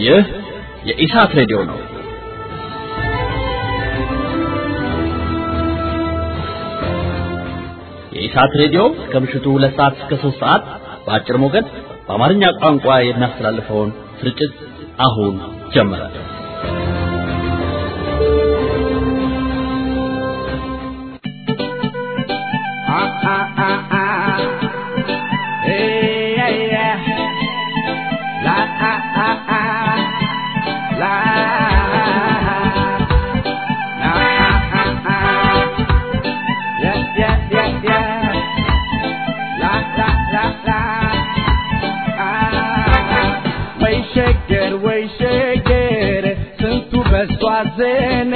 ይህ የኢሳት ሬዲዮ ነው። የኢሳት ሬዲዮ ከምሽቱ ሁለት ሰዓት እስከ ሶስት ሰዓት በአጭር ሞገድ በአማርኛ ቋንቋ የሚያስተላልፈውን ስርጭት አሁን ጀመረ። ሐዘን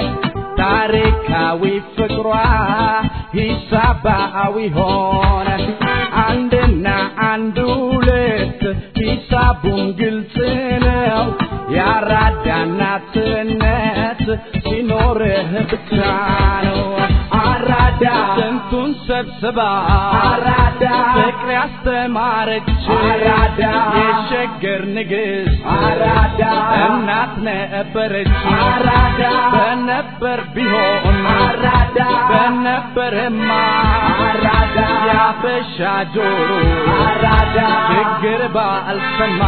ታሪካዊ ፍቅሯ ሂሳባዊ ሆነ አንድና አንድ ሁለት ሂሳቡን ግልጽ ነው ያራዳ እናትነት ሲኖርህ ብቻ ነው አራዳ ስንቱን ሰብስባ አራዳ ፍቅር ያስተማረች አራዳ የሸገር ንግሥት አራዳ እናት ነበረች አራዳ በነበር ቢሆን አራዳ በነበርማ አራዳ ያበሻ ጆሮ አራዳ ችግር ባልሰማ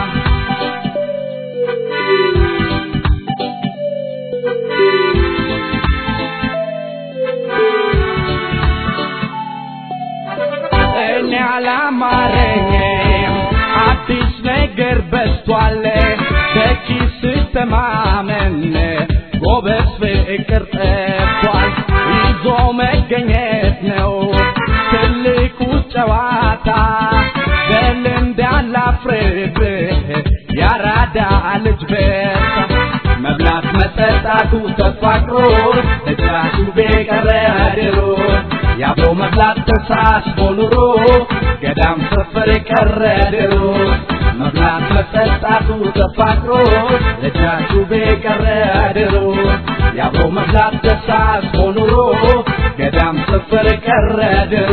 እኔ አላማረኝም አዲስ ነገር በስቷል በኪስ ተማመን ጎበዝ ፍቅር ጠፏል ይዞ መገኘት ነው ትልቁ ጨዋታ በልምድ አላፍርብህ ያራዳ ልጅ በርታ መብላት መጠጣቱ ተፋቅሮ እጃቱ ቤቀረ ድሮ የአብሮ መብላት ተሳስቦ ኑሮ ገዳም ሰፈር ቀረ ድሮ መብላት መጠጣቱ ተፋቅሮ እጃቱ ቤቀረ ድሮ የአብሮ መብላት ተሳስቦ ኑሮ ገዳም ሰፈር ቀረ ድሮ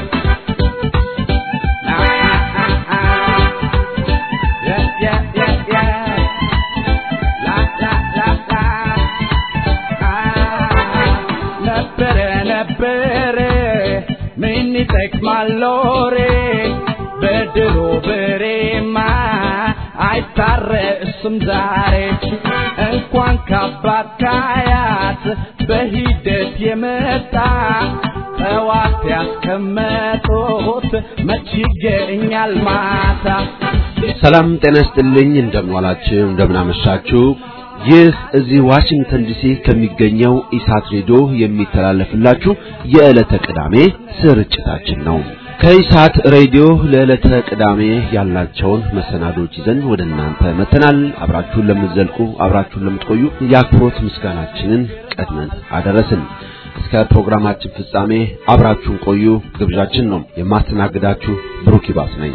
ይጠቅማል ሎሬ በድሮ በሬማ አይታረስም ዛሬ እንኳን ካባት ካያት በሂደት የመጣ ጠዋት ያስቀመጡት መች ይገኛል ማታ ሰላም ጤና ይስጥልኝ እንደምንዋላችሁ እንደምናመሻችሁ ይህ እዚህ ዋሽንግተን ዲሲ ከሚገኘው ኢሳት ሬዲዮ የሚተላለፍላችሁ የዕለተ ቅዳሜ ስርጭታችን ነው። ከኢሳት ሬዲዮ ለዕለተ ቅዳሜ ያላቸውን መሰናዶች ይዘን ወደ እናንተ መተናል። አብራችሁን ለምትዘልቁ አብራችሁን ለምትቆዩ የአክብሮት ምስጋናችንን ቀድመን አደረስን። እስከ ፕሮግራማችን ፍጻሜ አብራችሁን ቆዩ ግብዣችን ነው። የማስተናግዳችሁ ብሩክ ይባስ ነኝ።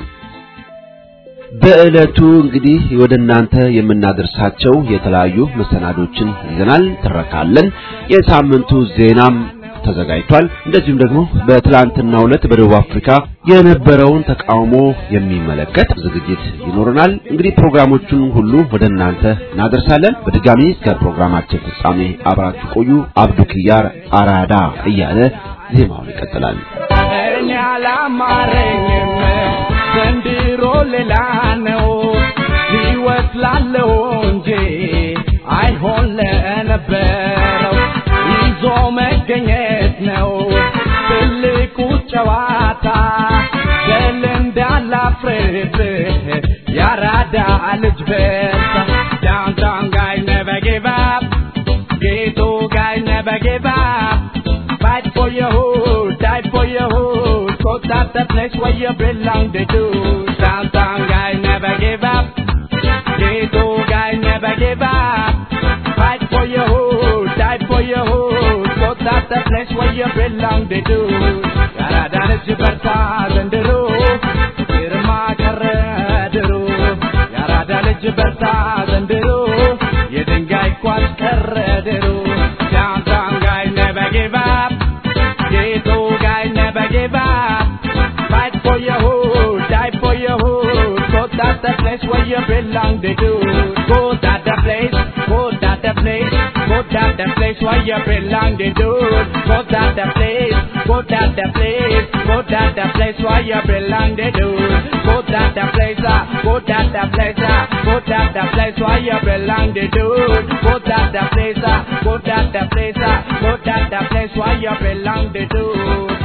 በዕለቱ እንግዲህ ወደ እናንተ የምናደርሳቸው የተለያዩ መሰናዶችን ይዘናል። ትረካለን። የሳምንቱ ዜናም ተዘጋጅቷል። እንደዚሁም ደግሞ በትላንትናው ዕለት በደቡብ አፍሪካ የነበረውን ተቃውሞ የሚመለከት ዝግጅት ይኖረናል። እንግዲህ ፕሮግራሞቹን ሁሉ ወደ እናንተ እናደርሳለን። በድጋሚ እስከ ፕሮግራማችን ፍጻሜ አብራችሁ ቆዩ። አብዱ ኪያር አራዳ እያለ ዜማውን ይቀጥላል። እኔ አላማረኝም ዘንድሮ ሌላ ነው ሕይወት ላለው እንጂ አይሆን ለነበረው ይዞ መገኘት ነው ትልቁ ጨዋታ በልምድ አላፍርብህ ያራዳ ልጅ በርታ ዳውንታውን ጋይ never give up ghetto guy never give up fight for your hood die for your hood cause that's the place where you belong to do downtown guy never give up ghetto guy never give up fight for your hood die for your hood cause that's the place where you belong to do ያራዳ ልጅ በርታ ዘንድሮ ግርማ ቀረ ድሮ ያራዳ ልጅ በርታ ዘንድሮ የድንጋይ ኳስ ቀረ ድሮ downtown guy never give up ghetto guy never give up fight for your hood die for your hood cause that's the place where you belong to do place where you belong, the dude. Go to the place, go to the place, go to the place where you belong, the dude. Go to the place, ah, go to the place, ah, go to the place where you belong, the dude. Go to the place, ah, go to the place, ah, go to the place where you belong, the dude.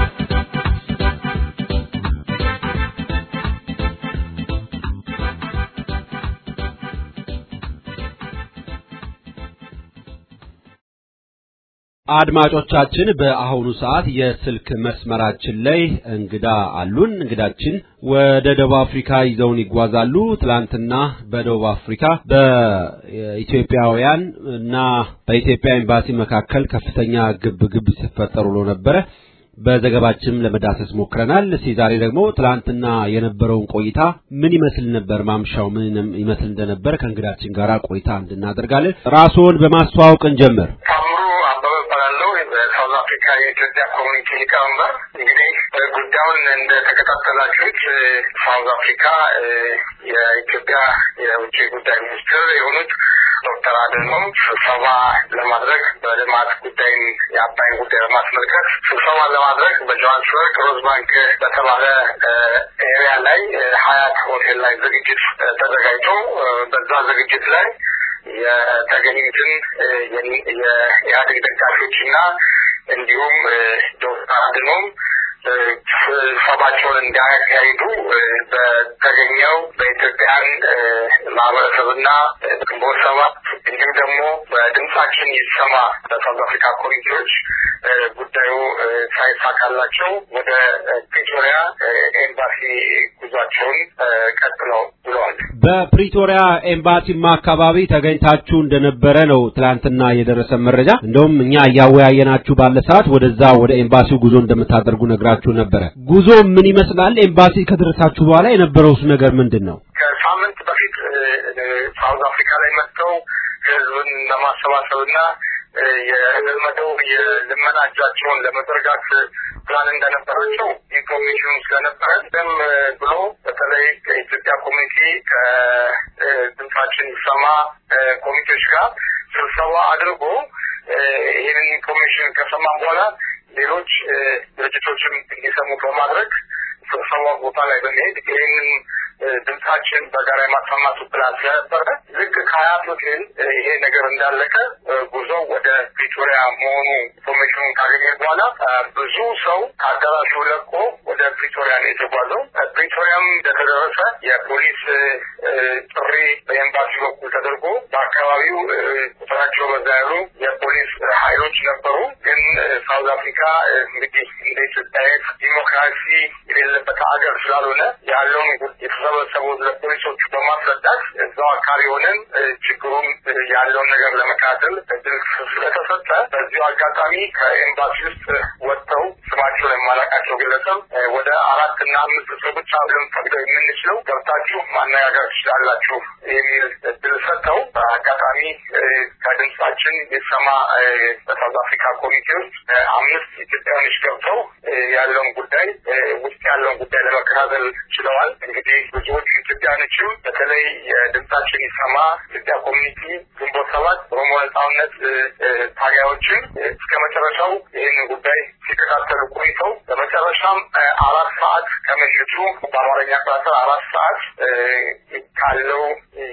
አድማጮቻችን በአሁኑ ሰዓት የስልክ መስመራችን ላይ እንግዳ አሉን። እንግዳችን ወደ ደቡብ አፍሪካ ይዘውን ይጓዛሉ። ትላንትና በደቡብ አፍሪካ በኢትዮጵያውያን እና በኢትዮጵያ ኤምባሲ መካከል ከፍተኛ ግብ ግብ ሲፈጠሩ ብሎ ነበረ። በዘገባችንም ለመዳሰስ ሞክረናል። እስኪ ዛሬ ደግሞ ትላንትና የነበረውን ቆይታ ምን ይመስል ነበር፣ ማምሻው ምን ይመስል እንደነበር ከእንግዳችን ጋር ቆይታ እንድናደርጋለን። ራስዎን በማስተዋወቅ እንጀምር። ታምሩ አበበ እባላለሁ። በሳውዝ አፍሪካ የኢትዮጵያ ኮሚኒቲ ሊቀመንበር። እንግዲህ ጉዳዩን እንደተከታተላችሁት ሳውዝ አፍሪካ የኢትዮጵያ የውጭ ጉዳይ ሚኒስትር የሆኑት ዶክተር አድኖም ስብሰባ ለማድረግ በልማት ጉዳይን የአባይን ጉዳይ በማስመልከት ስብሰባ ለማድረግ በጆሃንስበርግ ሮዝ ባንክ በተባለ ኤሪያ ላይ ሀያት ሆቴል ላይ ዝግጅት ተዘጋጅቶ በዛ ዝግጅት ላይ የተገኙትን የኢህአዴግ ደጋፊዎች እና እንዲሁም ዶክተር አድኖም ስብሰባቸውን እንዳያካሂዱ በተገኘው በኢትዮጵያን ማህበረሰብና ግንቦት ሰባት እንዲሁም ደግሞ በድምጻችን ይሰማ በሳውዝ አፍሪካ ኮሚቴዎች ጉዳዩ ሳይሳካላቸው ወደ ፕሪቶሪያ ኤምባሲ ጉዟቸውን ቀጥለው ብለዋል። በፕሪቶሪያ ኤምባሲማ አካባቢ ተገኝታችሁ እንደነበረ ነው ትላንትና የደረሰ መረጃ። እንደውም እኛ እያወያየናችሁ ባለ ሰዓት ወደዛ ወደ ኤምባሲው ጉዞ እንደምታደርጉ ነግራችሁ ነበረ። ጉዞ ምን ይመስላል? ኤምባሲ ከደረሳችሁ በኋላ የነበረውስ ነገር ምንድን ነው? ከሳምንት በፊት ሳውዝ አፍሪካ ላይ መጥተው ህዝብን ለማሰባሰብና የለመደው የልመና እጃቸውን ለመዘርጋት ፕላን እንደነበራቸው ኢንፎርሜሽኑ ስለነበረ ደም ብሎ በተለይ ከኢትዮጵያ ኮሚኒቲ ከድምጻችን ይሰማ ኮሚቴዎች ጋር ስብሰባ አድርጎ ይህንን ኢንፎርሜሽን ከሰማ በኋላ ሌሎች ድርጅቶችም እንዲሰሙ በማድረግ ስብሰባ ቦታ ላይ በመሄድ ይህንን ድምጻችን በጋራ የማሰማቱ ፕላን ስለነበረ ልክ ከሀያት ሆቴል ይሄ ነገር እንዳለቀ ጉዞ ወደ ፕሪቶሪያ መሆኑ ኢንፎርሜሽኑን ካገኘ በኋላ ብዙ ሰው ከአዳራሹ ለቆ ወደ ፕሪቶሪያ ነው የተጓዘው። ፕሪቶሪያም እንደተደረሰ የፖሊስ ጥሪ በኤምባሲ በኩል ተደርጎ በአካባቢው ቁጥራቸው በዛ ያሉ የፖሊስ ኃይሎች ነበሩ። ግን ሳውዝ አፍሪካ እንግዲህ እንደ ኢትዮጵያ ዲሞክራሲ የሌለበት ሀገር ስላልሆነ ያለውን የተሰበሰቡት ለፖሊሶቹ በማስረዳት እዛው አካባቢ ሆነን ችግሩን ያለውን ነገር ለመከታተል እድል ስለተሰጠ በዚሁ አጋጣሚ ከኤምባሲ ውስጥ ወጥተው ስማቸው የማላውቃቸው ግለሰብ ወደ አራት እና አምስት ሰው ብቻ ልንፈቅደው የምንችለው ገብታችሁ ማነጋገር ትችላላችሁ የሚል እድል ሰጥተው በአጋጣሚ ከድምጻችን የሰማ በሳውዝ አፍሪካ ኮሚቴ ውስጥ አምስት ኢትዮጵያውያኖች ገብተው ያለውን ጉዳይ ውስጥ ያለውን ጉዳይ ለመከታተል ችለዋል። እንግዲህ ብዙዎቹ ኢትዮጵያውያኖችም በተለይ የድምጻችን ይሰማ ኢትዮጵያ ኮሚኒቲ ግንቦት ሰባት ኦሮሞ ነጻነት ታጋዮችን እስከ መጨረሻው ይህንን ጉዳይ ሲከታተሉ ቆይተው በመጨረሻም አራት ሰዓት ከምሽቱ በአማርኛ አቆጣጠር አራት ሰዓት ካለው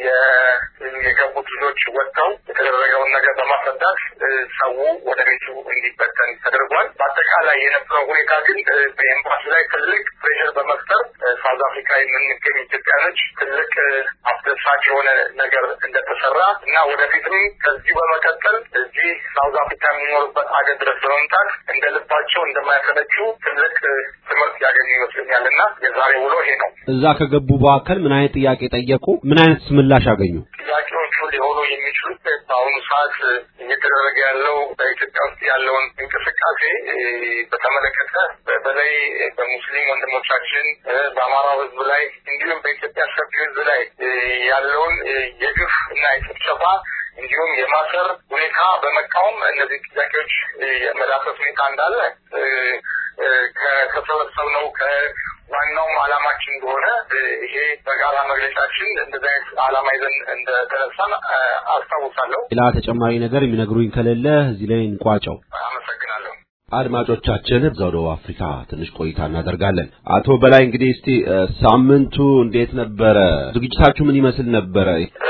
የገቡት ልጆች ወጥተው የተደረገውን ነገር በማስረዳት ሰው ወደ ቤቱ እንዲበተን ተደርጓል። በአጠቃላይ የነበረው ሁኔታ ግን በኤምባሲ ላይ ትልቅ ፕሬሽር በመፍጠር ሳውዝ አፍሪካ የምንገኝ ኢትዮጵያኖች ትልቅ አስደሳች የሆነ ነገር እንደተሰራ እና ወደፊትም ከዚሁ በመቀጠል እዚህ ሳውዝ አፍሪካ የሚኖሩበት አገር ድረስ በመምጣት እንደ ልባቸው እንደማያሰለቹ ትልቅ ትምህርት ያገኙ ይመስለኛል እና የዛሬ ውሎ ይሄ ነው። እዛ ከገቡ በኋላ ምን አይነት ጥያቄ ጠየቁ? ምን አይነት ምላሽ አገኙ? ጥያቄዎቹ ሊሆኑ የሚችሉት በአሁኑ ሰዓት እየተደረገ ያለው በኢትዮጵያ ውስጥ ያለውን እንቅስቃሴ በተመለከተ በተለይ በሙስሊም ወንድሞቻችን በአማራው ሕዝብ ላይ እንዲሁም በኢትዮጵያ ሰፊ ሕዝብ ላይ ያለውን የግፍ እና የጭፍጨፋ እንዲሁም የማሰር ሁኔታ በመቃወም እነዚህ ጥያቄዎች የመዳሰስ ሁኔታ እንዳለ ከተሰበሰብነው ከዋናውም ዓላማችን እንደሆነ ይሄ በጋራ መግለጫችን እንደዚህ አይነት ዓላማ ይዘን እንደተነሳን አስታውሳለሁ። ሌላ ተጨማሪ ነገር የሚነግሩኝ ከሌለ እዚህ ላይ እንቋጨው። አመሰግናለሁ። አድማጮቻችን እዛው ደቡብ አፍሪካ ትንሽ ቆይታ እናደርጋለን። አቶ በላይ እንግዲህ እስቲ ሳምንቱ እንዴት ነበረ? ዝግጅታችሁ ምን ይመስል ነበረ?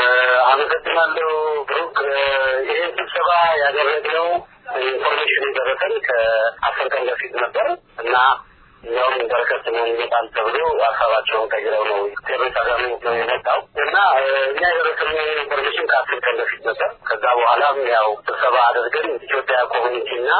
አመሰግናለሁ ብሩክ። ይህን ስብሰባ ያደረግነው ኢንፎርሜሽን የደረሰን ከአስር ቀን በፊት ነበር እና እኛውም በረከት ነው ይመጣል ተብሎ ሀሳባቸውን ቀይረው ነው ቴሮሪስት አጋሚ ነው የመጣው እና እኛ የደረሰን ኢንፎርሜሽን ከአስር ቀን በፊት ነበር። ከዛ በኋላም ያው ስብሰባ አድርገን ኢትዮጵያ ኮሚኒቲ እና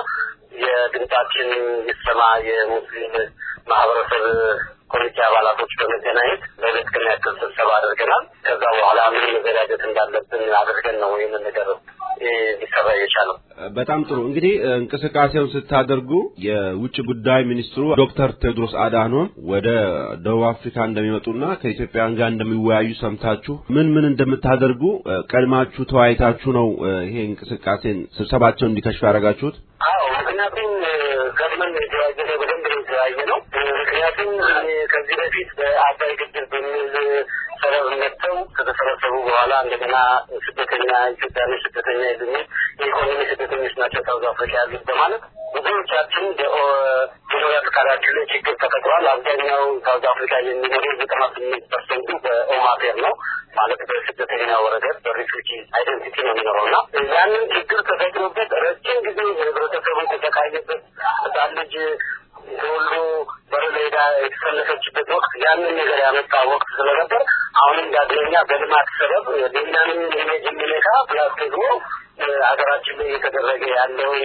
የድምጻችን ይሰማ የሙስሊም ማህበረሰብ ኮሚቴ አባላቶች በመገናኘት ለሁለት ቀን ያክል ስብሰባ አድርገናል። ከዛ በኋላ ምን መዘጋጀት እንዳለብን አድርገን ነው ይህንን ነገር ሊሰራ የቻለው። በጣም ጥሩ። እንግዲህ እንቅስቃሴውን ስታደርጉ የውጭ ጉዳይ ሚኒስትሩ ዶክተር ቴዎድሮስ አድሃኖም ወደ ደቡብ አፍሪካ እንደሚመጡና ከኢትዮጵያውያን ጋር እንደሚወያዩ ሰምታችሁ ምን ምን እንደምታደርጉ ቀድማችሁ ተወያይታችሁ ነው ይሄ እንቅስቃሴን ስብሰባቸውን እንዲከሽፍ ያደረጋችሁት? አዎ፣ ምክንያቱም ቀድመን የተወያየ ነው፣ በደንብ ነው የተወያየ ነው። ምክንያቱም ከዚህ በፊት በአባይ ግድብ በሚል ሰበብ መጥተው ከተሰበሰቡ በኋላ እንደገና ስደተኛ ኢትዮጵያኖች ስደተኛ የሉም የኢኮኖሚ ስደተኞች ናቸው ሳውዝ አፍሪካ ያሉት በማለት ብዙዎቻችን በመኖሪያ ፈቃዳችን ላይ ችግር ተፈጥሯል። አብዛኛው ሳውዝ አፍሪካ የሚኖረው ዘጠና ስምንት ፐርሰንቱ በኦማፌር ነው ማለት በስደተኛ ወረቀት በሪፉጂ አይደንቲቲ ነው የሚኖረው እና ያንን ችግር ተፈጥሮበት ረጅም ጊዜ ህብረተሰቡ ተሰቃየበት ህጻን ልጅ ተወልዶ በር ሜዳ የተሰለፈችበት ወቅት ያንን ነገር ያመጣ ወቅት ስለነበር አሁንም ዳግመኛ በልማት ሰበብ ሌላንም ኢሜጅ የሚነካ ፕላስ ደግሞ ሀገራችን ላይ እየተደረገ ያለውን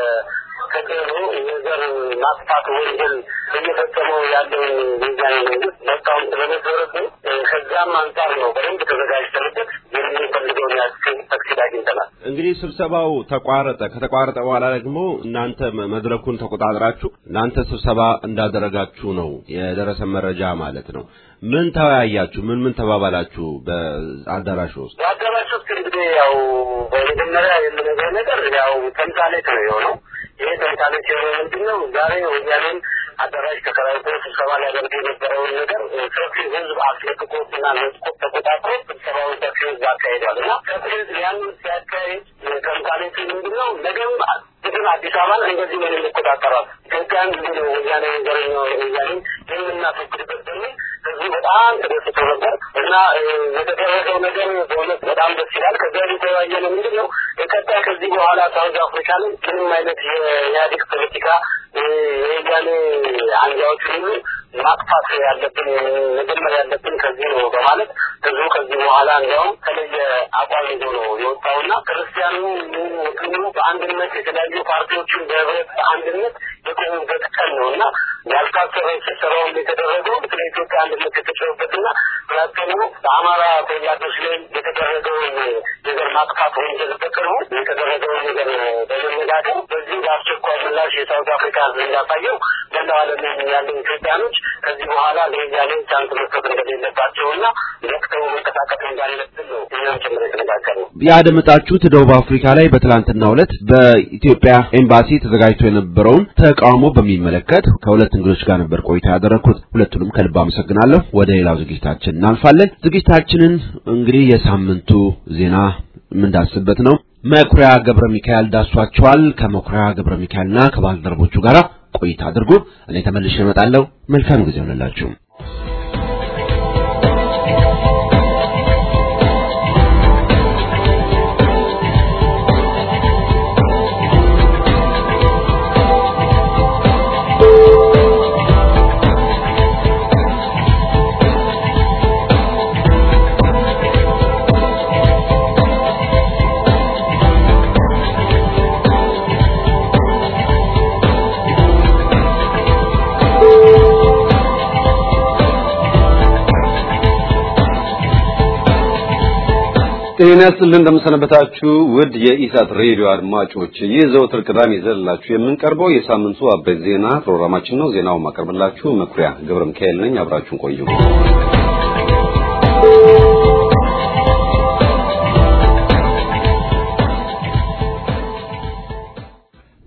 ተጽዕኖ የዘር ማጥፋት ወንጀል እየፈጸመው ያለውን የዛን መንግስት መቃወም ስለነበረብን ከዛም አንጻር ነው በደንብ ተዘጋጅተንበት የምንፈልገውን ያክል ተክሲድ አግኝተናል። እንግዲህ ስብሰባው ተቋረጠ። ከተቋረጠ በኋላ ደግሞ እናንተ መድረኩን ተቆጣጥራችሁ እናንተ ስብሰባ እንዳደረጋችሁ ነው የደረሰ መረጃ ማለት ነው። ምን ተወያያችሁ? ምን ምን ተባባላችሁ? በአዳራሹ ውስጥ በአዳራሽ ውስጥ እንግዲህ ያው በመጀመሪያ የምነገር ነገር ያው ተምሳሌት ነው የሆነው። ይሄ ተምሳሌት የሆነ ምንድን ነው? ዛሬ ወያኔን አዳራሽ ተከራይቶ ስብሰባ ሊያደርግ የነበረውን ነገር ሰፊ ህዝብ አስለቅቆትና ነጥቆት ተቆጣጥሮ ስብሰባውን ሰፊ ህዝብ አካሂዷል እና ሰፊ ህዝብ ያንን ሲያካሄድ ተምሳሌቱ ምንድን ነው? ነገም ግን አዲስ አበባን እንደዚህ ነው የምንቆጣጠሯት ኢትዮጵያን ጊዜ ነው ወያኔ ዘረኛ ወያኔ የምናስወግድበት በሚል ህዝቡ በጣም ተደስቶ ነበር እና የተደረገው ነገር በእውነት በጣም ደስ ይላል። ከዚያ የተወያየ ነው ምንድን ነው ቀጣይ ከዚህ በኋላ ሳውዝ አፍሪካ ላይ ምንም አይነት የኢህአዴግ ፖለቲካ የወያኔ አንጃዎች ሁሉ ማጥፋት ያለብን መጀመር ያለብን ከዚህ ነው በማለት ህዝቡ ከዚህ በኋላ እንዲያውም ተለየ አቋም ይዞ ነው የወጣውና ክርስቲያኑ ሙስሊሙ በአንድነት የተለያዩ ፓርቲዎችን በህብረት በአንድነት የቆሙበት ቀን ነው እና ያልታሰበ ስብሰባውን የተደረገው ስለ ኢትዮጵያ አንድነት የተጨሩበትና ሁለተኛ በአማራ ተወላጆች ላይ የተደረገውን የዘር ማጥፋት ወንጀል በቅርቡ የተደረገውን ነገር በመነጋገር በዚህ በአስቸኳይ ምላሽ የሳውት አፍሪካ ህዝብ እንዳሳየው መላው ዓለም ያሉ ኢትዮጵያኖች ከዚህ በኋላ ለወያኔ ቻንስ መስጠት እንደሌለባቸውና ነቅተው መንቀሳቀስ እንዳለብን ነው እኛም ጭምር የተነጋገርነው። ያደመጣችሁት ደቡብ አፍሪካ ላይ በትላንትናው ዕለት በኢትዮጵያ ኤምባሲ ተዘጋጅቶ የነበረውን ተቃውሞ በሚመለከት ከሁለት እንግዶች ጋር ነበር ቆይታ ያደረግኩት። ሁለቱንም ከልብ አመሰግናለሁ። ወደ ሌላው ዝግጅታችን እናልፋለን። ዝግጅታችንን እንግዲህ የሳምንቱ ዜና የምንዳስበት ነው። መኩሪያ ገብረ ሚካኤል ዳሷቸዋል። ከመኩሪያ ገብረ ሚካኤልና ከባልደረቦቹ ጋር ቆይታ አድርጉ። እኔ ተመልሼ እመጣለሁ። መልካም ጊዜ ሆነላችሁ። ጤና ይስጥልን እንደምሰነበታችሁ ውድ የኢሳት ሬዲዮ አድማጮች፣ ይህ ዘወትር ቅዳሜ ይዘንላችሁ የምንቀርበው የሳምንቱ አበይት ዜና ፕሮግራማችን ነው። ዜናውን ማቀርብላችሁ መኩሪያ ገብረ ሚካኤል ነኝ። አብራችሁን ቆዩ።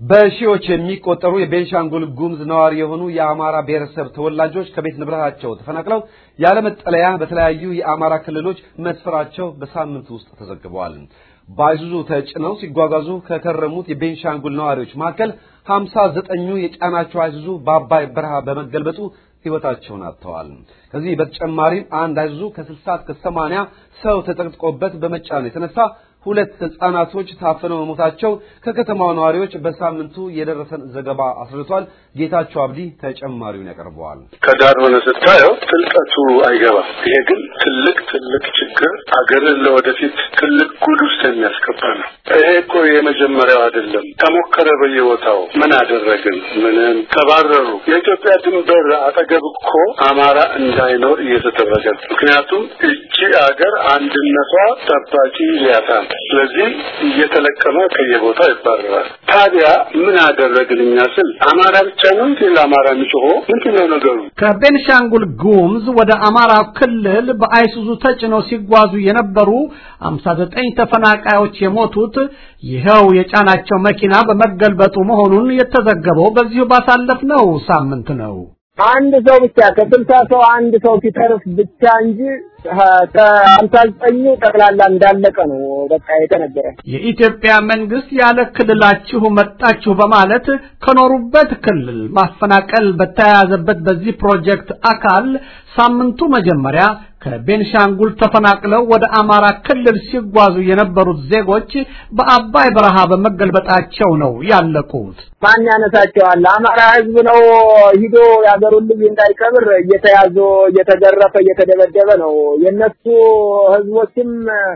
በሺዎች የሚቆጠሩ የቤንሻንጉል ጉሙዝ ነዋሪ የሆኑ የአማራ ብሔረሰብ ተወላጆች ከቤት ንብረታቸው ተፈናቅለው ያለመጠለያ በተለያዩ የአማራ ክልሎች መስፈራቸው በሳምንት ውስጥ ተዘግበዋል። በአይሱዙ ተጭነው ሲጓጓዙ ከከረሙት የቤንሻንጉል ነዋሪዎች መካከል ሀምሳ ዘጠኙ የጫናቸው አይሱዙ በአባይ በረሃ በመገልበጡ ሕይወታቸውን አጥተዋል። ከዚህ በተጨማሪም አንድ አይሱዙ ከ60 እስከ 80 ሰው ተጠቅጥቆበት በመጫኑ የተነሳ ሁለት ህጻናቶች ታፍነው መሞታቸው ከከተማው ነዋሪዎች በሳምንቱ የደረሰን ዘገባ አስረድቷል። ጌታቸው አብዲ ተጨማሪውን ያቀርበዋል። ከዳር ሆነ ስታየው ጥልቀቱ አይገባም። ይሄ ግን ትልቅ ትልቅ ችግር አገርን ለወደፊት ትልቅ ጉድ ውስጥ የሚያስገባ ነው። ይሄ እኮ የመጀመሪያው አይደለም። ተሞከረ በየቦታው ምን አደረግን? ምንም ተባረሩ። የኢትዮጵያ ድንበር አጠገብ እኮ አማራ እንዳይኖር እየተደረገ ነው። ምክንያቱም እቺ አገር አንድነቷ ጠባቂ ሊያጣ ነው። ስለዚህ እየተለቀመ ከየቦታው ይባረራል። ታዲያ ምን አደረግን እኛ ስል አማራ ብቻ ነው እንዴ ለአማራ የሚጮኸው? ምንድን ነው ነገሩ? ከቤንሻንጉል ጉሙዝ ወደ አማራ ክልል በአይሱዙ ተጭነው ሲጓዙ የነበሩ 59 ተፈናቃዮች የሞቱት ይኸው የጫናቸው መኪና በመገልበጡ መሆኑን የተዘገበው በዚሁ ባሳለፍነው ሳምንት ነው። አንድ ሰው ብቻ ከስልሳ ሰው አንድ ሰው ሲተርፍ ብቻ እንጂ ከሀምሳ ዘጠኙ ጠቅላላ እንዳለቀ ነው በቃ የተነገረ። የኢትዮጵያ መንግስት ያለ ክልላችሁ መጣችሁ በማለት ከኖሩበት ክልል ማፈናቀል በተያያዘበት በዚህ ፕሮጀክት አካል ሳምንቱ መጀመሪያ ከቤንሻንጉል ተፈናቅለው ወደ አማራ ክልል ሲጓዙ የነበሩት ዜጎች በአባይ በረሃ በመገልበጣቸው ነው ያለቁት። ማን ያነሳቸዋል? አማራ ህዝብ ነው ሂዶ ያገሩን ልጅ እንዳይቀብር እየተያዘ እየተገረፈ እየተደበደበ ነው። የነሱ ህዝቦችም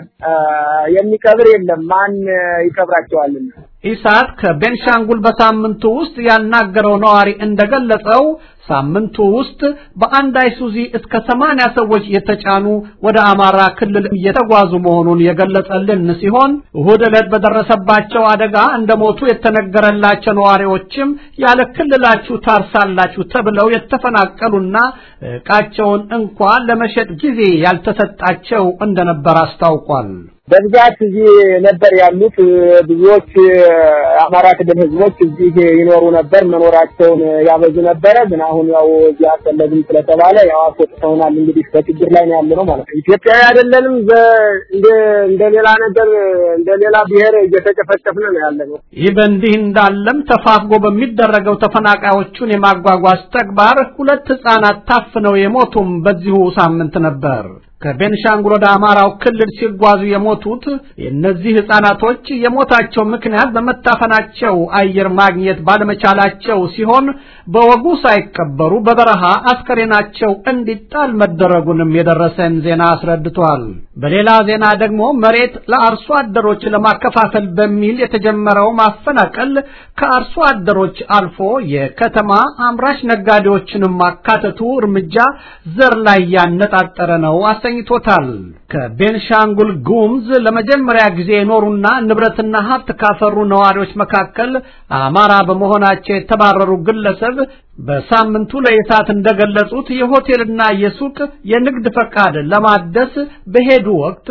የሚቀብር የለም። ማን ይቀብራቸዋልና? ኢሳት ከቤንሻንጉል በሳምንቱ ውስጥ ያናገረው ነዋሪ እንደገለጸው ሳምንቱ ውስጥ በአንድ አይሱዚ እስከ ሰማንያ ሰዎች የተጫኑ ወደ አማራ ክልል እየተጓዙ መሆኑን የገለጸልን ሲሆን እሁድ ዕለት በደረሰባቸው አደጋ እንደሞቱ የተነገረላቸው ነዋሪዎችም ያለ ክልላችሁ ታርሳላችሁ ተብለው የተፈናቀሉና ዕቃቸውን እንኳ ለመሸጥ ጊዜ ያልተሰጣቸው እንደነበር አስታውቋል። በብዛት እዚህ ነበር ያሉት። ብዙዎች የአማራ ክልል ህዝቦች እዚህ ይኖሩ ነበር፣ መኖራቸውን ያበዙ ነበረ። ግን አሁን ያው እዚህ አልፈለግም ስለተባለ ያው አስወጥተውናል። እንግዲህ በችግር ላይ ነው ያለነው ማለት ነው። ኢትዮጵያዊ አይደለንም። እንደ እንደ ሌላ ነገር እንደ ሌላ ብሔር እየተጨፈጨፍን ነው ያለነው። ይህ በእንዲህ እንዳለም ተፋፍጎ በሚደረገው ተፈናቃዮቹን የማጓጓዝ ተግባር ሁለት ህጻናት ታፍነው የሞቱም በዚሁ ሳምንት ነበር። ከቤንሻንጉል ወደ አማራው ክልል ሲጓዙ የሞቱት የእነዚህ ህፃናቶች የሞታቸው ምክንያት በመታፈናቸው አየር ማግኘት ባለመቻላቸው ሲሆን በወጉ ሳይቀበሩ በበረሃ አስከሬናቸው እንዲጣል መደረጉንም የደረሰን ዜና አስረድቷል። በሌላ ዜና ደግሞ መሬት ለአርሶ አደሮች ለማከፋፈል በሚል የተጀመረው ማፈናቀል ከአርሶ አደሮች አልፎ የከተማ አምራች ነጋዴዎችንም ማካተቱ እርምጃ ዘር ላይ ያነጣጠረ ነው አሰኝቶታል። ከቤንሻንጉል ጉሙዝ ለመጀመሪያ ጊዜ የኖሩና ንብረትና ሀብት ካፈሩ ነዋሪዎች መካከል አማራ በመሆናቸው የተባረሩ ግለሰብ በሳምንቱ ለኢሳት እንደገለጹት የሆቴልና የሱቅ የንግድ ፈቃድ ለማደስ በሄዱ ወቅት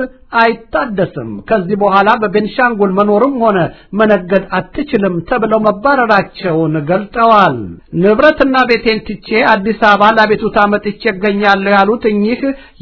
አይታደስም፣ ከዚህ በኋላ በቤንሻንጉል መኖርም ሆነ መነገድ አትችልም ተብለው መባረራቸውን ገልጠዋል። ንብረትና ቤቴን ትቼ አዲስ አበባ ለቤቱታ መጥቼ እገኛለሁ ያሉት እኚህ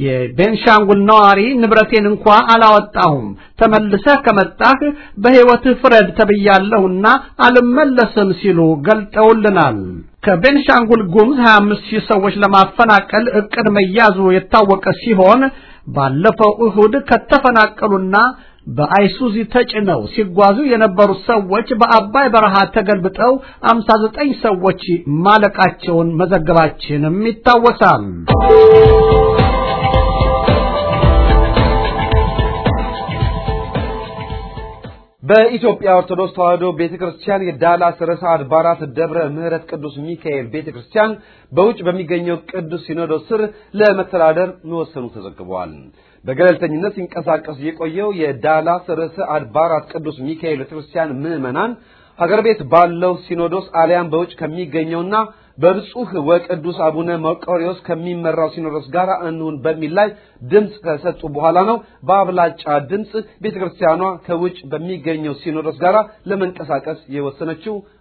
የቤንሻንጉል ነዋሪ ንብረቴን እንኳ አላወጣሁም፣ ተመልሰህ ከመጣህ በሕይወትህ ፍረድ ተብያለሁና አልመለስም ሲሉ ገልጠውልናል። ከቤንሻንጉል ጉሙዝ 25 ሺህ ሰዎች ለማፈናቀል እቅድ መያዙ የታወቀ ሲሆን ባለፈው እሁድ ከተፈናቀሉና በአይሱዚ ተጭነው ሲጓዙ የነበሩት ሰዎች በአባይ በረሃ ተገልብጠው 59 ሰዎች ማለቃቸውን መዘገባችንም ይታወሳል። በኢትዮጵያ ኦርቶዶክስ ተዋሕዶ ቤተክርስቲያን የዳላስ ርዕሰ አድባራት ደብረ ምሕረት ቅዱስ ሚካኤል ቤተክርስቲያን በውጭ በሚገኘው ቅዱስ ሲኖዶስ ስር ለመተዳደር መወሰኑ ተዘግቧል። በገለልተኝነት ሲንቀሳቀስ የቆየው የዳላስ ርዕሰ አድባራት ቅዱስ ሚካኤል ቤተክርስቲያን ምዕመናን ሀገር ቤት ባለው ሲኖዶስ አሊያም በውጭ ከሚገኘውና በብፁህ ወቅዱስ አቡነ መርቆሬዎስ ከሚመራው ሲኖዶስ ጋር እንሁን በሚል ላይ ድምፅ ከሰጡ በኋላ ነው በአብላጫ ድምፅ ቤተክርስቲያኗ ከውጭ በሚገኘው ሲኖዶስ ጋር ለመንቀሳቀስ የወሰነችው።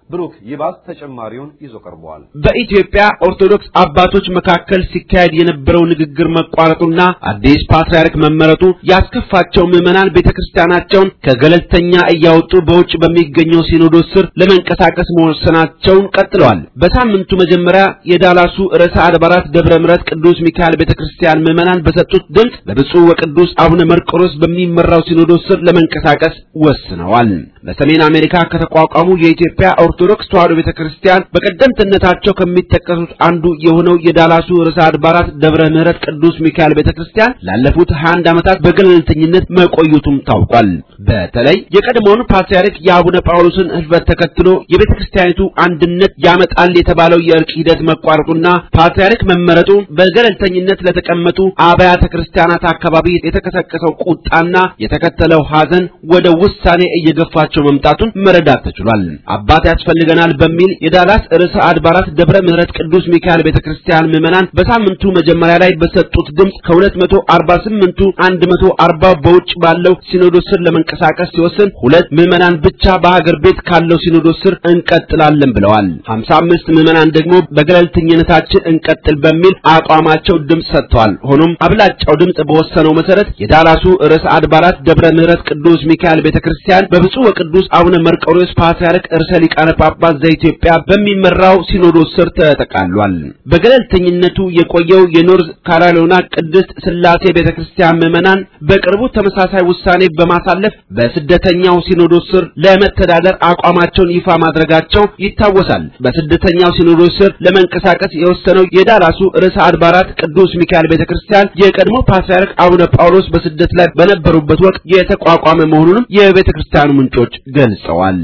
ብሩክ ይባስ ተጨማሪውን ይዞ ቀርበዋል። በኢትዮጵያ ኦርቶዶክስ አባቶች መካከል ሲካሄድ የነበረው ንግግር መቋረጡና አዲስ ፓትርያርክ መመረጡ ያስከፋቸው ምዕመናን ቤተክርስቲያናቸውን ከገለልተኛ እያወጡ በውጭ በሚገኘው ሲኖዶስ ስር ለመንቀሳቀስ መወሰናቸውን ቀጥለዋል። በሳምንቱ መጀመሪያ የዳላሱ ርዕሰ አድባራት ደብረ ምሕረት ቅዱስ ሚካኤል ቤተክርስቲያን ምዕመናን በሰጡት ድምፅ በብፁዕ ወቅዱስ አቡነ መርቆሬዎስ በሚመራው ሲኖዶስ ስር ለመንቀሳቀስ ወስነዋል። በሰሜን አሜሪካ ከተቋቋሙ የኢትዮጵያ ኦርቶዶክስ ተዋሕዶ ቤተክርስቲያን በቀደምትነታቸው ከሚጠቀሱት አንዱ የሆነው የዳላሱ ርዕሰ አድባራት ደብረ ምሕረት ቅዱስ ሚካኤል ቤተክርስቲያን ላለፉት 21 ዓመታት በገለልተኝነት መቆየቱም ታውቋል። በተለይ የቀድሞውን ፓትርያርክ የአቡነ ጳውሎስን ሕልፈት ተከትሎ የቤተክርስቲያኒቱ አንድነት ያመጣል የተባለው የእርቅ ሂደት መቋረጡና ፓትርያርክ መመረጡ በገለልተኝነት ለተቀመጡ አብያተ ክርስቲያናት አካባቢ የተቀሰቀሰው ቁጣና የተከተለው ሐዘን ወደ ውሳኔ እየገፋቸው መምጣቱን መረዳት ተችሏል። አባት ያስፈልገናል በሚል የዳላስ ርዕሰ አድባራት ደብረ ምሕረት ቅዱስ ሚካኤል ቤተክርስቲያን ምዕመናን በሳምንቱ መጀመሪያ ላይ በሰጡት ድምፅ ከ248ቱ 140 በውጭ ባለው ሲኖዶስ ስር ለመንቀሳቀስ ሲወስን ሁለት ምዕመናን ብቻ በሀገር ቤት ካለው ሲኖዶስ ስር እንቀጥላለን ብለዋል። 55 ምዕመናን ደግሞ በገለልተኝነታችን እንቀጥል በሚል አቋማቸው ድምፅ ሰጥተዋል። ሆኖም አብላጫው ድምፅ በወሰነው መሰረት የዳላሱ ርዕሰ አድባራት ደብረ ምሕረት ቅዱስ ሚካኤል ቤተክርስቲያን በብፁዕ ወቅዱስ አቡነ መርቆሬዎስ ፓትርያርክ ርዕሰ ሊቃነ ጳጳስ ዘኢትዮጵያ በሚመራው ሲኖዶስ ስር ተጠቃሏል። በገለልተኝነቱ የቆየው የኖርዝ ካሮላይና ቅድስት ሥላሴ ቤተክርስቲያን ምዕመናን በቅርቡ ተመሳሳይ ውሳኔ በማሳለፍ በስደተኛው ሲኖዶስ ስር ለመተዳደር አቋማቸውን ይፋ ማድረጋቸው ይታወሳል። በስደተኛው ሲኖዶስ ስር ለመንቀሳቀስ የወሰነው የዳላሱ ርዕሰ አድባራት ቅዱስ ሚካኤል ቤተክርስቲያን የቀድሞ ፓትርያርክ አቡነ ጳውሎስ በስደት ላይ በነበሩበት ወቅት የተቋቋመ መሆኑንም የቤተክርስቲያኑ ምንጮች ገልጸዋል።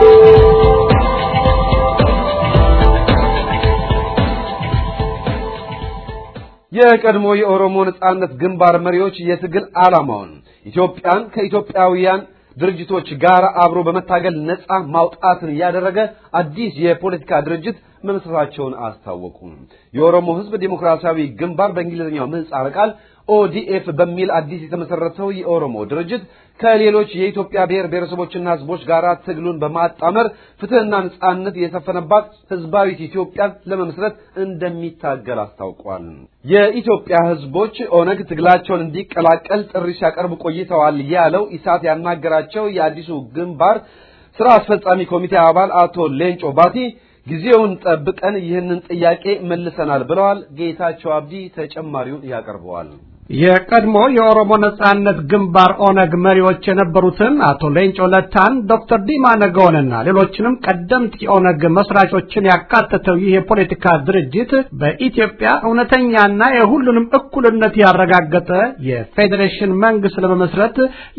የቀድሞ የኦሮሞ ነጻነት ግንባር መሪዎች የትግል ዓላማውን ኢትዮጵያን ከኢትዮጵያውያን ድርጅቶች ጋር አብሮ በመታገል ነጻ ማውጣትን ያደረገ አዲስ የፖለቲካ ድርጅት መመስረታቸውን አስታወቁ። የኦሮሞ ሕዝብ ዴሞክራሲያዊ ግንባር በእንግሊዝኛው ምህጻረ ቃል ኦዲኤፍ በሚል አዲስ የተመሰረተው የኦሮሞ ድርጅት ከሌሎች የኢትዮጵያ ብሔር ብሔረሰቦችና ሕዝቦች ጋር ትግሉን በማጣመር ፍትህና ነጻነት የሰፈነባት ህዝባዊት ኢትዮጵያን ለመመስረት እንደሚታገል አስታውቋል። የኢትዮጵያ ሕዝቦች ኦነግ ትግላቸውን እንዲቀላቀል ጥሪ ሲያቀርቡ ቆይተዋል ያለው ኢሳት ያናገራቸው የአዲሱ ግንባር ስራ አስፈጻሚ ኮሚቴ አባል አቶ ሌንጮ ባቲ ጊዜውን ጠብቀን ይህንን ጥያቄ መልሰናል ብለዋል። ጌታቸው አብዲ ተጨማሪውን ያቀርበዋል። የቀድሞ የኦሮሞ ነጻነት ግንባር ኦነግ መሪዎች የነበሩትን አቶ ሌንጮ ለታን፣ ዶክተር ዲማ ነገውንና ሌሎችንም ቀደምት የኦነግ መስራቾችን ያካተተው ይህ የፖለቲካ ድርጅት በኢትዮጵያ እውነተኛና የሁሉንም እኩልነት ያረጋገጠ የፌዴሬሽን መንግስት ለመመስረት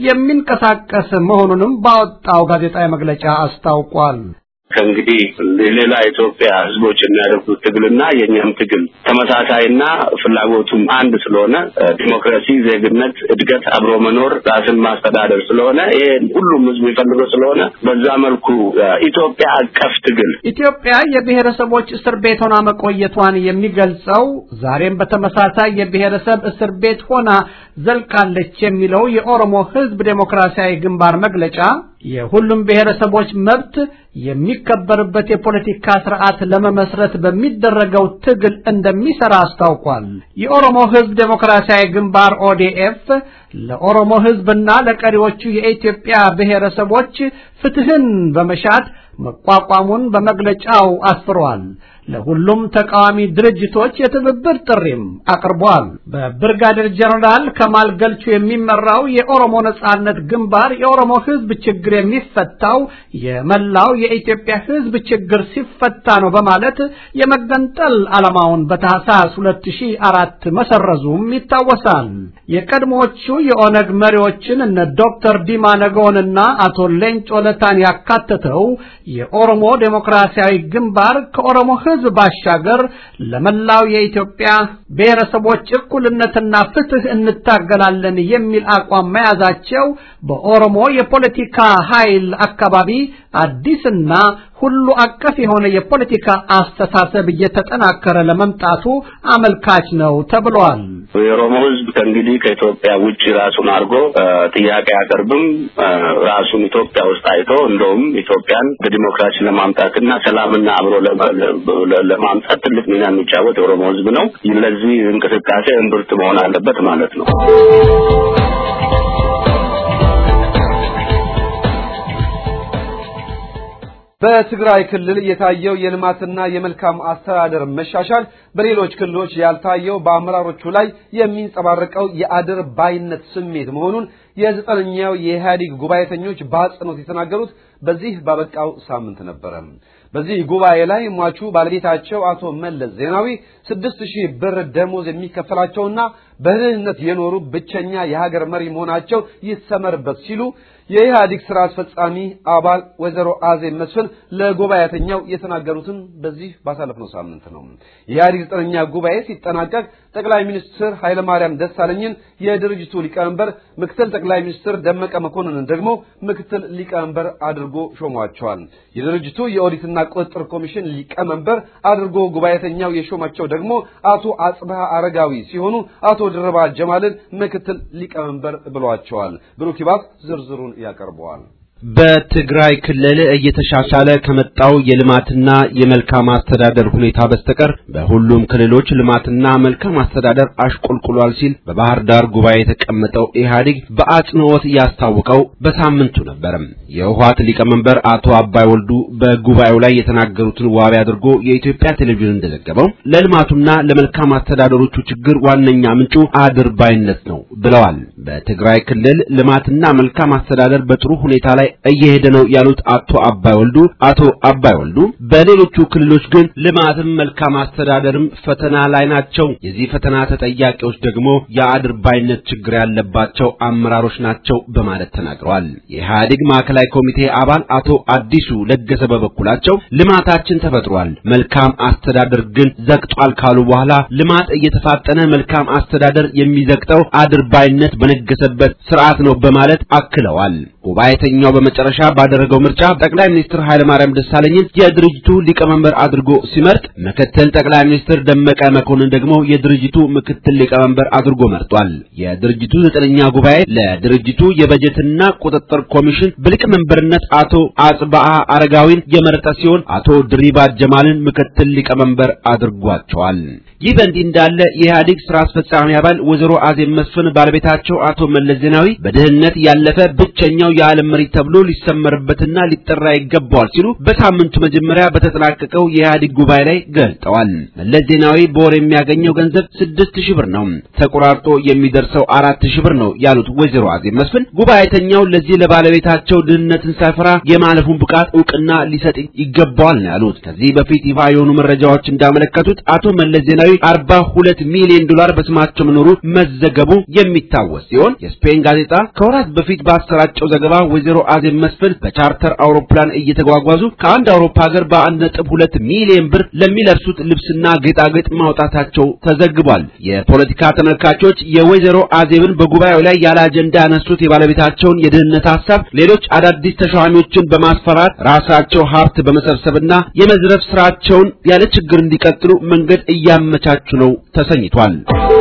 የሚንቀሳቀስ መሆኑንም ባወጣው ጋዜጣዊ መግለጫ አስታውቋል። ከእንግዲህ ሌላ ኢትዮጵያ ህዝቦች የሚያደርጉት ትግልና የእኛም ትግል ተመሳሳይና ፍላጎቱም አንድ ስለሆነ ዲሞክራሲ፣ ዜግነት፣ እድገት፣ አብሮ መኖር፣ ራስን ማስተዳደር ስለሆነ ይሄ ሁሉም ህዝብ የሚፈልገው ስለሆነ በዛ መልኩ ኢትዮጵያ አቀፍ ትግል ኢትዮጵያ የብሔረሰቦች እስር ቤት ሆና መቆየቷን የሚገልጸው ዛሬም በተመሳሳይ የብሔረሰብ እስር ቤት ሆና ዘልቃለች የሚለው የኦሮሞ ህዝብ ዴሞክራሲያዊ ግንባር መግለጫ የሁሉም ብሔረሰቦች መብት የሚከበርበት የፖለቲካ ስርዓት ለመመስረት በሚደረገው ትግል እንደሚሰራ አስታውቋል። የኦሮሞ ህዝብ ዴሞክራሲያዊ ግንባር ኦዲኤፍ ለኦሮሞ ህዝብና ለቀሪዎቹ የኢትዮጵያ ብሔረሰቦች ፍትህን በመሻት መቋቋሙን በመግለጫው አስፍሯል። ለሁሉም ተቃዋሚ ድርጅቶች የትብብር ጥሪም አቅርቧል። በብርጋዴር ጀነራል ከማል ገልቹ የሚመራው የኦሮሞ ነጻነት ግንባር የኦሮሞ ህዝብ ችግር የሚፈታው የመላው የኢትዮጵያ ህዝብ ችግር ሲፈታ ነው በማለት የመገንጠል ዓላማውን በታህሳስ 2004 መሰረዙም ይታወሳል። የቀድሞዎቹ የኦነግ መሪዎችን እነ ዶክተር ዲማ ነገውንና አቶ ሌንጮ ለታን ያካተተው የኦሮሞ ዴሞክራሲያዊ ግንባር ከኦሮሞ ህዝብ ባሻገር ለመላው የኢትዮጵያ ብሔረሰቦች እኩልነትና ፍትህ እንታገላለን የሚል አቋም መያዛቸው በኦሮሞ የፖለቲካ ኃይል አካባቢ አዲስና ሁሉ አቀፍ የሆነ የፖለቲካ አስተሳሰብ እየተጠናከረ ለመምጣቱ አመልካች ነው ተብሏል። የኦሮሞ ህዝብ ከእንግዲህ ከኢትዮጵያ ውጭ ራሱን አድርጎ ጥያቄ አያቀርብም። ራሱን ኢትዮጵያ ውስጥ አይቶ እንደውም ኢትዮጵያን በዲሞክራሲ ለማምጣትና ሰላምና አብሮ ለማምጣት ትልቅ ሚና የሚጫወት የኦሮሞ ህዝብ ነው። ለዚህ እንቅስቃሴ እምብርት መሆን አለበት ማለት ነው። በትግራይ ክልል የታየው የልማትና የመልካም አስተዳደር መሻሻል በሌሎች ክልሎች ያልታየው በአመራሮቹ ላይ የሚንጸባረቀው የአድር ባይነት ስሜት መሆኑን የዘጠነኛው የኢህአዴግ ጉባኤተኞች በአጽንኦት የተናገሩት በዚህ ባበቃው ሳምንት ነበረ። በዚህ ጉባኤ ላይ ሟቹ ባለቤታቸው አቶ መለስ ዜናዊ ስድስት ሺህ ብር ደሞዝ የሚከፈላቸውና በድህነት የኖሩ ብቸኛ የሀገር መሪ መሆናቸው ይሰመርበት ሲሉ የኢህአዴግ ስራ አስፈጻሚ አባል ወይዘሮ አዜብ መስፍን ለጉባኤተኛው የተናገሩትን በዚህ ባሳለፍነው ሳምንት ነው። የኢህአዴግ ዘጠነኛ ጉባኤ ሲጠናቀቅ ጠቅላይ ሚኒስትር ኃይለማርያም ደሳለኝን የድርጅቱ ሊቀመንበር፣ ምክትል ጠቅላይ ሚኒስትር ደመቀ መኮንንን ደግሞ ምክትል ሊቀመንበር አድርጎ ሾሟቸዋል። የድርጅቱ የኦዲትና ቁጥጥር ኮሚሽን ሊቀመንበር አድርጎ ጉባኤተኛው የሾማቸው ደግሞ አቶ አጽብሃ አረጋዊ ሲሆኑ አቶ ድርባ ጀማልን ምክትል ሊቀመንበር ብሏቸዋል። ብሩክ ይባስ ዝርዝሩን ያቀርበዋል። በትግራይ ክልል እየተሻሻለ ከመጣው የልማትና የመልካም አስተዳደር ሁኔታ በስተቀር በሁሉም ክልሎች ልማትና መልካም አስተዳደር አሽቆልቁሏል ሲል በባህር ዳር ጉባኤ የተቀመጠው ኢህአዴግ በአጽንኦት ያስታወቀው በሳምንቱ ነበር። የህወሓት ሊቀመንበር አቶ አባይ ወልዱ በጉባኤው ላይ የተናገሩትን ዋቢ አድርጎ የኢትዮጵያ ቴሌቪዥን እንደዘገበው ለልማቱና ለመልካም አስተዳደሮቹ ችግር ዋነኛ ምንጩ አድርባይነት ነው ብለዋል። በትግራይ ክልል ልማትና መልካም አስተዳደር በጥሩ ሁኔታ ላይ እየሄደ ነው ያሉት አቶ አባይ ወልዱ አቶ አባይ ወልዱ በሌሎቹ ክልሎች ግን ልማትም መልካም አስተዳደርም ፈተና ላይ ናቸው። የዚህ ፈተና ተጠያቂዎች ደግሞ የአድርባይነት ችግር ያለባቸው አመራሮች ናቸው በማለት ተናግረዋል። የኢህአዴግ ማዕከላዊ ኮሚቴ አባል አቶ አዲሱ ለገሰ በበኩላቸው ልማታችን ተፈጥሯል፣ መልካም አስተዳደር ግን ዘግጧል ካሉ በኋላ ልማት እየተፋጠነ መልካም አስተዳደር የሚዘግጠው አድርባይነት በነገሰበት ስርዓት ነው በማለት አክለዋል። ጉባኤተኛው በመጨረሻ ባደረገው ምርጫ ጠቅላይ ሚኒስትር ኃይለማርያም ደሳለኝን የድርጅቱ ሊቀመንበር አድርጎ ሲመርጥ ምክትል ጠቅላይ ሚኒስትር ደመቀ መኮንን ደግሞ የድርጅቱ ምክትል ሊቀመንበር አድርጎ መርጧል። የድርጅቱ ዘጠነኛ ጉባኤ ለድርጅቱ የበጀትና ቁጥጥር ኮሚሽን በሊቀመንበርነት አቶ አጽባአ አረጋዊን የመረጠ ሲሆን አቶ ድሪባ ጀማልን ምክትል ሊቀመንበር አድርጓቸዋል። ይህ በእንዲህ እንዳለ የኢህአዴግ ስራ አስፈጻሚ አባል ወይዘሮ አዜብ መስፍን ባለቤታቸው አቶ መለስ ዜናዊ በድህነት ያለፈ ብቸኛው የዓለም መሪ ተብሎ ሊሰመርበትና ሊጠራ ይገባዋል ሲሉ በሳምንቱ መጀመሪያ በተጠናቀቀው የኢህአዴግ ጉባኤ ላይ ገልጠዋል። መለስ ዜናዊ በወር የሚያገኘው ገንዘብ ስድስት ሺህ ብር ነው፣ ተቆራርጦ የሚደርሰው አራት ሺህ ብር ነው ያሉት ወይዘሮ አዜብ መስፍን ጉባኤተኛው ለዚህ ለባለቤታቸው ድህነትን ሳይፈራ የማለፉን ብቃት እውቅና ሊሰጥ ይገባዋል ነው ያሉት። ከዚህ በፊት ይፋ የሆኑ መረጃዎች እንዳመለከቱት አቶ መለስ ዜናዊ አርባ ሁለት ሚሊዮን ዶላር በስማቸው መኖሩ መዘገቡ የሚታወስ ሲሆን የስፔን ጋዜጣ ከወራት በፊት ባሰራጨው ዘገባ ወይዘሮ አዜብ መስፍን በቻርተር አውሮፕላን እየተጓጓዙ ከአንድ አውሮፓ ሀገር በአንድ ነጥብ ሁለት ሚሊዮን ብር ለሚለብሱት ልብስና ጌጣጌጥ ማውጣታቸው ተዘግቧል። የፖለቲካ ተመልካቾች የወይዘሮ አዜብን በጉባኤው ላይ ያለ አጀንዳ ያነሱት የባለቤታቸውን የድህነት ሀሳብ ሌሎች አዳዲስ ተሿሚዎችን በማስፈራት ራሳቸው ሀብት በመሰብሰብና የመዝረፍ ስራቸውን ያለ ችግር እንዲቀጥሉ መንገድ እያመቻቹ ነው ተሰኝቷል።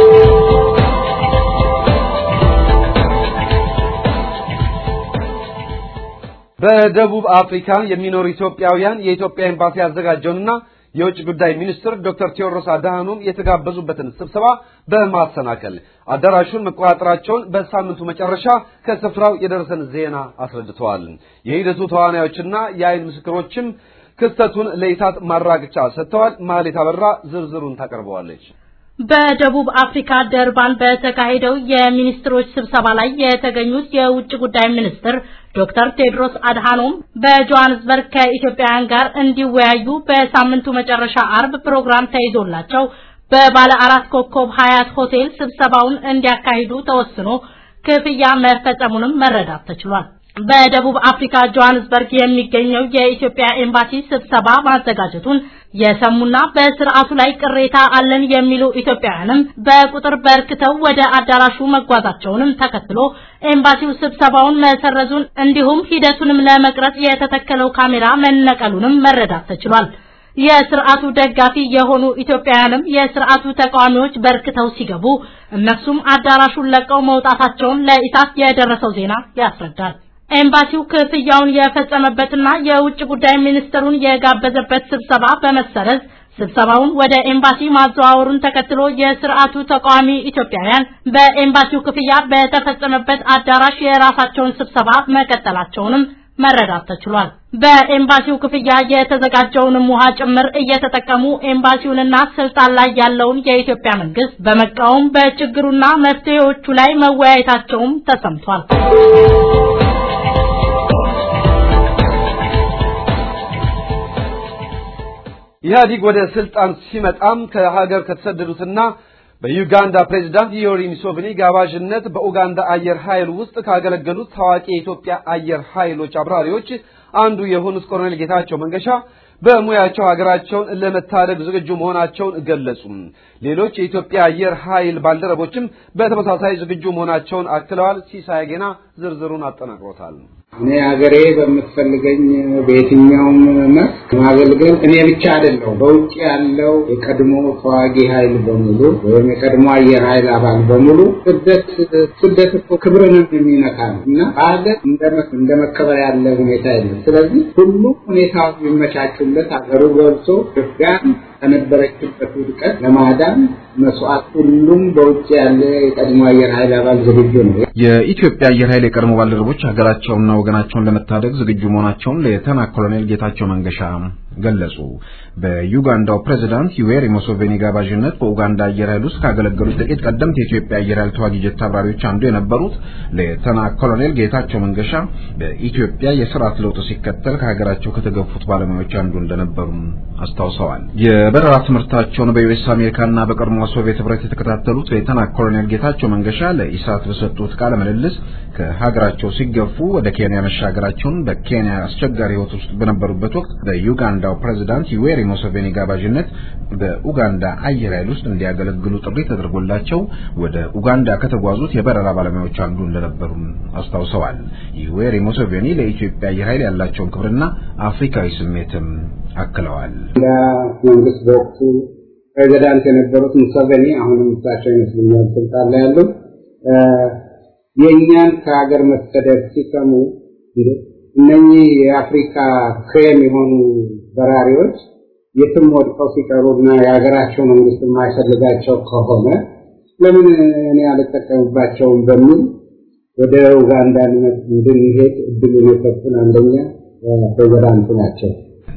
በደቡብ አፍሪካ የሚኖሩ ኢትዮጵያውያን የኢትዮጵያ ኤምባሲ ያዘጋጀውንና የውጭ ጉዳይ ሚኒስትር ዶክተር ቴዎድሮስ አድሃኖም የተጋበዙበትን ስብሰባ በማሰናከል አዳራሹን መቆጣጠራቸውን በሳምንቱ መጨረሻ ከስፍራው የደረሰን ዜና አስረድተዋል። የሂደቱ ተዋናዮችና የአይን ምስክሮችም ክስተቱን ለኢሳት ማራገጫ ሰጥተዋል። ማህሌት አበራ ዝርዝሩን ታቀርበዋለች። በደቡብ አፍሪካ ደርባን በተካሄደው የሚኒስትሮች ስብሰባ ላይ የተገኙት የውጭ ጉዳይ ሚኒስትር ዶክተር ቴድሮስ አድሃኖም በጆሃንስበርግ ከኢትዮጵያውያን ጋር እንዲወያዩ በሳምንቱ መጨረሻ አርብ ፕሮግራም ተይዞላቸው በባለ አራት ኮከብ ሀያት ሆቴል ስብሰባውን እንዲያካሂዱ ተወስኖ ክፍያ መፈጸሙንም መረዳት ተችሏል። በደቡብ አፍሪካ ጆሃንስበርግ የሚገኘው የኢትዮጵያ ኤምባሲ ስብሰባ ማዘጋጀቱን የሰሙና በስርዓቱ ላይ ቅሬታ አለን የሚሉ ኢትዮጵያውያንም በቁጥር በርክተው ወደ አዳራሹ መጓዛቸውንም ተከትሎ ኤምባሲው ስብሰባውን መሰረዙን እንዲሁም ሂደቱንም ለመቅረጽ የተተከለው ካሜራ መነቀሉንም መረዳት ተችሏል። የስርዓቱ ደጋፊ የሆኑ ኢትዮጵያውያንም የስርዓቱ ተቃዋሚዎች በርክተው ሲገቡ እነሱም አዳራሹን ለቀው መውጣታቸውን ለኢሳት የደረሰው ዜና ያስረዳል። ኤምባሲው ክፍያውን የፈጸመበትና የውጭ ጉዳይ ሚኒስትሩን የጋበዘበት ስብሰባ በመሰረዝ ስብሰባውን ወደ ኤምባሲ ማዘዋወሩን ተከትሎ የስርዓቱ ተቃዋሚ ኢትዮጵያውያን በኤምባሲው ክፍያ በተፈጸመበት አዳራሽ የራሳቸውን ስብሰባ መቀጠላቸውንም መረዳት ተችሏል። በኤምባሲው ክፍያ የተዘጋጀውንም ውሃ ጭምር እየተጠቀሙ ኤምባሲውንና ስልጣን ላይ ያለውን የኢትዮጵያ መንግስት በመቃወም በችግሩና መፍትሄዎቹ ላይ መወያየታቸውም ተሰምቷል። ኢህአዲግ ወደ ስልጣን ሲመጣም ከሀገር ከተሰደዱትና በዩጋንዳ ፕሬዝዳንት ዮዌሪ ሙሴቬኒ ጋባዥነት በኡጋንዳ አየር ኃይል ውስጥ ካገለገሉት ታዋቂ የኢትዮጵያ አየር ኃይሎች አብራሪዎች አንዱ የሆኑት ኮሎኔል ጌታቸው መንገሻ በሙያቸው ሀገራቸውን ለመታደግ ዝግጁ መሆናቸውን ገለጹ። ሌሎች የኢትዮጵያ አየር ኃይል ባልደረቦችም በተመሳሳይ ዝግጁ መሆናቸውን አክለዋል። ሲሳይ ጌና ዝርዝሩን አጠናቅሮታል። እኔ ሀገሬ በምትፈልገኝ በየትኛውም መስክ ማገልገል እኔ ብቻ አይደለሁ። በውጭ ያለው የቀድሞ ተዋጊ ኃይል በሙሉ ወይም የቀድሞ አየር ኃይል አባል በሙሉ ስደት ስደት እኮ ክብርንም የሚነካ ነው እና በሀገር እንደ መከበር ያለ ሁኔታ የለም። ስለዚህ ሁሉ ሁኔታዎች የሚመቻቹለት ሀገሩ ገብቶ ኢትዮጵያን ከነበረችበት ውድቀት ለማዳን መስዋዕት ሁሉም በውጭ ያለ የቀድሞ አየር ኃይል አባል ዝግጁ ነው። የኢትዮጵያ አየር ኃይል የቀድሞ ባልደረቦች ሀገራቸውንና ወገናቸውን ለመታደግ ዝግጁ መሆናቸውን ሌተና ኮሎኔል ጌታቸው መንገሻ ገለጹ። በዩጋንዳው ፕሬዝዳንት ዩዌሪ ሙሴቬኒ ጋባዥነት በኡጋንዳ አየር ኃይል ውስጥ ካገለገሉት ጥቂት ቀደምት የኢትዮጵያ አየር ኃይል ተዋጊ ጀት አብራሪዎች አንዱ የነበሩት ሌተና ኮሎኔል ጌታቸው መንገሻ በኢትዮጵያ የስርዓት ለውጥ ሲከተል ከሀገራቸው ከተገፉት ባለሙያዎች አንዱ እንደነበሩ አስታውሰዋል። የበረራ ትምህርታቸውን በዩኤስ አሜሪካና በቀድሞ ሶቪየት ህብረት የተከታተሉት ሌተና ኮሎኔል ጌታቸው መንገሻ ለኢሳት በሰጡት ቃለ ምልልስ ከሀገራቸው ሲገፉ ወደ ኬንያ መሻገራቸውን በኬንያ አስቸጋሪ ህይወት ውስጥ በነበሩበት ወቅት በዩጋንዳው ፕሬዝዳንት ዩዌሪ ሙሴቬኒ ጋባዥነት በኡጋንዳ አየር ኃይል ውስጥ እንዲያገለግሉ ጥሪ ተደርጎላቸው ወደ ኡጋንዳ ከተጓዙት የበረራ ባለሙያዎች አንዱ እንደነበሩ አስታውሰዋል። ዩዌሪ ሙሴቬኒ ለኢትዮጵያ አየር ኃይል ያላቸውን ክብርና አፍሪካዊ ስሜትም አክለዋል። መንግስት በወቅቱ ፕሬዚዳንት የነበሩት ሙሴቬኒ አሁንም እሳቸው ይመስሉኛል ስልጣን ላይ ያሉ የእኛን ከሀገር መሰደድ ሲሰሙ እነኚህ የአፍሪካ ክሬም የሆኑ በራሪዎች የትም ወድቀው ሲቀሩና የሀገራቸው መንግስት የማይፈልጋቸው ከሆነ ለምን እኔ አልጠቀምባቸውም በሚል ወደ ኡጋንዳ እንድንሄድ እድሉን የሰጡን አንደኛ ፕሬዚዳንቱ ናቸው።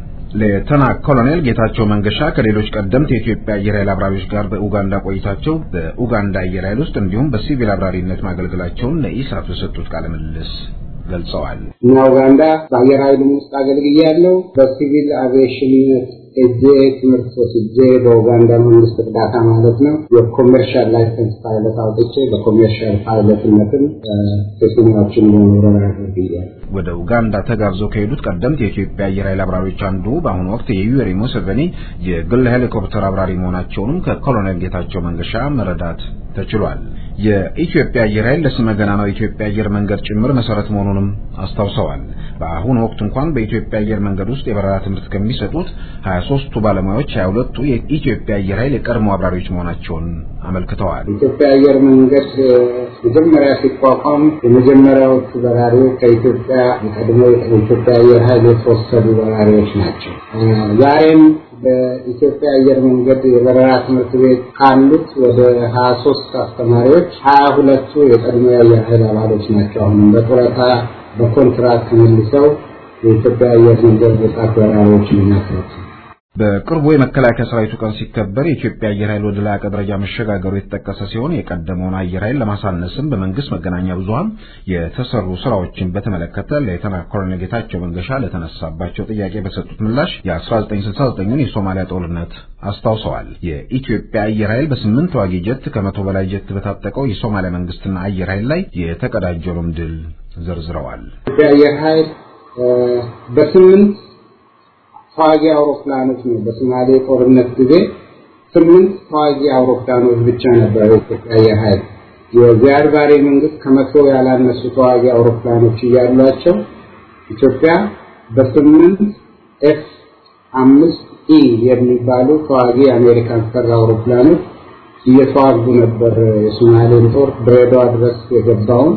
ሌተና ኮሎኔል ጌታቸው መንገሻ ከሌሎች ቀደምት የኢትዮጵያ አየር ኃይል አብራሪዎች ጋር በኡጋንዳ ቆይታቸው በኡጋንዳ አየር ኃይል ውስጥ እንዲሁም በሲቪል አብራሪነት ማገልገላቸውን ለኢሳት በሰጡት ቃለ ምልልስ ገልጸዋል። እና ኡጋንዳ በአየር ኃይሉም ውስጥ አገልግያለሁ። በሲቪል አቪዬሽንነት እጄ ትምህርት ወስጄ በኡጋንዳ መንግስት እርዳታ ማለት ነው የኮሜርሻል ላይሰንስ ፓይለት አውጥቼ በኮሜርሻል ፓይለትነትም ቴክኒዎችን በመውረር አገልግያለሁ። ወደ ኡጋንዳ ተጋብዘው ከሄዱት ቀደምት የኢትዮጵያ አየር ኃይል አብራሪዎች አንዱ በአሁኑ ወቅት የዩዌሪ ሙሴቬኒ የግል ሄሊኮፕተር አብራሪ መሆናቸውንም ከኮሎኔል ጌታቸው መንገሻ መረዳት ተችሏል። የኢትዮጵያ አየር ኃይል ለስመ ገናናው የኢትዮጵያ አየር መንገድ ጭምር መሰረት መሆኑንም አስታውሰዋል። በአሁኑ ወቅት እንኳን በኢትዮጵያ አየር መንገድ ውስጥ የበረራ ትምህርት ከሚሰጡት 23ቱ ባለሙያዎች 22ቱ የኢትዮጵያ አየር ኃይል የቀድሞ አብራሪዎች መሆናቸውን አመልክተዋል። የኢትዮጵያ አየር መንገድ መጀመሪያ ሲቋቋም የመጀመሪያዎቹ በራሪዎች ከኢትዮጵያ የቀድሞ የኢትዮጵያ አየር ኃይል የተወሰዱ በራሪዎች ናቸው። ዛሬም በኢትዮጵያ አየር መንገድ የበረራ ትምህርት ቤት ካሉት ወደ ሀያ ሶስት አስተማሪዎች ሀያ ሁለቱ የቀድሞ የአየር ኃይል አባሎች ናቸው። አሁንም በጡረታ በኮንትራክት መልሰው የኢትዮጵያ አየር መንገድ ወጣት በራሪዎች የሚያስረቱ በቅርቡ የመከላከያ ሰራዊቱ ቀን ሲከበር የኢትዮጵያ አየር ኃይል ወደ ላቀ ደረጃ መሸጋገሩ የተጠቀሰ ሲሆን የቀደመውን አየር ኃይል ለማሳነስም በመንግስት መገናኛ ብዙኃን የተሰሩ ስራዎችን በተመለከተ ሌተና ኮሎኔል ጌታቸው መንገሻ ለተነሳባቸው ጥያቄ በሰጡት ምላሽ የ1969ን የሶማሊያ ጦርነት አስታውሰዋል። የኢትዮጵያ አየር ኃይል በስምንት ተዋጊ ጀት ከመቶ በላይ ጀት በታጠቀው የሶማሊያ መንግስትና አየር ኃይል ላይ የተቀዳጀውንም ድል ዘርዝረዋል። ኢትዮጵያ አየር ኃይል በስምንት ተዋጊ አውሮፕላኖች ነው። በሶማሌ ጦርነት ጊዜ ስምንት ተዋጊ አውሮፕላኖች ብቻ ነበረ የኢትዮጵያ አየር ኃይል። የዚያድ ባሬ መንግስት ከመቶ ያላነሱ ተዋጊ አውሮፕላኖች እያሏቸው ኢትዮጵያ በስምንት ኤፍ አምስት ኢ የሚባሉ ተዋጊ የአሜሪካን ሰራ አውሮፕላኖች እየተዋጉ ነበር የሶማሌን ጦር ድሬዳዋ ድረስ የገባውን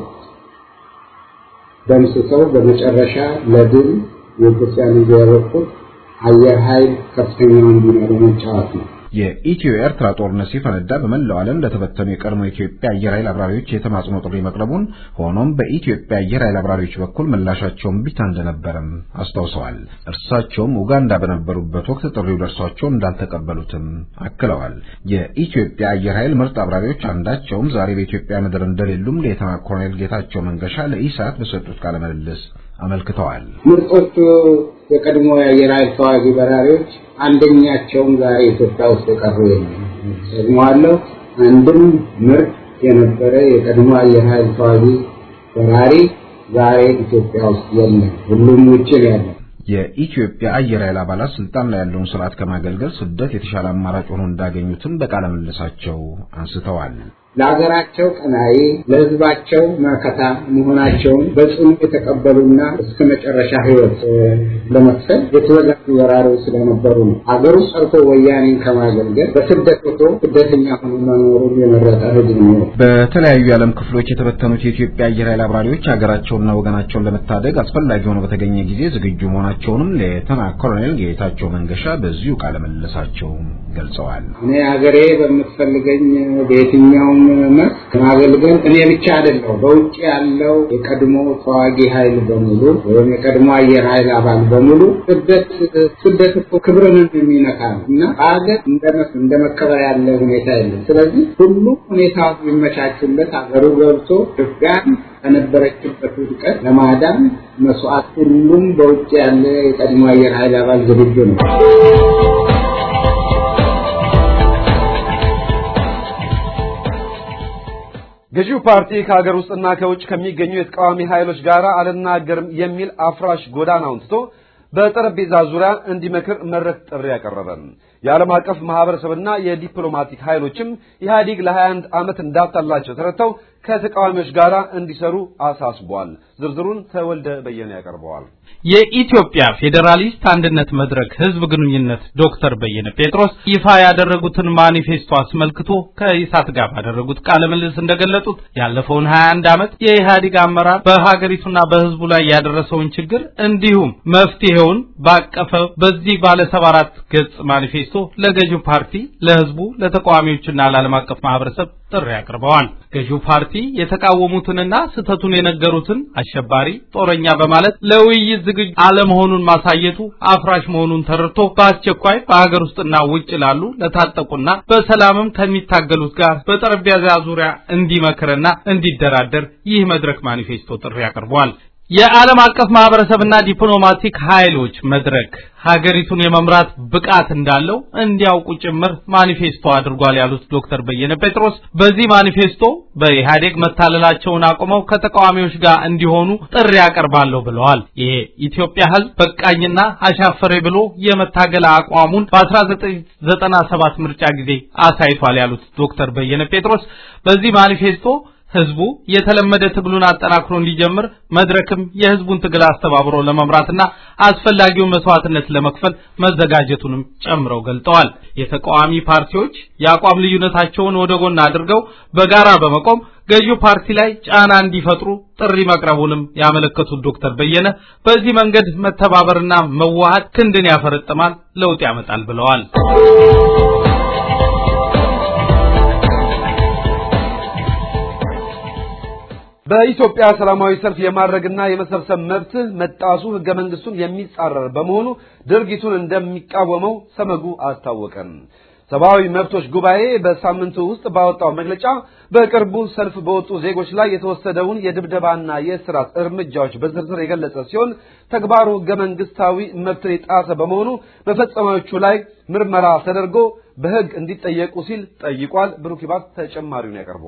ደምስሰው በመጨረሻ ለድል የኢትዮጵያን ይዘው ያበቁት አየር ኃይል ከፍተኛውን ሚና በመጫወት ነው። የኢትዮ ኤርትራ ጦርነት ሲፈነዳ በመላው ዓለም ለተበተኑ የቀድሞ የኢትዮጵያ አየር ኃይል አብራሪዎች የተማጽኖ ጥሪ መቅረቡን፣ ሆኖም በኢትዮጵያ አየር ኃይል አብራሪዎች በኩል ምላሻቸውን ቢታ እንደነበረም አስታውሰዋል። እርሳቸውም ኡጋንዳ በነበሩበት ወቅት ጥሪው ደርሷቸው እንዳልተቀበሉትም አክለዋል። የኢትዮጵያ አየር ኃይል ምርጥ አብራሪዎች አንዳቸውም ዛሬ በኢትዮጵያ ምድር እንደሌሉም ሌተና ኮሎኔል ጌታቸው መንገሻ ለኢሳት በሰጡት ቃለ ምልልስ አመልክተዋል። ምርጦቹ የቀድሞ የአየር ኃይል ተዋጊ በራሪዎች አንደኛቸውም ዛሬ ኢትዮጵያ ውስጥ የቀሩ የለም። ደግሞዋለሁ፣ አንድም ምርጥ የነበረ የቀድሞ አየር ኃይል ተዋጊ በራሪ ዛሬ ኢትዮጵያ ውስጥ የለም። ሁሉም ውጭ ነው ያለው። የኢትዮጵያ አየር ኃይል አባላት ስልጣን ላይ ያለውን ስርዓት ከማገልገል ስደት የተሻለ አማራጭ ሆኖ እንዳገኙትም በቃለ ምልልሳቸው አንስተዋል። ለሀገራቸው ቀናኢ ለሕዝባቸው መከታ መሆናቸውን በጽኑ የተቀበሉና እስከ መጨረሻ ሕይወት ለመክፈል የተዘጋጁ ወራሪዎች ስለነበሩ ነው። ሀገሩ ሰርቶ ወያኔን ከማገልገል በስደት ወጥቶ ስደተኛ ሆኖ መኖሩን የመረጠ ሕዝብ ነው። በተለያዩ የዓለም ክፍሎች የተበተኑት የኢትዮጵያ አየር ኃይል አብራሪዎች ሀገራቸውንና ወገናቸውን ለመታደግ አስፈላጊ ሆኖ በተገኘ ጊዜ ዝግጁ መሆናቸውንም ሌተና ኮሎኔል ጌታቸው መንገሻ በዚሁ ቃለ ምልልሳቸው ገልጸዋል። እኔ ሀገሬ በምትፈልገኝ በየትኛውም መስክ ማገልገል እኔ ብቻ አይደለሁ። በውጭ ያለው የቀድሞ ተዋጊ ኃይል በሙሉ ወይም የቀድሞ አየር ኃይል አባል በሙሉ ስደት ስደት እኮ ክብርን የሚነካ ነው እና በሀገር እንደ መከበር ያለ ሁኔታ የለም። ስለዚህ ሁሉ ሁኔታ የሚመቻቹለት ሀገሩ ገብቶ ኢትዮጵያን ከነበረችበት ውድቀት ለማዳን መስዋዕት ሁሉም በውጭ ያለ የቀድሞ አየር ኃይል አባል ዝግጁ ነው። ገዢው ፓርቲ ከሀገር ውስጥና ከውጭ ከሚገኙ የተቃዋሚ ኃይሎች ጋር አልናገርም የሚል አፍራሽ ጎዳናውን ትቶ በጠረጴዛ ዙሪያ እንዲመክር መድረክ ጥሪ ያቀረበ የዓለም አቀፍ ማህበረሰብና የዲፕሎማቲክ ኃይሎችም ኢህአዲግ ለ21 ዓመት እንዳጣላቸው ተረድተው ከተቃዋሚዎች ጋር እንዲሰሩ አሳስቧል። ዝርዝሩን ተወልደ በየነ ያቀርበዋል። የኢትዮጵያ ፌዴራሊስት አንድነት መድረክ ህዝብ ግንኙነት ዶክተር በየነ ጴጥሮስ ይፋ ያደረጉትን ማኒፌስቶ አስመልክቶ ከኢሳት ጋር ባደረጉት ቃለ ምልልስ እንደገለጹት ያለፈውን 21 ዓመት የኢህአዴግ አመራር በሀገሪቱና በህዝቡ ላይ ያደረሰውን ችግር እንዲሁም መፍትሄውን ባቀፈ በዚህ ባለ 74 ገጽ ማኒፌስቶ ለገዢው ፓርቲ፣ ለህዝቡ፣ ለተቃዋሚዎችና ለዓለም አቀፍ ማህበረሰብ ጥሪ አቅርበዋል። ገዢው ፓርቲ የተቃወሙትንና ስህተቱን የነገሩትን አሸባሪ፣ ጦረኛ በማለት ለውይይት ዝግጁ አለመሆኑን ማሳየቱ አፍራሽ መሆኑን ተረድቶ በአስቸኳይ በሀገር ውስጥና ውጭ ላሉ ለታጠቁና በሰላምም ከሚታገሉት ጋር በጠረጴዛ ዙሪያ እንዲመክርና እንዲደራደር ይህ መድረክ ማኒፌስቶ ጥሪ አቅርቧል። የዓለም አቀፍ ማህበረሰብና ዲፕሎማቲክ ኃይሎች መድረክ ሀገሪቱን የመምራት ብቃት እንዳለው እንዲያውቁ ጭምር ማኒፌስቶ አድርጓል ያሉት ዶክተር በየነ ጴጥሮስ በዚህ ማኒፌስቶ በኢህአዴግ መታለላቸውን አቁመው ከተቃዋሚዎች ጋር እንዲሆኑ ጥሪ ያቀርባለሁ ብለዋል። ይሄ ኢትዮጵያ ህዝብ በቃኝና አሻፈሬ ብሎ የመታገል አቋሙን በ1997 ምርጫ ጊዜ አሳይቷል ያሉት ዶክተር በየነ ጴጥሮስ በዚህ ማኒፌስቶ ህዝቡ የተለመደ ትግሉን አጠናክሮ እንዲጀምር መድረክም የህዝቡን ትግል አስተባብሮ ለመምራትና አስፈላጊውን መስዋዕትነት ለመክፈል መዘጋጀቱንም ጨምረው ገልጠዋል። የተቃዋሚ ፓርቲዎች የአቋም ልዩነታቸውን ወደ ጎን አድርገው በጋራ በመቆም ገዢው ፓርቲ ላይ ጫና እንዲፈጥሩ ጥሪ መቅረቡንም ያመለከቱት ዶክተር በየነ በዚህ መንገድ መተባበርና መዋሃድ ክንድን ያፈረጥማል፣ ለውጥ ያመጣል ብለዋል። በኢትዮጵያ ሰላማዊ ሰልፍ የማድረግና የመሰብሰብ መብት መጣሱ ህገ መንግስቱን የሚጻረር በመሆኑ ድርጊቱን እንደሚቃወመው ሰመጉ አስታወቀም። ሰብአዊ መብቶች ጉባኤ በሳምንቱ ውስጥ ባወጣው መግለጫ በቅርቡ ሰልፍ በወጡ ዜጎች ላይ የተወሰደውን የድብደባና የእስራት እርምጃዎች በዝርዝር የገለጸ ሲሆን ተግባሩ ህገ መንግስታዊ መብትን የጣሰ በመሆኑ በፈጸማዮቹ ላይ ምርመራ ተደርጎ በህግ እንዲጠየቁ ሲል ጠይቋል። ብሩክ ይባት ተጨማሪውን ያቀርበዋል።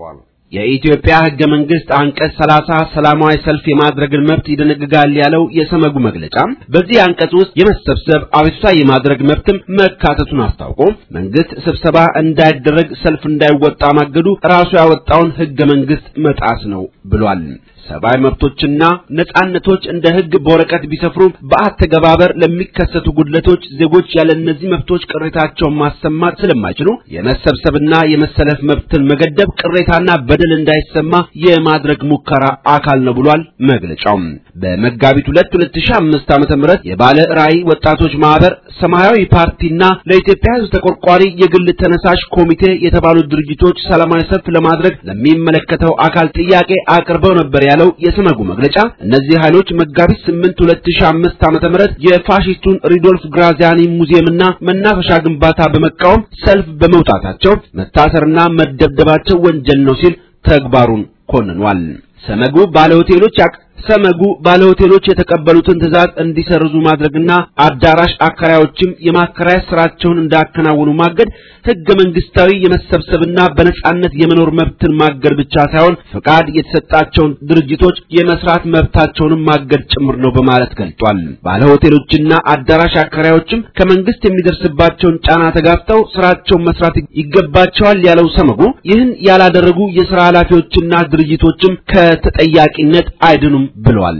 የኢትዮጵያ ሕገ መንግስት አንቀጽ 30 ሰላማዊ ሰልፍ የማድረግን መብት ይደነግጋል ያለው የሰመጉ መግለጫ በዚህ አንቀጽ ውስጥ የመሰብሰብ አቤቱታ የማድረግ መብትም መካተቱን አስታውቆ መንግስት ስብሰባ እንዳይደረግ ሰልፍ እንዳይወጣ ማገዱ ራሱ ያወጣውን ሕገ መንግስት መጣስ ነው ብሏል። ሰብአዊ መብቶችና ነጻነቶች እንደ ሕግ በወረቀት ቢሰፍሩ በአተገባበር ለሚከሰቱ ጉድለቶች ዜጎች ያለ እነዚህ መብቶች ቅሬታቸውን ማሰማት ስለማይችሉ የመሰብሰብና የመሰለፍ መብትን መገደብ ቅሬታና በደል እንዳይሰማ የማድረግ ሙከራ አካል ነው ብሏል መግለጫው። በመጋቢት 2 2005 ዓመተ ምህረት የባለ ራዕይ ወጣቶች ማህበር፣ ሰማያዊ ፓርቲና ለኢትዮጵያ ሕዝብ ተቆርቋሪ የግል ተነሳሽ ኮሚቴ የተባሉ ድርጅቶች ሰላማዊ ሰልፍ ለማድረግ ለሚመለከተው አካል ጥያቄ አቅርበው ነበር ያለው የሰመጉ መግለጫ እነዚህ ኃይሎች መጋቢት 8 2005 ዓመተ ምህረት የፋሺስቱን ሪዶልፍ ግራዚያኒ ሙዚየምና መናፈሻ ግንባታ በመቃወም ሰልፍ በመውጣታቸው መታሰርና መደብደባቸው ወንጀል ነው ሲል ተግባሩን ኮንኗል። ሰመጉ ባለሆቴሎች ሰመጉ ባለሆቴሎች የተቀበሉትን ትዕዛዝ እንዲሰርዙ ማድረግና አዳራሽ አከራዮችም የማከራያ ስራቸውን እንዳከናወኑ ማገድ ሕገ መንግስታዊ የመሰብሰብና በነጻነት የመኖር መብትን ማገድ ብቻ ሳይሆን ፍቃድ የተሰጣቸውን ድርጅቶች የመስራት መብታቸውንም ማገድ ጭምር ነው በማለት ገልጧል። ባለሆቴሎችና አዳራሽ አከራዮችም ከመንግስት የሚደርስባቸውን ጫና ተጋፍጠው ስራቸውን መስራት ይገባቸዋል ያለው ሰመጉ ይህን ያላደረጉ የሥራ ኃላፊዎችና ድርጅቶችም ከተጠያቂነት አይድኑም ብሏል።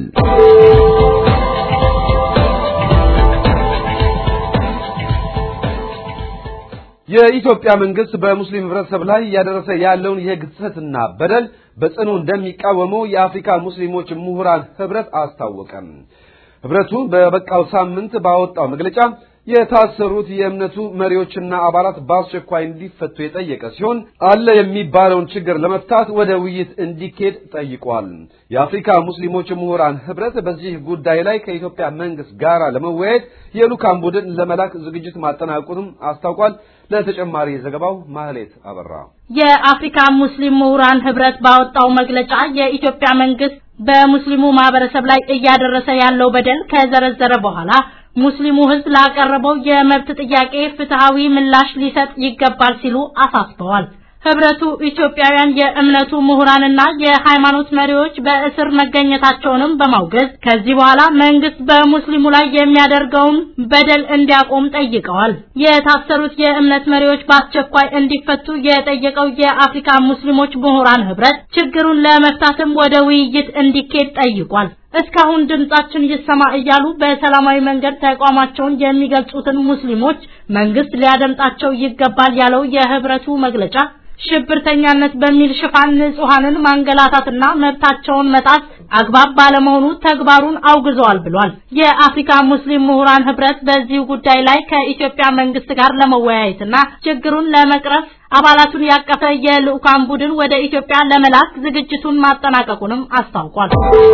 የኢትዮጵያ መንግስት በሙስሊም ህብረተሰብ ላይ እያደረሰ ያለውን የህግ ጥሰትና በደል በጽኑ እንደሚቃወመው የአፍሪካ ሙስሊሞች ምሁራን ህብረት አስታወቀም። ህብረቱ በበቃው ሳምንት ባወጣው መግለጫ የታሰሩት የእምነቱ መሪዎችና አባላት በአስቸኳይ እንዲፈቱ የጠየቀ ሲሆን አለ የሚባለውን ችግር ለመፍታት ወደ ውይይት እንዲኬድ ጠይቋል። የአፍሪካ ሙስሊሞች ምሁራን ህብረት በዚህ ጉዳይ ላይ ከኢትዮጵያ መንግስት ጋር ለመወያየት የልኡካን ቡድን ለመላክ ዝግጅት ማጠናቀቁንም አስታውቋል። ለተጨማሪ ዘገባው ማህሌት አበራ። የአፍሪካ ሙስሊም ምሁራን ህብረት ባወጣው መግለጫ የኢትዮጵያ መንግስት በሙስሊሙ ማህበረሰብ ላይ እያደረሰ ያለው በደል ከዘረዘረ በኋላ ሙስሊሙ ህዝብ ላቀረበው የመብት ጥያቄ ፍትሃዊ ምላሽ ሊሰጥ ይገባል ሲሉ አሳስበዋል። ህብረቱ ኢትዮጵያውያን የእምነቱ ምሁራንና የሃይማኖት መሪዎች በእስር መገኘታቸውንም በማውገዝ ከዚህ በኋላ መንግስት በሙስሊሙ ላይ የሚያደርገውን በደል እንዲያቆም ጠይቀዋል። የታሰሩት የእምነት መሪዎች በአስቸኳይ እንዲፈቱ የጠየቀው የአፍሪካ ሙስሊሞች ምሁራን ህብረት ችግሩን ለመፍታትም ወደ ውይይት እንዲኬድ ጠይቋል። እስካሁን ድምጻችን ይሰማ እያሉ በሰላማዊ መንገድ ተቋማቸውን የሚገልጹትን ሙስሊሞች መንግስት ሊያደምጣቸው ይገባል ያለው የህብረቱ መግለጫ ሽብርተኛነት በሚል ሽፋን ንጹሃንን ማንገላታትና መብታቸውን መጣስ አግባብ ባለመሆኑ ተግባሩን አውግዘዋል ብሏል። የአፍሪካ ሙስሊም ምሁራን ህብረት በዚህ ጉዳይ ላይ ከኢትዮጵያ መንግስት ጋር ለመወያየትና ችግሩን ለመቅረፍ አባላቱን ያቀፈ የልኡካን ቡድን ወደ ኢትዮጵያ ለመላክ ዝግጅቱን ማጠናቀቁንም አስታውቋል።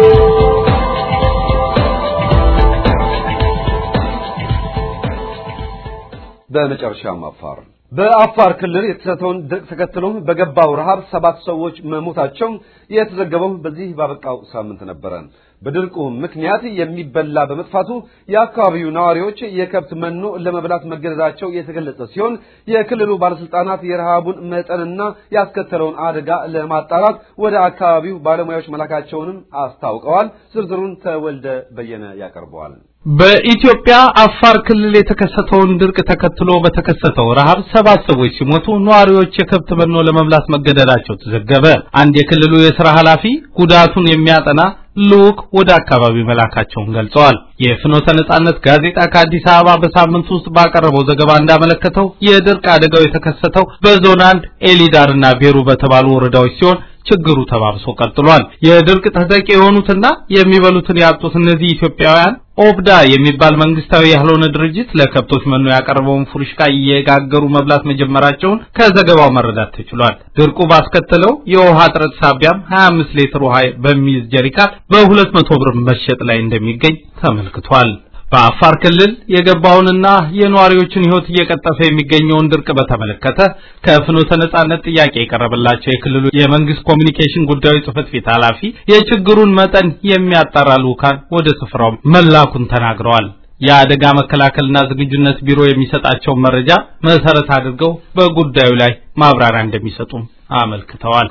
በመጨረሻም አፋር በአፋር ክልል የተከሰተውን ድርቅ ተከትሎ በገባው ረሃብ ሰባት ሰዎች መሞታቸው የተዘገበው በዚህ ባበቃው ሳምንት ነበረ። በድርቁ ምክንያት የሚበላ በመጥፋቱ የአካባቢው ነዋሪዎች የከብት መኖ ለመብላት መገደዳቸው የተገለጸ ሲሆን የክልሉ ባለስልጣናት የረሃቡን መጠንና ያስከተለውን አደጋ ለማጣራት ወደ አካባቢው ባለሙያዎች መላካቸውንም አስታውቀዋል። ዝርዝሩን ተወልደ በየነ ያቀርበዋል። በኢትዮጵያ አፋር ክልል የተከሰተውን ድርቅ ተከትሎ በተከሰተው ረሃብ ሰባት ሰዎች ሲሞቱ ነዋሪዎች የከብት መኖ ለመብላት መገደዳቸው ተዘገበ። አንድ የክልሉ የሥራ ኃላፊ ጉዳቱን የሚያጠና ልዑክ ወደ አካባቢው መላካቸውን ገልጸዋል። የፍኖተ ነጻነት ጋዜጣ ከአዲስ አበባ በሳምንት ውስጥ ባቀረበው ዘገባ እንዳመለከተው የድርቅ አደጋው የተከሰተው በዞን አንድ ኤሊዳርና ቤሩ በተባሉ ወረዳዎች ሲሆን ችግሩ ተባብሶ ቀጥሏል። የድርቅ ተጠቂ የሆኑትና የሚበሉትን ያጡት እነዚህ ኢትዮጵያውያን ኦብዳ የሚባል መንግስታዊ ያልሆነ ድርጅት ለከብቶች መኖ ያቀረበውን ፉርሽካ እየጋገሩ መብላት መጀመራቸውን ከዘገባው መረዳት ተችሏል። ድርቁ ባስከተለው የውሃ እጥረት ሳቢያም 25 ሊትር ውሃ በሚይዝ ጀሪካን በ200 ብር መሸጥ ላይ እንደሚገኝ ተመልክቷል። በአፋር ክልል የገባውንና የነዋሪዎችን ሕይወት እየቀጠፈ የሚገኘውን ድርቅ በተመለከተ ከፍኖተ ነጻነት ጥያቄ የቀረበላቸው የክልሉ የመንግስት ኮሚኒኬሽን ጉዳዮች ጽህፈት ቤት ኃላፊ የችግሩን መጠን የሚያጣራ ልኡካን ወደ ስፍራው መላኩን ተናግረዋል። የአደጋ መከላከልና ዝግጁነት ቢሮ የሚሰጣቸውን መረጃ መሰረት አድርገው በጉዳዩ ላይ ማብራሪያ እንደሚሰጡም አመልክተዋል።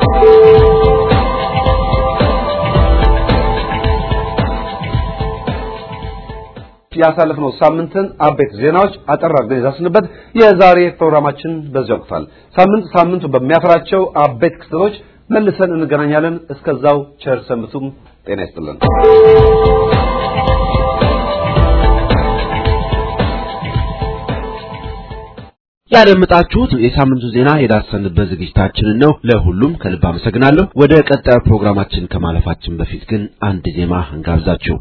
ያሳለፍነው ሳምንትን አበይት ዜናዎች አጠር አድርገን የዳሰስንበት የዛሬ ፕሮግራማችን በዚህ ወቅቷል። ሳምንት ሳምንቱ በሚያፈራቸው አበይት ክስተቶች መልሰን እንገናኛለን። እስከዛው ቸር ሰንብቱም። ጤና ይስጥልን። ያደመጣችሁት የሳምንቱ ዜና የዳሰንበት ዝግጅታችንን ነው። ለሁሉም ከልብ አመሰግናለሁ። ወደ ቀጣዩ ፕሮግራማችን ከማለፋችን በፊት ግን አንድ ዜማ እንጋብዛችሁ።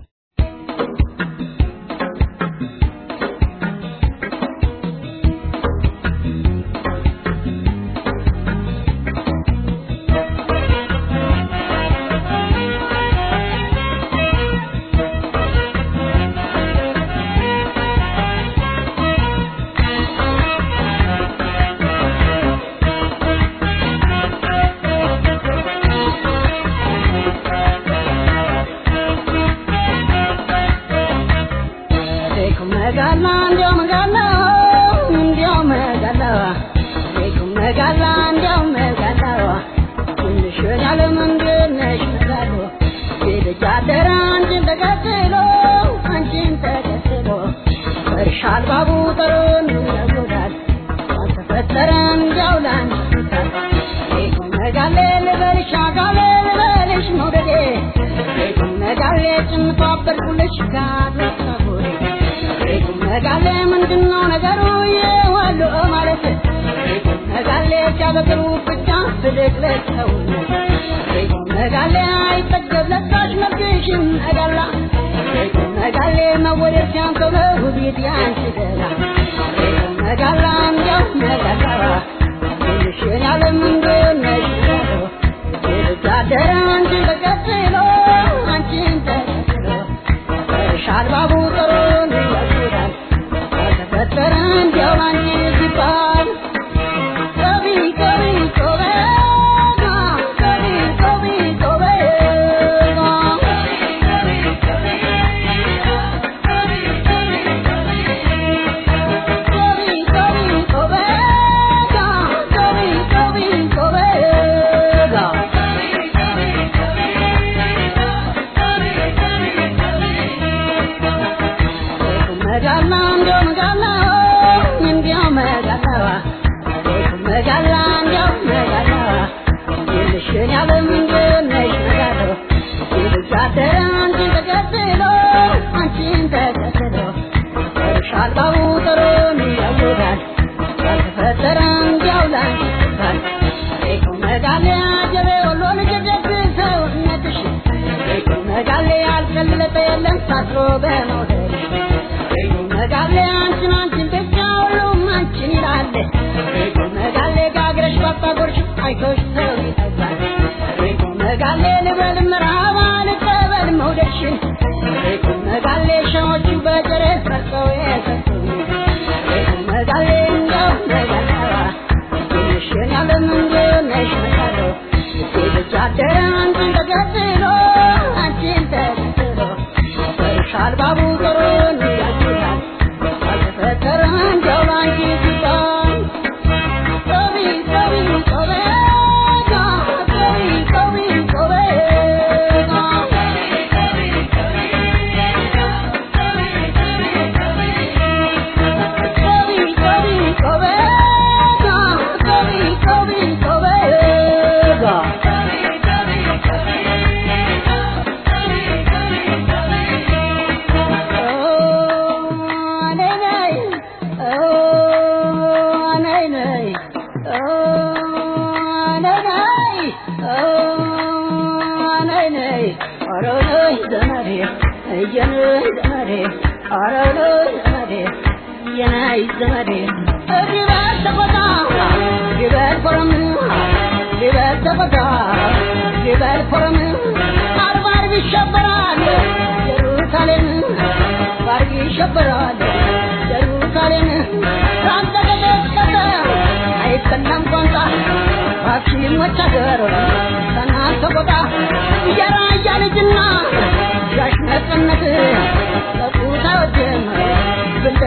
ልጅና ጋሽ ነጽነት ለቁታ ወጀመ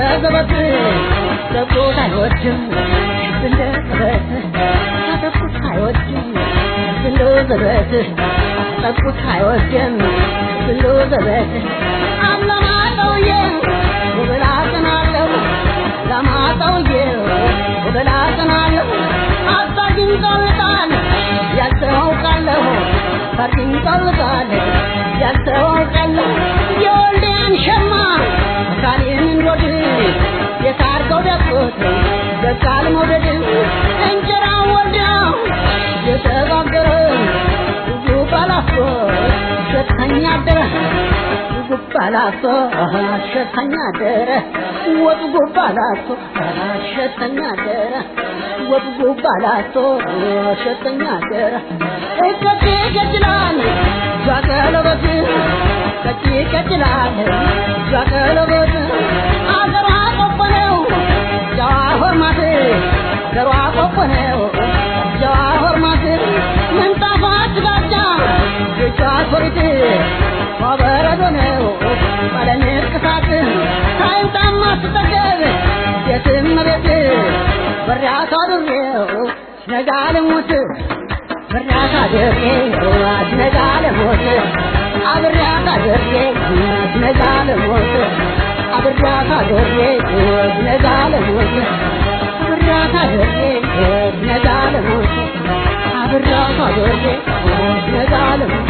ዘበት ጠብቆት አይወድም እንደ ዘበት ጠብቆት አይወድም እንደ ዘበት ጠብቆት አይወድም እንደ ዘበት አለማጠውዬ ውብላ ጽናለሁ ለማጠውዬ ውብላ ጽናለሁ አባግኝ ጠልቃል ያልተዋውቃለሁ ፈርድኝ ጠልቃል ያልተዋውቃለሁ የወልዴን ሸማ ካሌን እንዶድ የታርገው ደቆት በቃል መውደድ እንጀራ ወልዳ የተጋገረ ብዙ ባላፎ ሸተኛ አደረ ጉባላቶ ሸተኛ አደረ ወጡ ጉባላቶ ሸተኛ አደረ ወጡ ጉባላቶ ሸተኛ አደረ እቀጤ ገድላል ዛቀለበት ቀጤ ገድላል ዛቀለበት አገሯ ቆቆነው ጀዋ ሆርማት ገሯ ቆቆነው ጀዋ ሆርማት ምንጣፏ አጅጋጃ እጇ ሶሪት በረዶ ነው ቀለም ቅሳት ሳይንጣማ ስትጠገብ የትም ቤት በሪያታ ድሬው ነጋ ልሙት በሪያታ ድሬው ነጋ ልሙት አብሪያታ ድሬው ነጋ ልሙት አብሪያታ ድሬው ነጋ ልሙት አብሪያታ ድሬው ነጋ ልሙት አብሪያታ ድሬው ነጋ ልሙት